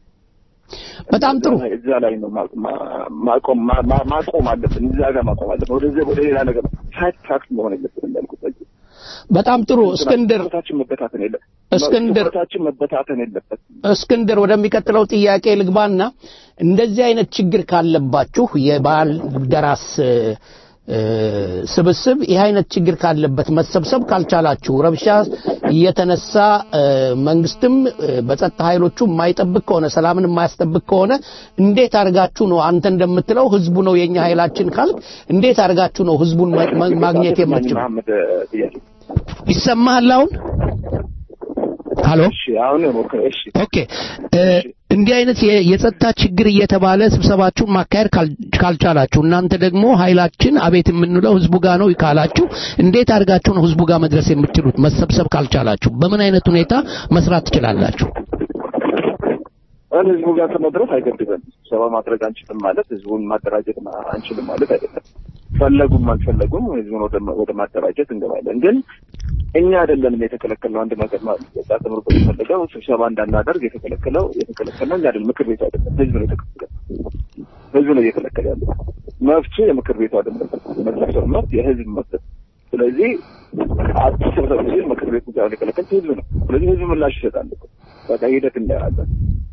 Speaker 2: በጣም ጥሩ
Speaker 13: እዛ ላይ ነው ማ- ማ- ማቆም ማ- ማ- ማቆም አለብን። እዛ ጋር ማቆም አለብን። ወደዚህ ወደ ሌላ ነገር ሳይድ ትራክት መሆን የለብንም እንዳልኩት በዚህ
Speaker 2: በጣም ጥሩ እስክንድር
Speaker 13: ትኩረታችን መበታተን የለ
Speaker 2: እስክንድር
Speaker 13: ትኩረታችን መበታተን የለበትም።
Speaker 2: እስክንድር ወደሚቀጥለው ጥያቄ ልግባና እንደዚህ አይነት ችግር ካለባችሁ የባህል ደራስ እ፣ እ፣ ስብስብ ይህ አይነት ችግር ካለበት መሰብሰብ ካልቻላችሁ ረብሻ እየተነሳ እ፣ መንግስትም እ፣ በጸጥታ ኃይሎቹ የማይጠብቅ ከሆነ ሰላምን የማያስጠብቅ ከሆነ እንዴት አድርጋችሁ ነው አንተ እንደምትለው ህዝቡ ነው የኛ ኃይላችን ካልክ እንዴት አድርጋችሁ ነው ህዝቡን ማ- ማ- ማግኘት የምትችሉ?
Speaker 13: መሐመድ ጥያቄ
Speaker 2: ይሰማሃል አሁን? ሀሎ
Speaker 13: እሺ አሁን ሞክረ እሺ
Speaker 2: ኦኬ እ፣ እንዲህ አይነት የ- የጸጥታ ችግር እየተባለ ስብሰባችሁን ማካሄድ ካል- ካልቻላችሁ እናንተ ደግሞ ኃይላችን አቤት የምንለው ህዝቡ ጋር ነው ካላችሁ እንዴት አድርጋችሁ ነው ህዝቡ ጋር መድረስ የምትችሉት? መሰብሰብ ካልቻላችሁ በምን አይነት ሁኔታ መስራት ትችላላችሁ?
Speaker 13: አሁን ህዝቡ ጋር ከመድረስ አይገድበን ስብሰባ ማድረግ አንችልም ማለት ህዝቡን ማደራጀት ማ- አንችልም ማለት አይደለም። ፈለጉም አልፈለጉም ህዝቡን ወደ ማ- ወደ ማደራጀት እንገባለን። ግን እኛ አይደለንም የተከለከልነው አንድ ነገር ማለት ነው። ወጣት ተምሮ የተፈለገው ስብሰባ እንዳናደርግ የተከለከለው የተከለከልነው እኛ አይደለም፣ ምክር ቤቱ አይደለም፣ ህዝብ ነው የተከለከለው። ህዝብ ነው እየከለከለ ያለው። መብቱ የምክር ቤቱ አይደለም፣ የመሰብሰብ መብት የህዝብ መብት ነው። ስለዚህ አትሰብሰብ ሲል ምክር ቤቱ ጋር የከለከል ህዝብ ነው። ስለዚህ ህዝብ ምላሽ ይሰጣል። እኮ። በቃ ሂደት እናያለን።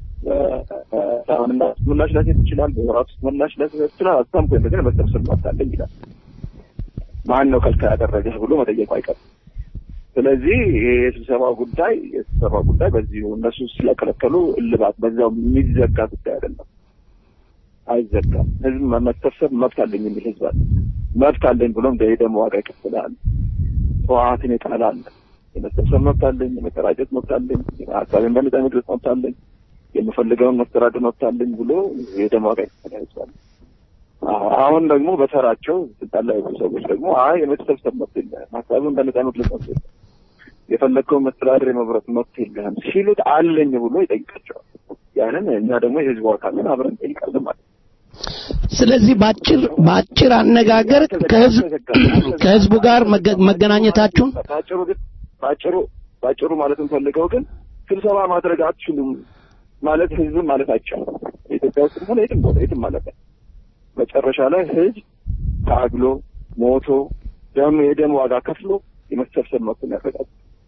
Speaker 13: ሳምንት ምላሽ ላሴት ይችላል። በወራት ውስጥ ምላሽ ላሴት ይችላል። አስታም ኮይ ነገር መሰብሰብ መብት አለኝ ይላል። ማን ነው ከልካ ያደረገህ ብሎ መጠየቁ አይቀርም። ስለዚህ ይሄ የስብሰባው ጉዳይ የስብሰባው ጉዳይ በዚሁ እነሱ ስለከለከሉ እልባት በዛው የሚዘጋ ጉዳይ አይደለም። አይዘጋም። ህዝብ መሰብሰብ መብት አለኝ የሚል ህዝብ አለ። መብት አለኝ ብሎም ደግሞ ዋጋ ይከፍላል። ህወሓትን የጣለ አለ። የመሰብሰብ መብት አለኝ፣ የመደራጀት መብት አለኝ፣ ሀሳቤን በነጻ መግለጽ መብት አለኝ፣ የምፈልገውን መስተዳደር መብት አለኝ ብሎ የደም ዋጋ ይከፍላል ህዝብ አለ። አዎ፣ አሁን ደግሞ በተራቸው ስልጣን ላይ ያሉ ሰዎች ደግሞ አይ የመሰብሰብ መብት የለህም፣ ሀሳብን በነጻ መግለጽ መብት የለህም፣ የፈለግከውን መስተዳደር የመምረጥ መብት የለህም ሲሉት አለኝ ብሎ ይጠይቃቸዋል። ያንን እኛ ደግሞ የህዝቡ አካልን አብረን እንጠይቃለን ማለት ነው።
Speaker 2: ስለዚህ በአጭር በአጭር አነጋገር ከህዝብ ከህዝቡ ጋር መገ- መገናኘታችሁን
Speaker 13: በአጭሩ ግን በአጭሩ በአጭሩ ማለት እንፈልገው ግን ስብሰባ ማድረግ አትችሉም ማለት ህዝብን ማለት አይቻልም። ኢትዮጵያ ውስጥ ሆነ የትም ቦታ የትም ማለት ነው። መጨረሻ ላይ ህዝብ ታግሎ ሞቶ ደም የደም ዋጋ ከፍሎ የመሰብሰብ መብቱን ያረጋግጣል።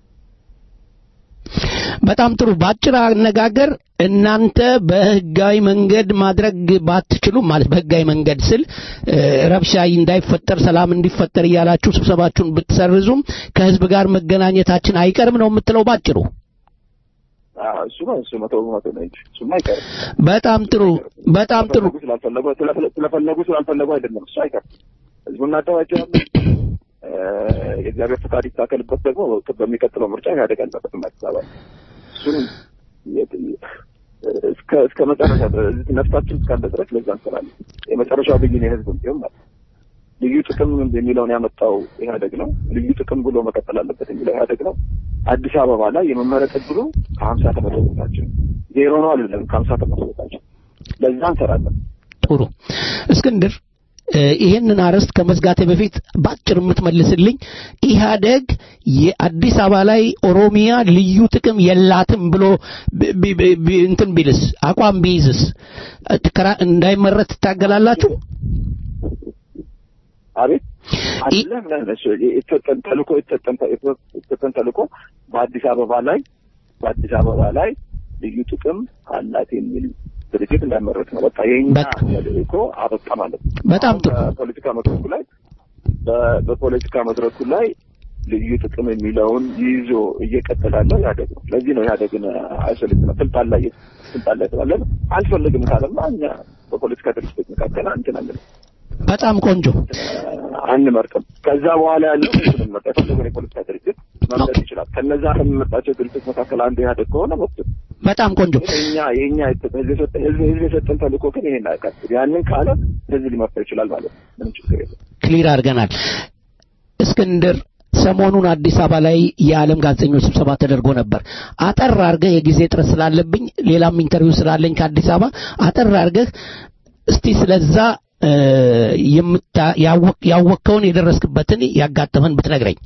Speaker 2: በጣም ጥሩ። በአጭር አነጋገር እናንተ በህጋዊ መንገድ ማድረግ ባትችሉም ማለት በህጋዊ መንገድ ስል እ፣ ረብሻ እንዳይፈጠር ሰላም እንዲፈጠር እያላችሁ ስብሰባችሁን ብትሰርዙም ከህዝብ ጋር መገናኘታችን አይቀርም ነው የምትለው ባጭሩ።
Speaker 13: አዎ፣ እሱ ነው እሱ መቶ በመቶ ነው እንጂ እሱማ አይቀርም።
Speaker 2: በጣም ጥሩ በጣም ጥሩ
Speaker 13: ስለፈለጉ ስላልፈለጉ ስለፈለ- ስለፈለጉ ስላልፈለጉ አይደለም እሱ አይቀርም። ህዝቡን እናደራጃለን። እ፣ የእግዚአብሔር ፈቃድ ይታከልበት ደግሞ በሚቀጥለው ምርጫ ኢህአዴግ አለበት አዲስ አበባ እሱን የት- እስከ እስከ መጨረሻ ድረስ ነፍሳችን እስካለ ድረስ ለዛ እንሰራለን። የመጨረሻው ብይን የህዝብ ቢሆን ማለት ነው። ልዩ ጥቅም የሚለውን ያመጣው ኢህአዴግ ነው። ልዩ ጥቅም ብሎ መቀጠል አለበት የሚለው ኢህአዴግ ነው። አዲስ አበባ ላይ የመመረጥ እድሉ ከሀምሳ ከመቶ ቦታችን ዜሮ ነው አይደለም፣ ከሀምሳ ከመቶ ቦታችን ለዛ እንሰራለን።
Speaker 2: ጥሩ እስክንድር እ፣ ይሄንን አርዕስት ከመዝጋቴ በፊት ባጭር የምትመልስልኝ ኢህአደግ የአዲስ አበባ ላይ ኦሮሚያ ልዩ ጥቅም የላትም ብሎ ቢ- ቢ- ቢ- ቢ- እንትን ቢልስ አቋም ቢይዝስ እ፣ ትከራ- እንዳይመረት ትታገላላችሁ?
Speaker 13: አቤት አለ ምን አለ እሱ የተሰጠን ተልእኮ የተሰጠን የተሰጠን ተልእኮ በአዲስ አበባ ላይ በአዲስ አበባ ላይ ልዩ ጥቅም አላት የሚል ድርጅት እንዳይመረጥ ነው። በቃ የኛ ተልእኮ አበቃ ማለት ነው።
Speaker 2: በጣም ጥሩ።
Speaker 13: በፖለቲካ መድረኩ ላይ በ- በፖለቲካ መድረኩ ላይ ልዩ ጥቅም የሚለውን ይዞ እየቀጠለ ያለው ኢህአዴግ ነው። ለዚህ ነው ኢህአዴግን አይሶሌት ነው ስልጣን ላይ ስልጣን ላይ ስላለን አልፈልግም ካለማ እኛ በፖለቲካ ድርጅቶች መካከል አንችላለን
Speaker 2: በጣም ቆንጆ
Speaker 13: አንመርጥም። ከዛ በኋላ ያለው ህዝብ መርጥ የፈለገውን የፖለቲካ ድርጅት መምረጥ ይችላል። ከነዛ ከሚመጣቸው ድርጅቶች መካከል አንዱ ኢህአዴግ ከሆነ መብት ነው።
Speaker 2: በጣም ቆንጆ
Speaker 13: ግን የኛ የኛ ህዝብ የሰጠ- ህዝብ ህዝብ የሰጠን ተልእኮ ግን ይሄን አያውቃትም። ያንን ካለ ህዝብ ሊመርጠው ይችላል ማለት ነው። ምንም ችግር የለም።
Speaker 2: ክሊር አድርገናል። እስክንድር ሰሞኑን አዲስ አበባ ላይ የዓለም ጋዜጠኞች ስብሰባ ተደርጎ ነበር። አጠር አድርገህ የጊዜ ጥረት ስላለብኝ ሌላም ኢንተርቪው ስላለኝ ከአዲስ አበባ አጠር አድርገህ እስቲ ስለዛ እ፣ የምታ- ያወቅ- ያወቅከውን የደረስክበትን ያጋጠመን ብትነግረኝ።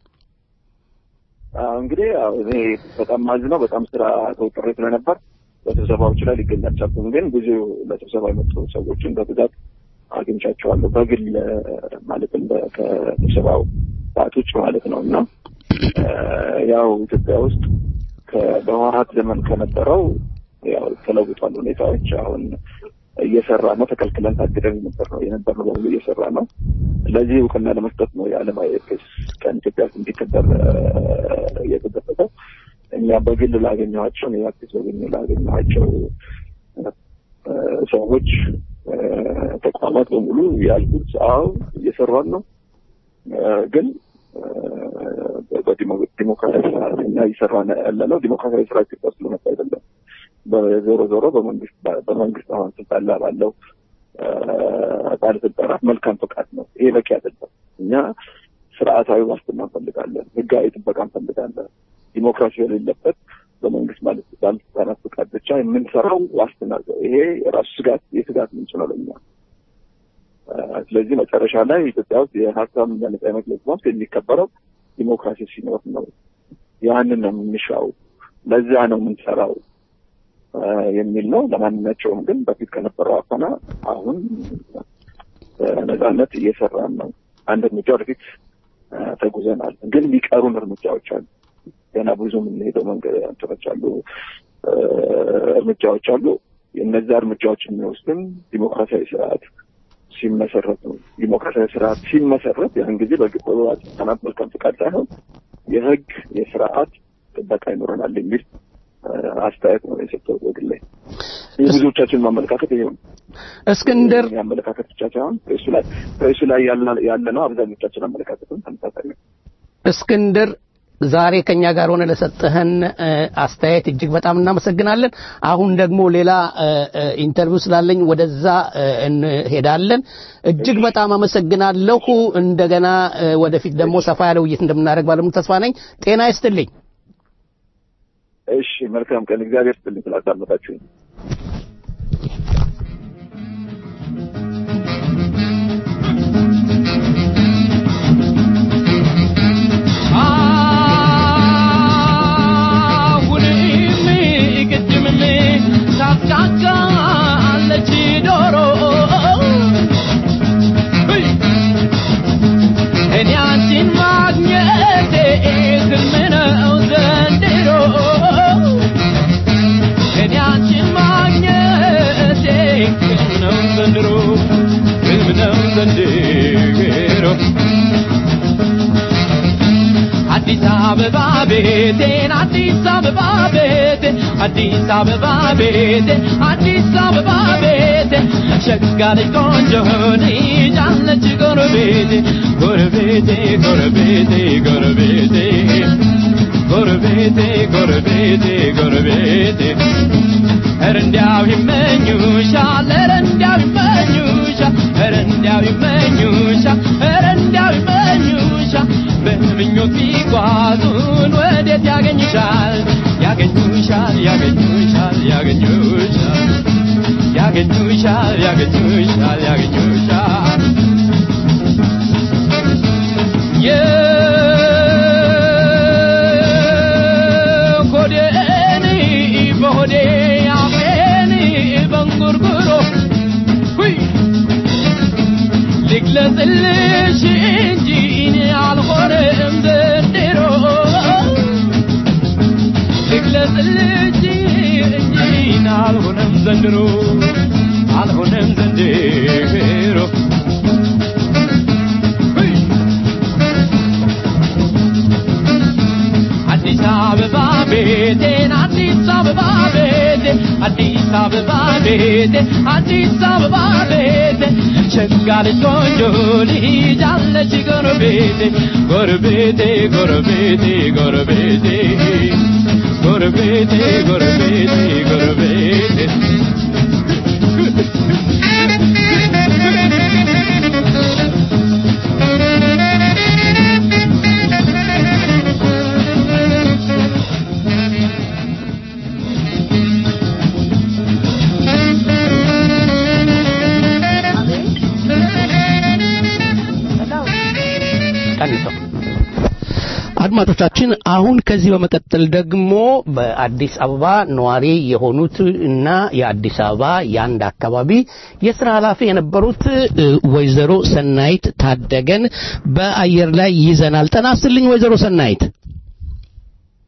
Speaker 13: አዎ፣ እንግዲህ ያው እኔ በጣም ማዝነው በጣም ስራ ተወጥሬ ስለነበር በስብሰባዎች ላይ ሊገኝ አልቻልኩም። ግን ብዙ ለስብሰባ የመጡ ሰዎችን በብዛት አግኝቻቸዋለሁ በግል እ፣ ማለትም በ- ከስብሰባው ሰዓት ውጭ ማለት ነው እና እ፣ ያው ኢትዮጵያ ውስጥ ከ- በህወሓት ዘመን ከነበረው ያው ተለውጧል ሁኔታዎች። አሁን እየሰራ ነው። ተከልክለን ታግደን ነበር ነው የነበር ነው በሙሉ እየሰራ ነው። ለዚህ እውቅና ለመስጠት ነው የዓለም የፕሬስ ቀን ኢትዮጵያ ውስጥ እንዲከበር እየተደረገው። እኛ በግል ላገኘኋቸው እኔ አርቲስት በግል ላገኘኋቸው ሰዎች ተቋማት በሙሉ ያሉት አዎ እየሰራን ነው ግን በዲሞክራሲያዊ ስርዓት እኛ እየሰራን ያለ ነው ዲሞክራሲያዊ ስርዓት ኢትዮጵያ ውስጥ ለመጣ አይደለም። በዞሮ ዞሮ በመንግስት በመንግስት አሁን ስልጣን ላይ ባለው ባለስልጣናት መልካም ፈቃድ ነው። ይሄ በቂ አይደለም። እኛ ስርዓታዊ ዋስትና እንፈልጋለን፣ ህጋዊ ጥበቃ እንፈልጋለን። ዲሞክራሲ የሌለበት በመንግስት ባለስልጣናት ፍቃድ ብቻ የምንሰራው ዋስትና ይሄ የራሱ ስጋት የስጋት ምንጭ ነው ለኛ። ስለዚህ መጨረሻ ላይ ኢትዮጵያ ውስጥ የሀሳብ ነጻ የመግለጽ መብት የሚከበረው ዲሞክራሲ ሲኖር ነው። ያንን ነው የምንሻው፣ ለዚያ ነው የምንሰራው የሚል ነው። ለማንኛቸውም ግን በፊት ከነበረው አፈና አሁን በነጻነት እየሰራን ነው። አንድ እርምጃ ወደፊት ተጉዘናል። ግን የሚቀሩን እርምጃዎች አሉ። ገና ብዙ የምንሄደው መንገድ እንትኖች አሉ፣ እርምጃዎች አሉ። እነዚያ እርምጃዎች የሚወስድን ዲሞክራሲያዊ ስርዓት ሲመሰረት ነው። ዲሞክራሲያዊ ስርዓት ሲመሰረት ያን ጊዜ በባለስልጣናት መልካም ፍቃድ ሳይሆን የህግ የስርዓት ጥበቃ ይኖረናል የሚል አስተያየት ነው የሰጠው በግል ላይ። የብዙዎቻችን ማመለካከት ይሄ ነው።
Speaker 2: እስክንድር
Speaker 13: የአመለካከት ብቻ ሳይሆን ፕሬሱ ላይ ፕሬሱ ላይ ያለ ነው። አብዛኞቻችን አመለካከትም ተመሳሳይ ነው።
Speaker 2: እስክንድር ዛሬ ከኛ ጋር ሆነ ለሰጠህን አስተያየት እጅግ በጣም እናመሰግናለን። አሁን ደግሞ ሌላ ኢንተርቪው ስላለኝ ወደዛ እንሄዳለን። እጅግ በጣም አመሰግናለሁ። እንደገና ወደፊት ደግሞ ሰፋ ያለ ውይይት እንደምናደርግ ባለሙሉ ተስፋ ነኝ። ጤና ይስጥልኝ።
Speaker 13: እሺ፣ መልካም ቀን። እግዚአብሔር ይስጥልኝ ስላዳመጣችሁኝ።
Speaker 12: ታስቃቃለች ዶሮ እኔ አንቺን ማግኘቴ ህልም ነው ዘንድሮ እኔ አንቺን ማግኘቴ ህልም ነው ዘንድሮ ህልም ነው ዘንድሮ አዲስ አበባ ቤቴን አዲስ አበባ ቤቴን አዲስ አበባ ቤቴን አዲስ አበባ ቤቴን ሸጋ ልጅ ቆንጆ ልጅ አለች ጎረቤቴ ጎረቤቴ ጎረቤቴ ጎረቤቴ ጎረቤቴ ጎረቤቴ ጎረቤቴ ኧረ እንዲያው ይመኙሻል ኧረ እንዲያው ይመኙሻል ኧረ እንዲያው ይመኙሻል ኧረ እንዲያው ይመኙሻል በምኞት ቢጓዙን ወዴት ያገኙሻል ያገኙሻል ያገኙሻል ያገኙሻል ያገኙሻል ያገኙሻል ያገኙሻል የሆዴን በሆዴ አፌን በንጉርጉሮ ሁይ ልግለጽልሽ እንጂ እኔ አልሆነም ዘንድሮ ልግለጽልሽ እንጂ እኔ አልሆነም ዘንድሮ አልሆነም ዘንድሮ ሁይ! አዲስ አበባ ቤቴን አዲስ አበባ ቤቴን አዲስ አበባ ቤቴን አዲስ አበባ ቤቴን ሸጋ ልጅ ቆንጆ ልጅ አለች ጎረቤቴ ጎረቤቴ ጎረቤቴ ጎረቤቴ ጎረቤቴ ጎረቤቴ ጎረቤቴ
Speaker 2: ቀንሰው አድማጮቻችን አሁን ከዚህ በመቀጠል ደግሞ በአዲስ አበባ ነዋሪ የሆኑት እና የአዲስ አበባ የአንድ አካባቢ የስራ ኃላፊ የነበሩት እ፣ ወይዘሮ ሰናይት ታደገን በአየር ላይ ይዘናል። ጤና ይስጥልኝ ወይዘሮ ሰናይት።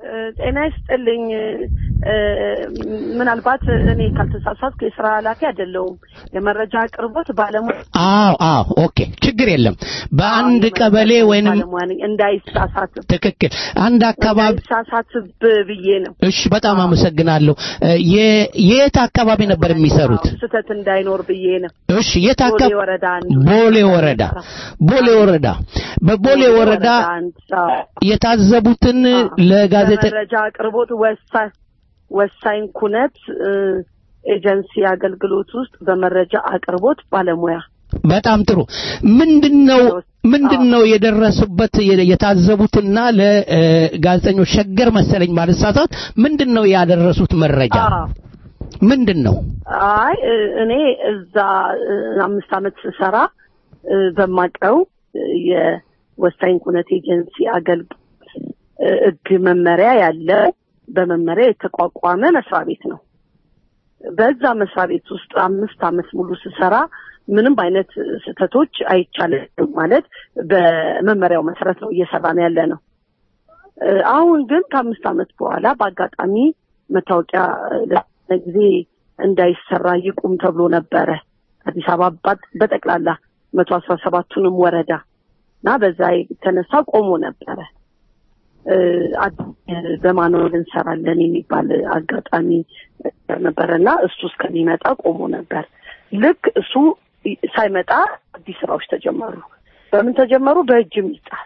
Speaker 14: ጤና ይስጥልኝ። እ፣ ምናልባት እኔ ካልተሳሳትኩ የስራ ኃላፊ አይደለሁም። የመረጃ አቅርቦት ባለሙያ
Speaker 2: አዎ አዎ ኦኬ ችግር የለም በአንድ ቀበሌ ወይንም
Speaker 14: ባለሙያ ነኝ። እንዳይሳሳት
Speaker 2: ትክክል አንድ አካባቢ
Speaker 14: እንዳይሳሳትብ ብዬ ነው።
Speaker 2: እሺ በጣም አመሰግናለሁ እ፣ የ- የት አካባቢ ነበር የሚሰሩት
Speaker 14: ስህተት እንዳይኖር ብዬ ነው።
Speaker 2: እሺ የት
Speaker 14: ቦሌ
Speaker 2: አካባቢ
Speaker 14: ወረዳ አንድ
Speaker 2: ቦሌ ወረዳ ቦሌ ወረዳ በቦሌ ወረዳ
Speaker 14: አንድ አዎ።
Speaker 2: የታዘቡትን ለጋዜጠ
Speaker 14: በመረጃ አቅርቦት ወሳኝ ወሳኝ ኩነት እ፣ ኤጀንሲ አገልግሎት ውስጥ በመረጃ አቅርቦት ባለሙያ
Speaker 2: በጣም ጥሩ ምንድነው ምንድነው የደረሱበት የ- የታዘቡትና ለጋዜጠኞች ሸገር መሰለኝ ባልሳሳት ምንድነው ያደረሱት መረጃ
Speaker 14: አዎ።
Speaker 2: ምንድን ነው
Speaker 14: አይ እ፣ እኔ እዛ እ፣ አምስት ዓመት ስሰራ እ፣ በማቀው እ፣ የወሳኝ ኩነት ኤጀንሲ አገልግሎት እ፣ ሕግ መመሪያ ያለ በመመሪያ የተቋቋመ መስሪያ ቤት ነው። በዛ መስሪያ ቤት ውስጥ አምስት ዓመት ሙሉ ስሰራ ምንም አይነት ስህተቶች አይቻልም ማለት በመመሪያው መሰረት ነው እየሰራን ያለ ነው። እ፣ አሁን ግን ከአምስት ዓመት በኋላ በአጋጣሚ መታወቂያ ለተወሰነ ጊዜ እንዳይሰራ ይቁም ተብሎ ነበረ አዲስ አበባ ባት- በጠቅላላ መቶ አስራ ሰባቱንም ወረዳ እና በዛ የተነሳ ቆሞ ነበረ። እ፣ አዲስ በማኑዋል እንሰራለን የሚባል አጋጣሚ ነበረ እና እሱ እስከሚመጣ ቆሞ ነበር። ልክ እሱ ሳይመጣ አዲስ ስራዎች ተጀመሩ። በምን ተጀመሩ? በእጅ የሚጻፍ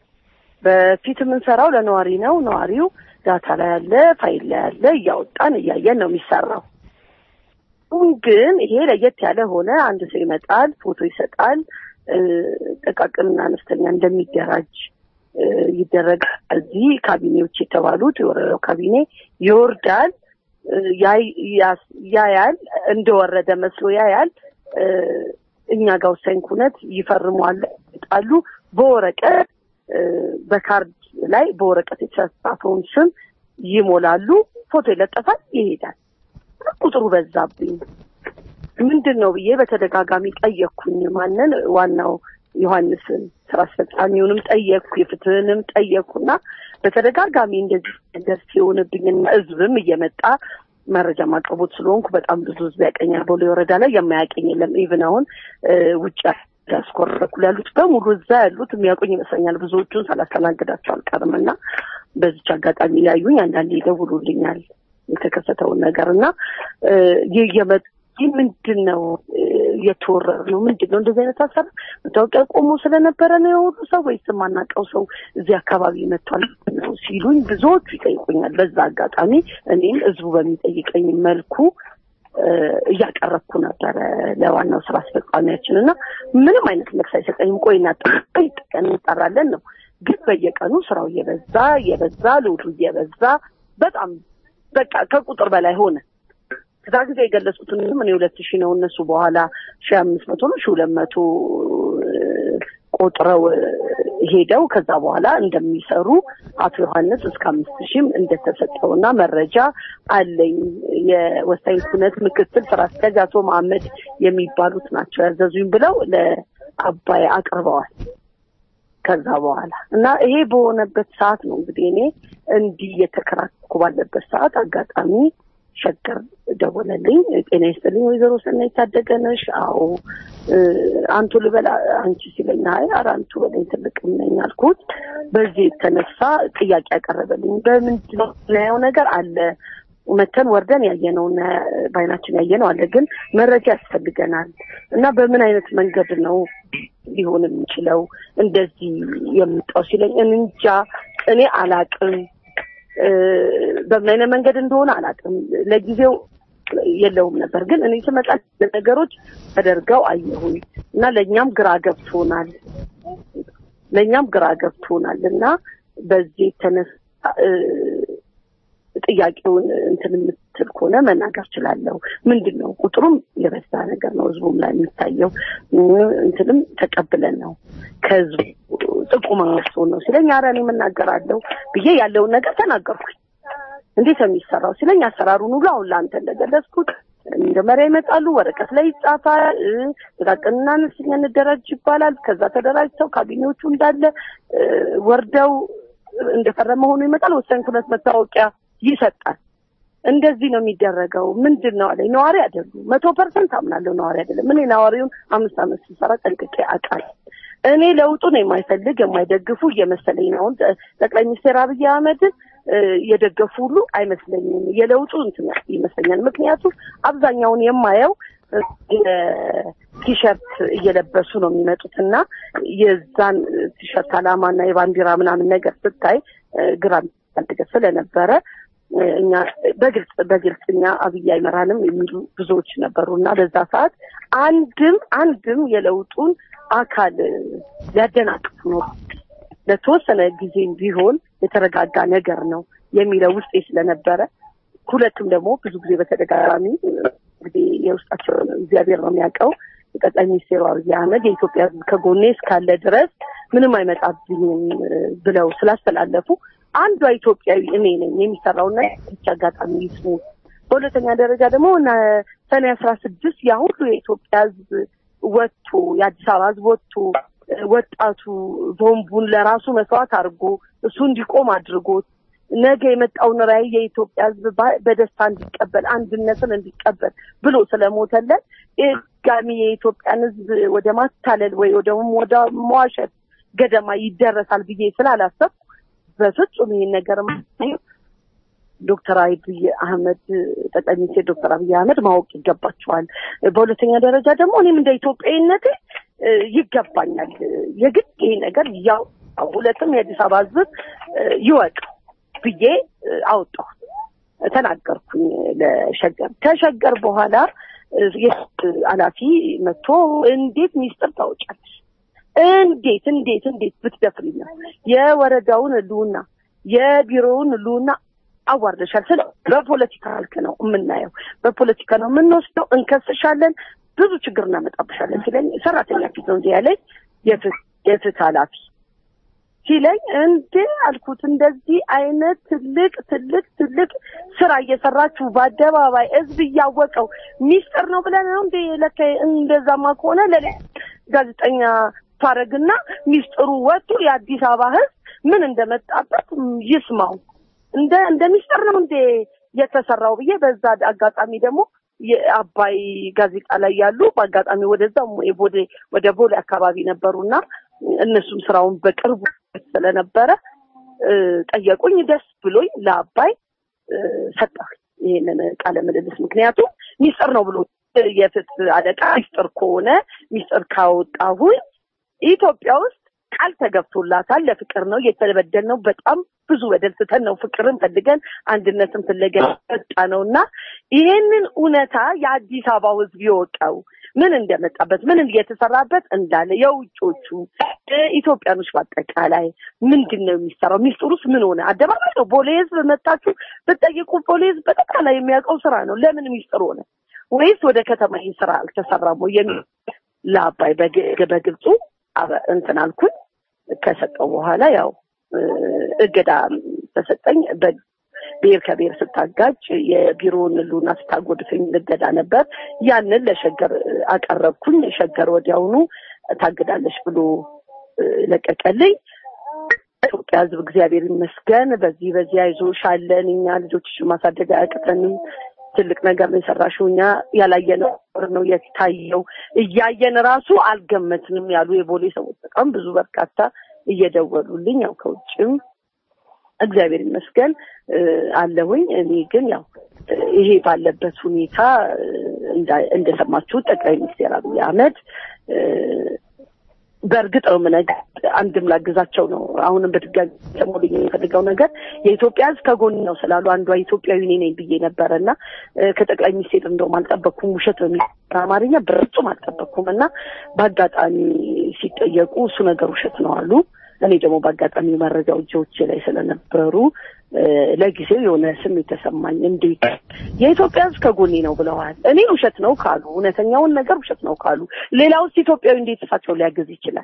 Speaker 14: በፊት የምንሰራው ለነዋሪ ነው። ነዋሪው ዳታ ላይ ያለ ፋይል ላይ ያለ እያወጣን እያየን ነው የሚሰራው። አሁን ግን ይሄ ለየት ያለ ሆነ። አንድ ሰው ይመጣል፣ ፎቶ ይሰጣል፣ እ፣ ጥቃቅንና አነስተኛ እንደሚደራጅ እ፣ ይደረጋል። እዚህ ካቢኔዎች የተባሉት የወረዳው ካቢኔ ይወርዳል፣ እ፣ ያይ- ያስ- ያያል፣ እንደወረደ መስሎ ያያል። እ፣ እኛ ጋር ወሳኝ ኩነት ይፈርሟል፣ ይጣሉ በወረቀት እ፣ በካርድ ላይ በወረቀት የተጻፈውን ስም ይሞላሉ፣ ፎቶ ይለጠፋል፣ ይሄዳል። ቁጥሩ በዛብኝ። ምንድን ነው ብዬ በተደጋጋሚ ጠየቅኩኝ። ማንን? ዋናው ዮሐንስን ስራ አስፈጻሚውንም ጠየቅኩ፣ የፍትህንም ጠየቅኩና በተደጋጋሚ እንደዚህ ነገር ሲሆንብኝና ህዝብም እየመጣ መረጃ ማቅረቦት ስለሆንኩ በጣም ብዙ ህዝብ ያቀኛል። ቦሌ ወረዳ ላይ የማያቀኝ የለም። ኢቭን አሁን እ፣ ውጭ ዲያስፖራ በኩል ያሉት በሙሉ እዛ ያሉት የሚያውቁኝ ይመስለኛል። ብዙዎቹን ሳላስተናግዳቸው አልቀርም እና በዚች አጋጣሚ ሊያዩኝ አንዳንዴ ይደውሉልኛል የተከሰተውን ነገር እና እ፣ ይህ የመ- ይህ ምንድን ነው እ፣ የተወረረ ነው ምንድን ነው እንደዚህ አይነት ሀሳብ መታወቂያ ቆሞ ስለነበረ ነው የሁሉ ሰው ወይስ የማናውቀው ሰው እዚህ አካባቢ መጥቷል ነው ሲሉኝ ብዙዎቹ ይጠይቁኛል። በዛ አጋጣሚ እኔም ህዝቡ በሚጠይቀኝ መልኩ እ፣ እያቀረብኩ ነበረ ለዋናው ስራ አስፈጻሚያችን እና ምንም አይነት መልስ አይሰጠኝም። ቆይ እናጠቀኝ ቀን እንጠራለን ነው ግን በየቀኑ ስራው እየበዛ እየበዛ ልውዱ እየበዛ በጣም በቃ ከቁጥር በላይ ሆነ። ከዛ ጊዜ የገለጹትን እኔ ሁለት ሺህ ነው እነሱ በኋላ ሺህ አምስት መቶ ነው ሺህ ሁለት መቶ ቆጥረው እ፣ ሄደው ከዛ በኋላ እንደሚሰሩ አቶ ዮሐንስ እስከ አምስት ሺህም እንደተሰጠውና መረጃ አለኝ። የወሳኝ ኩነት ምክትል ስራ አስኪያጅ አቶ መሀመድ የሚባሉት ናቸው ያዘዙኝ ብለው ለአባይ አቅርበዋል። ከዛ በኋላ እና ይሄ በሆነበት ሰዓት ነው እንግዲህ እኔ እንዲህ እየተከራከርኩ ባለበት ሰዓት አጋጣሚ ሸገር ደወለልኝ። ጤና ይስጥልኝ ወይዘሮ ሰናይት ታደገ ነሽ? አዎ እ፣ አንቱ ልበላ አንቺ ሲለኝ አይ ኧረ አንቱ በለኝ ትልቅም ነኝ አልኩት። በዚህ የተነሳ ጥያቄ ያቀረበልኝ በምንድን ነው የምናየው ነገር አለ መተን ወርደን ያየነውና በአይናችን ያየነው አለ፣ ግን መረጃ ያስፈልገናል እና በምን አይነት መንገድ ነው ሊሆን የሚችለው እንደዚህ የምጣው ሲለኝ እንጃ እኔ አላቅም እ፣ በምን አይነት መንገድ እንደሆነ አላቅም። ለጊዜው የለውም ነበር፣ ግን እኔ ስመጣ ነገሮች ተደርገው አየሁኝ እና ለእኛም ግራ ገብቶናል ለእኛም ግራ ገብቶናል እና በዚህ የተነሳ እ፣ ጥያቄውን እንትን የምትል ከሆነ መናገር ችላለሁ። ምንድን ነው ቁጥሩም የበዛ ነገር ነው ህዝቡም ላይ የሚታየው እ፣ እንትንም ተቀብለን ነው ከህዝቡ ጥቁማ መስሎን ነው ሲለኝ ኧረ እኔ የምናገራለሁ ብዬ ያለውን ነገር ተናገርኩኝ። እንዴት ነው የሚሰራው ሲለኝ አሰራሩን ሁሉ አሁን ለአንተ እንደገለጽኩት መጀመሪያ ይመጣሉ፣ ወረቀት ላይ ይጻፋል፣ እ፣ ጥቃቅንና አነስተኛ እንደራጅ ይባላል። ከዛ ተደራጅተው ካቢኔዎቹ እንዳለ እ፣ ወርደው እንደፈረመ ሆኖ ይመጣል። ወሳኝ ኩነት መታወቂያ ይሰጣል። እንደዚህ ነው የሚደረገው። ምንድን ነው አለኝ። ነዋሪ አይደሉም። መቶ ፐርሰንት አምናለሁ ነዋሪ አይደለም። እኔ ነዋሪውን አምስት ዓመት ስሰራ ጠንቅቄ አውቃለሁ። እኔ ለውጡን የማይፈልግ የማይደግፉ እየመሰለኝ ነው። አሁን ጠቅላይ ሚኒስትር አብይ አህመድን እ፣ የደገፉ ሁሉ አይመስለኝም። የለውጡ እንትን ይመስለኛል። ምክንያቱም አብዛኛውን የማየው እ፣ የቲሸርት እየለበሱ ነው የሚመጡት እና የዛን ቲሸርት ዓላማና የባንዲራ ምናምን ነገር ስታይ እ፣ ግራ የሚያጋባ ስለነበረ እ፣ እኛ በግልጽ በግልጽ እኛ አብይ አይመራንም የሚሉ ብዙዎች ነበሩ እና በዛ ሰዓት አንድም አንድም የለውጡን አካል እ፣ ሊያደናቅፍ ነው ለተወሰነ ጊዜም ቢሆን የተረጋጋ ነገር ነው የሚለው ውስጤ ስለነበረ ሁለቱም ደግሞ ብዙ ጊዜ በተደጋጋሚ እንግዲህ የውስጣቸውን እግዚአብሔር ነው የሚያውቀው። ጠቅላይ ሚኒስትሩ አብይ አህመድ የኢትዮጵያ ሕዝብ ከጎኔ እስካለ ድረስ ምንም አይመጣብኝም እ፣ ብለው ስላስተላለፉ አንዷ ኢትዮጵያዊ እኔ ነኝ የሚሰራውና ብቻ አጋጣሚ ይስሙ። በሁለተኛ ደረጃ ደግሞ ነ- ሰኔ አስራ ስድስት ያ ሁሉ የኢትዮጵያ ሕዝብ ወጥቶ የአዲስ አበባ ሕዝብ ወጥቶ እ፣ ወጣቱ ቦምቡን ለራሱ መስዋዕት አድርጎ እሱ እንዲቆም አድርጎት ነገ የመጣውን ራዕይ የኢትዮጵያ ሕዝብ በ- በደስታ እንዲቀበል አንድነትን እንዲቀበል ብሎ ስለሞተለት ድጋሚ የኢትዮጵያን ሕዝብ ወደ ማታለል ወይ ወደ ወደ መዋሸት ገደማ ይደረሳል ብዬ ስላላሰብኩ በፍጹም ይህን ነገር ዶክተር አብይ አህመድ ጠቅላይ ሚኒስትር ዶክተር አብይ አህመድ ማወቅ ይገባቸዋል። በሁለተኛ ደረጃ ደግሞ እኔም እንደ ኢትዮጵያዊነቴ እ፣ ይገባኛል የግድ ይሄ ነገር ያው ሁለትም የአዲስ አበባ ህዝብ እ፣ ይወቅ ብዬ እ፣ አወጣሁ ተናገርኩኝ ለሸገር ከሸገር በኋላ እ፣ የህግ ኃላፊ መጥቶ እንዴት ሚስጥር ታወጫለሽ እንዴት እንዴት እንዴት ብትደፍሪ ነው የወረዳውን ህልውና የቢሮውን ህልውና አዋርደሻል። ስለ በፖለቲካ መልክ ነው የምናየው፣ በፖለቲካ ነው የምንወስደው። እንከስሻለን፣ ብዙ ችግር እናመጣብሻለን ሲለኝ ሰራተኛ ፊት ነው እንዲህ ያለኝ የፍትህ የፍትህ ኃላፊ ሲለኝ እንዴ አልኩት። እንደዚህ አይነት ትልቅ ትልቅ ትልቅ ስራ እየሰራችሁ በአደባባይ ህዝብ እያወቀው ሚስጥር ነው ብለን ነው እንዴ? ለካ እንደዛማ ከሆነ ለሌ ጋዜጠኛ ታረግና ሚስጥሩ ወጥቶ የአዲስ አበባ ህዝብ ምን እንደመጣበት ይስማው። እንደ እንደ ሚስጥር ነው እንዴ የተሰራው ብዬ በዛ አጋጣሚ ደግሞ የአባይ ጋዜጣ ላይ ያሉ በአጋጣሚ ወደዛ ቦሌ ወደ ቦሌ አካባቢ ነበሩና እነሱም ስራውን በቅርቡ ስለነበረ እ፣ ጠየቁኝ። ደስ ብሎኝ ለአባይ እ፣ ሰጠሁኝ ይሄንን ቃለ ምልልስ። ምክንያቱም ሚስጥር ነው ብሎ የፍትህ አለቃ ሚስጥር ከሆነ ሚስጥር ካወጣሁኝ ኢትዮጵያ ውስጥ ቃል ተገብቶላታል። ለፍቅር ነው የተበደል ነው። በጣም ብዙ በደል ስተን ነው ፍቅርን ፈልገን አንድነትን ፍለገን ወጣ ነው እና ይሄንን እውነታ የአዲስ አበባው ህዝብ ይወቀው ምን እንደመጣበት ምን እየተሰራበት እንዳለ የውጮቹ እ፣ ኢትዮጵያኖች በአጠቃላይ ምንድን ነው የሚሰራው? ሚስጥሩስ ምን ሆነ? አደባባይ ነው። ቦሌ ህዝብ መታችሁ ብትጠይቁ ቦሌ ህዝብ በጠቅላላ የሚያውቀው ስራ ነው። ለምን ሚስጥር ሆነ? ወይስ ወደ ከተማ ይህ ስራ አልተሰራም ወይ የሚል ለአባይ በግ- በግብፁ አበ- እንትን አልኩኝ። ከሰጠው በኋላ ያው እ፣ እገዳ ተሰጠኝ። በ- ብሔር ከብሔር ስታጋጭ የቢሮውን ህልውና ስታጎድፈኝ እገዳ ነበር። ያንን ለሸገር እ፣ አቀረብኩኝ። ሸገር ወዲያውኑ ታግዳለች ብሎ እ፣ ለቀቀልኝ። ኢትዮጵያ ህዝብ እግዚአብሔር ይመስገን በዚህ በዚህ አይዞሽ አለን እኛ ልጆችሽን ማሳደግ አያቅተንም ትልቅ ነገር ነው የሰራሽው እኛ ያላየነው ነገር ነው የታየው እያየን ራሱ አልገመትንም ያሉ የቦሌ ሰዎች በጣም ብዙ በርካታ እየደወሉልኝ ያው ከውጭም እግዚአብሔር ይመስገን እ፣ አለሁኝ እኔ ግን ያው እ፣ ይሄ ባለበት ሁኔታ እ፣ እንዳ- እንደሰማችሁት ጠቅላይ ሚኒስትር አብይ አህመድ እ፣ በእርግጥ ነው የምነግር አንድም ላግዛቸው ነው። አሁንም በድጋሚ ሰሞኑን የሚፈልገው ነገር የኢትዮጵያ ሕዝብ ከጎን ነው ስላሉ አንዷ ኢትዮጵያዊ እኔ ነኝ ብዬ ነበረ እና እ፣ ከጠቅላይ ሚኒስቴር እንደውም አልጠበቅኩም። ውሸት በሚል አማርኛ በፍጹም አልጠበቅኩም እና በአጋጣሚ ሲጠየቁ እሱ ነገር ውሸት ነው አሉ። እኔ ደግሞ በአጋጣሚ መረጃው እጆቼ ላይ ስለነበሩ እ፣ ለጊዜው የሆነ ስሜት ተሰማኝ። እንዴት የኢትዮጵያ ሕዝብ ከጎኔ ነው ብለዋል። እኔ ውሸት ነው ካሉ እውነተኛውን ነገር ውሸት ነው ካሉ ሌላ ውስጥ ኢትዮጵያዊ እንዴት እሳቸው ሊያግዝ ይችላል?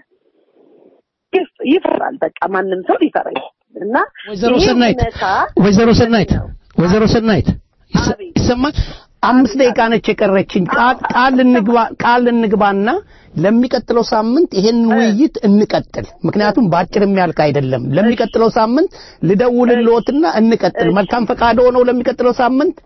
Speaker 14: ይፍ- ይፈራል። በቃ ማንም ሰው ሊፈራ ይችላል እና
Speaker 2: ወይዘሮ
Speaker 14: ይሄ
Speaker 2: ሰናይት
Speaker 14: እውነታ
Speaker 2: ወይዘሮ ሰናይት ወይዘሮ ሰናይት ይሰ- ይሰማል። አምስት ደቂቃ ነች የቀረችኝ። ቃል ቃል እንግባ ቃል እንግባና ለሚቀጥለው ሳምንት ይሄን ውይይት እንቀጥል። ምክንያቱም በአጭር የሚያልቅ አይደለም። ለሚቀጥለው ሳምንት ልደውልልዎትና እንቀጥል። መልካም ፈቃድ ሆነው ለሚቀጥለው ሳምንት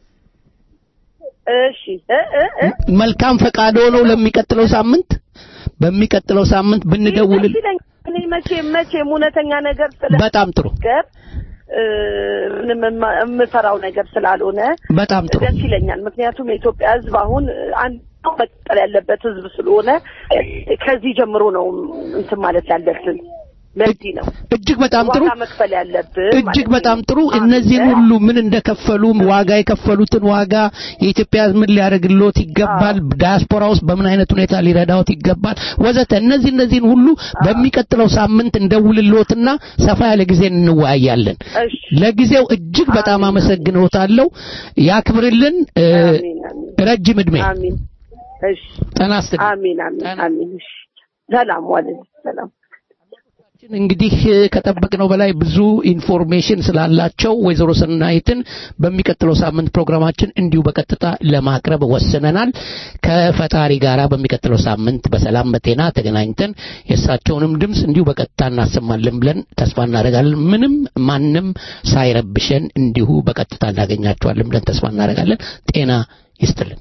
Speaker 14: እሺ እ እ እ
Speaker 2: መልካም ፈቃድ ሆነው ለሚቀጥለው ሳምንት በሚቀጥለው ሳምንት ብንደውል
Speaker 14: ደስ ይለኛል። እኔ መቼም መቼም እውነተኛ ነገር ስለ
Speaker 2: በጣም ጥሩ
Speaker 14: ገብ እ፣ ምንም የማ- የምፈራው ነገር ስላልሆነ
Speaker 2: በጣም ጥሩ
Speaker 14: ደስ ይለኛል። ምክንያቱም የኢትዮጵያ ሕዝብ አሁን አንድ መቀጠል ያለበት ሕዝብ ስለሆነ ከዚህ ጀምሮ ነው እንትን ማለት ያለብን። ለዚህ ነው
Speaker 2: እጅግ በጣም ጥሩ
Speaker 14: ዋጋ መክፈል ያለብን
Speaker 2: እጅግ
Speaker 14: ማለት
Speaker 2: በጣም
Speaker 14: ነው።
Speaker 2: ጥሩ። እነዚህን ሁሉ ምን እንደከፈሉ ዋጋ የከፈሉትን ዋጋ የኢትዮጵያ ሕዝብ ምን ሊያደርግልዎት ይገባል፣ ዳያስፖራ ውስጥ በምን አይነት ሁኔታ ሊረዳዎት ይገባል፣ ወዘተ እነዚህ እነዚህን ሁሉ በሚቀጥለው ሳምንት እንደውልልዎትና ሰፋ ያለ ጊዜ እንወያያለን። ለጊዜው እጅግ በጣም አመሰግንዎታለሁ። ያክብርልን። እ፣ ረጅም እድሜ
Speaker 14: አሚን። እሺ
Speaker 2: ጤና ይስጥልኝ።
Speaker 14: አሚን አሚን አሚን። እሺ ሰላም ዋልን። ሰላም
Speaker 2: እንግዲህ እ፣ ከጠበቅነው በላይ ብዙ ኢንፎርሜሽን ስላላቸው ወይዘሮ ሰናይትን በሚቀጥለው ሳምንት ፕሮግራማችን እንዲሁ በቀጥታ ለማቅረብ ወስነናል። ከፈጣሪ ጋራ በሚቀጥለው ሳምንት በሰላም በጤና ተገናኝተን የእሳቸውንም ድምፅ እንዲሁ በቀጥታ እናሰማለን ብለን ተስፋ እናደርጋለን። ምንም ማንም ሳይረብሸን እንዲሁ በቀጥታ እናገኛቸዋለን ብለን ተስፋ እናደርጋለን። ጤና ይስጥልን።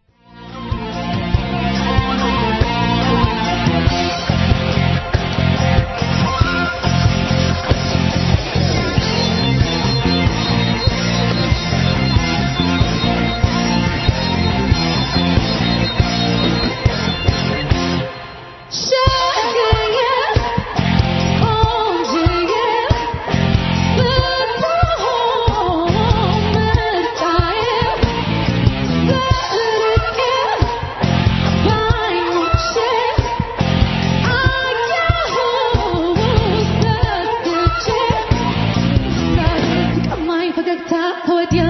Speaker 9: ፈገግታ ከወዲያ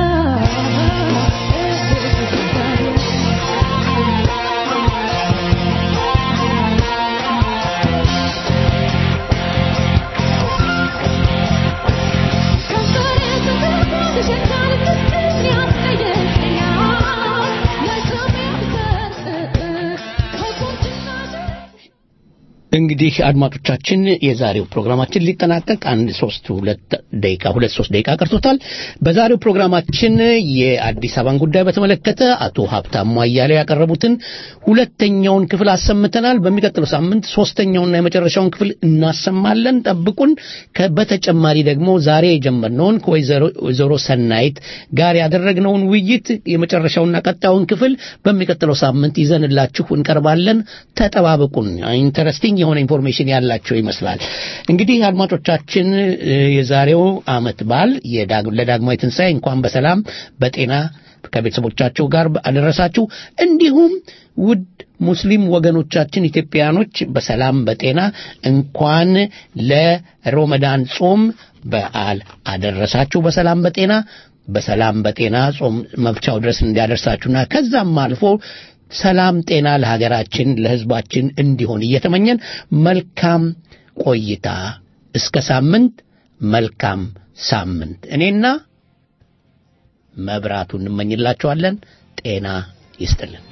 Speaker 2: እንግዲህ አድማጮቻችን የዛሬው ፕሮግራማችን ሊጠናቀቅ አንድ ሶስት ሁለት ደቂቃ ሁለት ሶስት ደቂቃ ቀርቶታል። በዛሬው ፕሮግራማችን የአዲስ አበባን ጉዳይ በተመለከተ አቶ ሀብታሙ አያሌው ያቀረቡትን ሁለተኛውን ክፍል አሰምተናል። በሚቀጥለው ሳምንት ሶስተኛውና የመጨረሻውን ክፍል እናሰማለን። ጠብቁን። ከ- በተጨማሪ ደግሞ ዛሬ የጀመርነውን ከወይዘሮ ሰናይት ጋር ያደረግነውን ውይይት የመጨረሻውና ቀጣዩን ክፍል በሚቀጥለው ሳምንት ይዘንላችሁ እንቀርባለን። ተጠባበቁን። ኢንተረስቲንግ የሆነ ኢንፎርሜሽን ያላቸው ይመስላል። እንግዲህ አድማጮቻችን እ፣ የዛሬው አመት በዓል የዳግ- ለዳግማዊ ትንሣኤ እንኳን በሰላም በጤና ከቤተሰቦቻቸው ጋር አደረሳችሁ። እንዲሁም ውድ ሙስሊም ወገኖቻችን ኢትዮጵያኖች በሰላም በጤና እንኳን ለሮመዳን ጾም በዓል አደረሳችሁ። በሰላም በጤና በሰላም በጤና ጾም መፍቻው ድረስ እንዲያደርሳችሁና ከዛም አልፎ ሰላም ጤና ለሀገራችን ለሕዝባችን እንዲሆን እየተመኘን መልካም ቆይታ እስከ ሳምንት መልካም ሳምንት እኔና መብራቱ እንመኝላችኋለን። ጤና ይስጥልን።